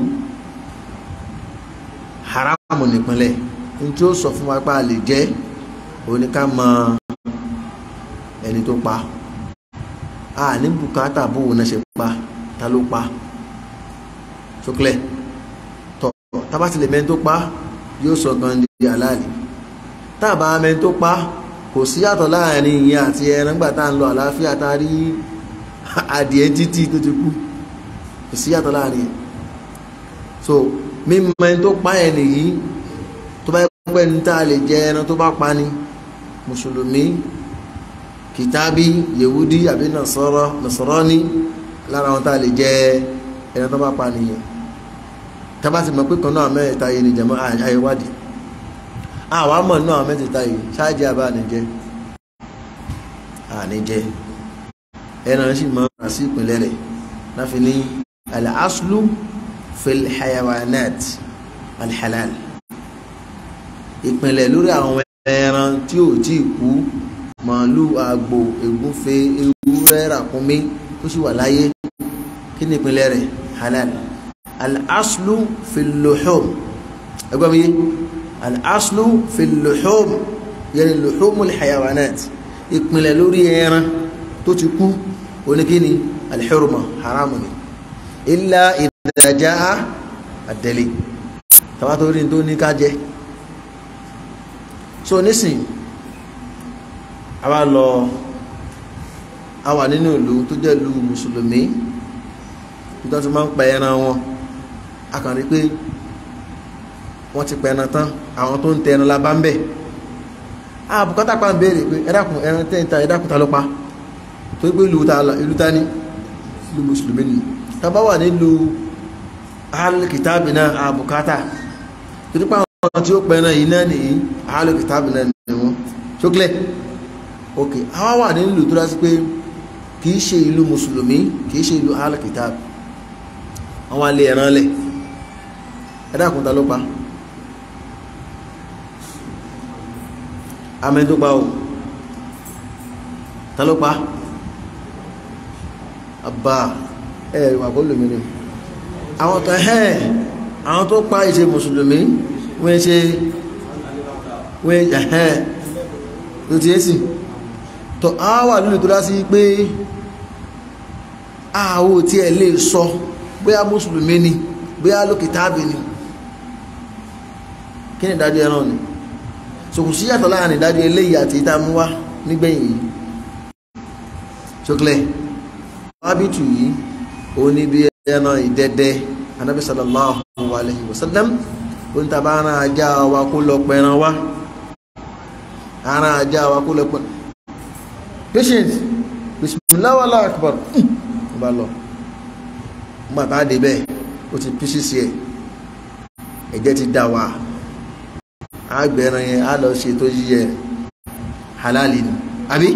haramu nípínlẹ̀ ní tí ó sọ fún wa pé a lè jẹ òun ni ká mọ ẹni tó pa a ní bùkátà bóun náà ṣe pa ta ló pa ṣókèlè tọ tábà tilẹ̀ mẹ́ni tó pa yóò sọ gan di àlàálì tábà mẹ́ni tó pa kò sí yàtọ̀ láàrin ìyẹn àti ẹran gbà tá à ń lọ àlàáfíà tá a rí adìẹ títí tó ti kú kò sí yàtọ̀ láàrin ẹ̀ so mímọ ẹni tó pa ẹ̀ nìyí tó bá pẹ́ ní tá a lè jẹ ẹran tó bá pa ni mùsùlùmí kìtàbí yehudi àbí nasọ́rọ́ nasọ́rọ́ní lára wọn tá a lè jẹ ẹran tó bá pa nìyẹn tábà ti mọ̀ pé kan náà mẹ́ta yìí ni jẹ̀mọ́ àyẹ̀wádìí àwa mọ̀ náà mẹ́tẹ̀ẹ̀ta yìí ṣáàjì àbá àníjẹ́ àníjẹ́ ẹran sì mọ́ ra sí ìpínlẹ̀ rẹ̀ láfi ní al-aslu fil hayawanat al-halal ìpínlẹ̀ lórí àwọn ẹran tí ò tí kú màálù àgbò ègúnfe ewúrẹ́ ràkúnmí tó sì wà láyé kí ni ìpínlẹ̀ rẹ̀ halal al-aslu fil luhum ẹgbẹ́ mi yé al-aslu fil luhum yẹni luhumul hayawanat ìpínlẹ̀ lórí ẹran tó ti kú oníkíni al-hurma haramu ni illa idha jaa ad-dalil tàbátò rí tó ní ká jẹ so nísìn a wá lọ a wà nínú ìlú tó jẹ́ ìlú mùsùlùmí nítorí tó máa ń pa ẹran wọn a kàn rí pé wọ́n ti pa ẹran tán àwọn tó ń tẹ ẹran la bá ń bẹ̀ a bùkátà pa ń béèrè pé ẹ̀dàkùn ẹran tẹ́ ń ta ẹ̀dàkùn ta ló pa tó gbé ìlú ta ní ìlú mùsùlùmí ni ta bá wà nílùú alìkìtàbì náà a bùkátà tó nípa àwọn tí ó pa ẹran yìí náà nìyí alìkìtàbì náà ni wọ́n ṣókílẹ̀ ok àwa wà nílùú tó dá sí pé kìí ṣe ìlú mùsùlùmí kìí ṣe ìlú alìkìtàbì àwọn alẹ́ ẹ̀ràn lẹ̀ ẹ̀dàkùn ta ló pa amẹ́ tó pa o ta ló pa àbá ẹ̀ wà kó lómìnir àwọn tó ẹ̀ àwọn tó pa ìṣe mùsùlùmí wọ́n ṣe wọ́n ẹ̀ tó ti ẹ́sì tó á wà nínú tó dá sí pé àwọ̀ tí ẹ lè sọ bóyá mùsùlùmí ni bóyá lókìtàbí ni kí ni ìdájọ́ ẹran ni sòkùn sí yàtọ̀ láàrin ìdájọ́ eléyìí àti ìta mú wá nígbẹ̀yìn yìí ṣókèlè wábìtù yìí òun ní bí ẹran ìdẹ́dẹ́ anábì sallallahu alayhi wa sallam òun tàbá ara ajá wa kó lọ pẹran wá ara ajá wa kó lọ pẹran patient bismillah wallahu akbar ó bá lọ nígbà tá a dé bẹ́ẹ̀ ó ti písí sí ẹ̀ ẹ̀jẹ̀ ti dà wá agbẹ̀rẹ̀ yẹn á lọ ṣe tó yíyẹ halali ni àbí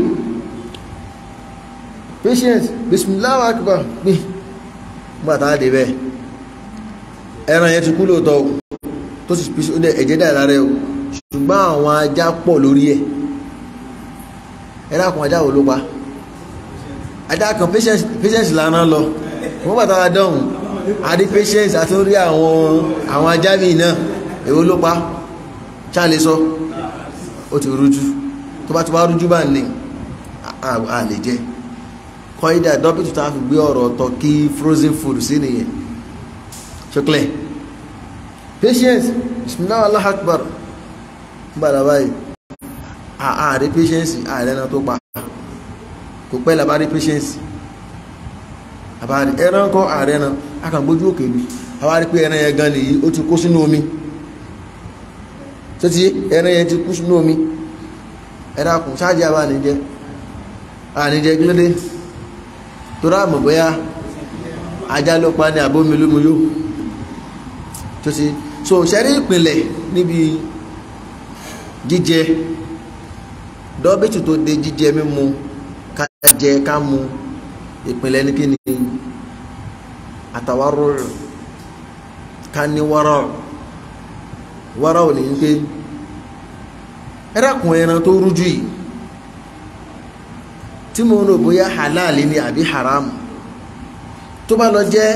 patient bismillah akbar pín nígbà tá a dé bẹ́ẹ̀ ẹran yẹn ti kú lóòótọ́ o tó sì fi ẹ̀jẹ̀ dà lára ẹ o ṣùgbọ́n àwọn ajá pọ̀ lórí ẹ̀ ẹ̀rọ àkùn ajá wo ló pa ajá kan patience lànà lọ wọ́n bàtà wa dọ̀hùn àdí patience àti orí àwọn àwọn ajá mi náà èwo ló pa ṣáà lè sọ ó ti rújú tó bá ti wá rújú bá ní a lè jẹ kọ́ídà dọ́pítù tá a fi gbé ọ̀rọ̀ ọ̀tọ̀ kí frozen food sí nìyẹn ṣọklẹ̀ patience bismillah allah akbar gbàdá báyìí ààrẹ patience ààrẹ náà tó pa kò pẹ́ làbárí patience àbárí ẹran kọ́ ààrẹ náà akàgbójú òkè mi àwárí pé ẹran yẹn gan nìyí ó ti kó sínú omi tó ti ẹran yẹn ti kú sínú omi ẹ̀dá kùn sáàjì àbá àníjẹ́ àníjẹ́ kí ló dé tó ráàmù bóyá ajá ló pa ní àbómi lómi yó tó ti so ṣẹ́rí ìpìnlẹ̀ níbi jíjẹ dọ́bìtì tó de jíjẹ mímu ká jẹ ká mu ìpìnlẹ̀ ní kí ni àtàwárò ká ní wárọ̀ wárọ̀ ò ní pé ẹ̀rẹ́kùn ẹran tó rújú yìí tí mo rò bóyá halali ni àbí haramu tó bá lọ jẹ́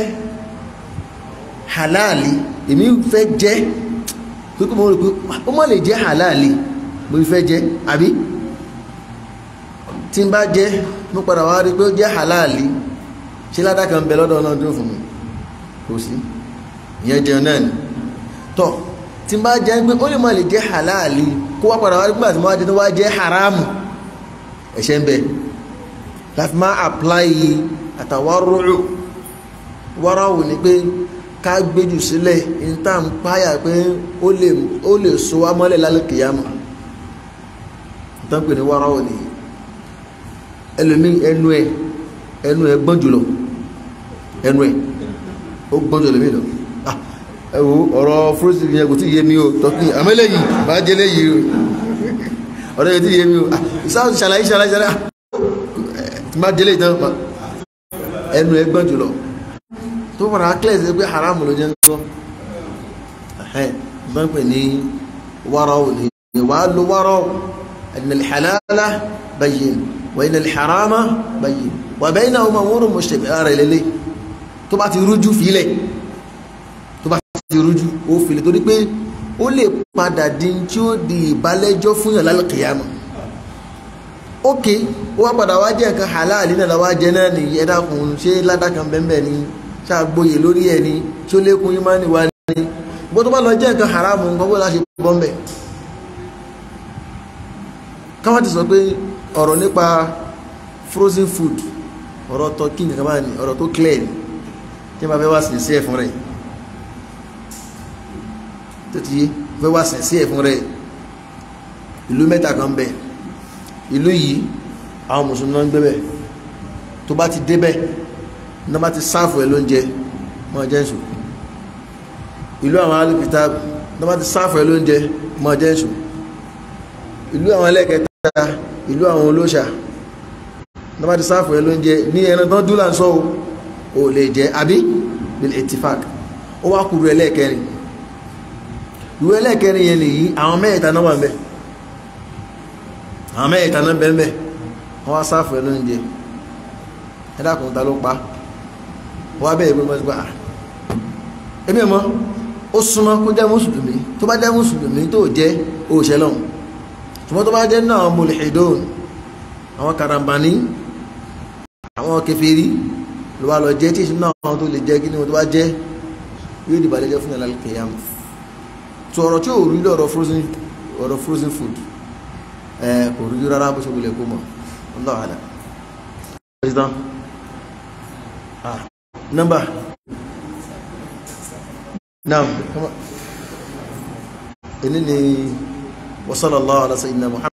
halali èmi fẹ́ jẹ́ pípẹ́ mo rò pé ó mọ́ lè jẹ́ halali mo fẹ́ jẹ́ àbí tí n bá jẹ́ mo padà wá rí pé ó jẹ́ halali ṣé ládàá kan bẹ lọ́dọ̀ náà dúró fún mi kò sí ìyẹn jẹun náà ni tọ́ tí n bá jẹ́ pé ó lè má lè jẹ́ halali kó wá padà wá nígbà tí mo wá jẹ́ tó wá jẹ́ haramu ẹ̀ṣẹ̀ ń bẹ láti máa apply àtàwárúrù wáràwù ni pé ká gbéjù sílẹ̀ níta ń páyà pé ó lè ó lè so wá mọ́lẹ̀ lálẹ́ kìyàmù níta ń pè ní wáràwù ni ẹlòmí ẹnu ẹ ẹnu ẹ gbọ́n jùlọ ẹnu ẹ ó gbọ́n jùlọ mí lọ ẹwọ ọ̀rọ̀ fúrúsì yẹn kò tí yé mi o tọ́kì àmẹ́lẹ̀ yìí bá jẹ́lẹ̀ yìí o ọ̀rọ̀ yẹn tí yé mi o ìsáà ṣàlàyé ṣàlàyé ṣàlàyé tí má jẹ́lẹ̀ ìtàn pa ẹnu ẹgbọ́n jùlọ tó fara kílẹ̀ sí pé haram ló jẹ́ ńkọ́ ẹ̀hẹ́n bá ń pè ní wárọ̀ ní wà á lo wárọ̀ ẹ̀nà ìhàlálà bayyin wà ẹ̀nà ìhàrámà bayyin wà bẹ́ẹ̀ náà wọ́n wọ́n mọ̀ ṣe ara ìlẹ́lẹ́ tó bá ti rújú fílẹ̀ ti rújú ó fìlẹ̀ torí pé ó lè padà di tí ó di ìbálẹ́jọ́ fún yàn lálùkìyàmù ok ó wá padà wá jẹ́ nǹkan halali náà wá jẹ́ náà nìyí ẹ̀dá kùn ṣé ládàkàn bẹ́ẹ̀ ni ṣàgbóyè lórí ẹ̀ ni tí ó lékun yín máa ń wá ní bó tó bá lọ jẹ́ nǹkan haramu nǹkan bó láṣẹ bọ́m̀bẹ̀ káwọn ti sọ pé ọ̀rọ̀ nípa frozen food ọ̀rọ̀ turkey nǹkan báyìí ọ̀rọ̀ tó clear ni tí wọ́n bá fẹ́ wá sí sí ẹ̀ fún rẹ̀ tó ti yé fẹ́ wá sẹ̀ sí ẹ̀ fún rẹ̀ ìlú mẹ́ta kan bẹ̀ ìlú yìí àwọn mùsùlùmí náà ń gbé bẹ̀ tó bá ti dé bẹ̀ náà bá ti sáàfù ẹ̀ lóúnjẹ mọ́ jẹ́ ìṣù ìlú àwọn alùpìtà náà bá ti sáàfù ẹ̀ lóúnjẹ mọ́ jẹ́ ìṣù ìlú àwọn ẹlẹ́kẹta ìlú àwọn olóṣà náà bá ti sáàfù ẹ̀ lóúnjẹ ní ẹran tán dúlà ń sọ ò lè jẹ́ àbí bil ittifaq ó wá kúrú ẹlẹ́kẹrin ìwé ẹlẹ́kẹrin yẹn nìyí àwọn mẹ́ẹ̀ta náà wà ń bẹ̀ àwọn mẹ́ẹ̀ta náà bẹ̀ ń bẹ̀ wọ́n wá sáfù ẹ̀ lóúnjẹ ẹ̀dàkùn ta ló pa wọ́n wá bẹ́ẹ̀ pé wọ́n ti gbà ẹ̀mí ẹ̀mọ́ ó súnmọ́ kó jẹ́ mùsùlùmí tó bá jẹ́ mùsùlùmí tó jẹ́ òṣèlọ́hùn ṣùgbọ́n tó bá jẹ́ náà mulhidun àwọn karambani àwọn kèfèrí ló wá lọ jẹ́ tí ìṣúná àwọn tó lè jẹ́ kí ni wọ́n tó bá jẹ́ yóò dìbà lẹ́jọ́ fún ìyàlá kìyàmù so ọ̀rọ̀ tí ò rí lọ́rọ̀ frozen ọ̀rọ̀ frozen food ẹ kò rí rárá bó ṣe wulẹ̀ kó mọ̀ Allahu a'lam. president ah number naam ẹni ni wa sallallahu ala sayyidina Muhammad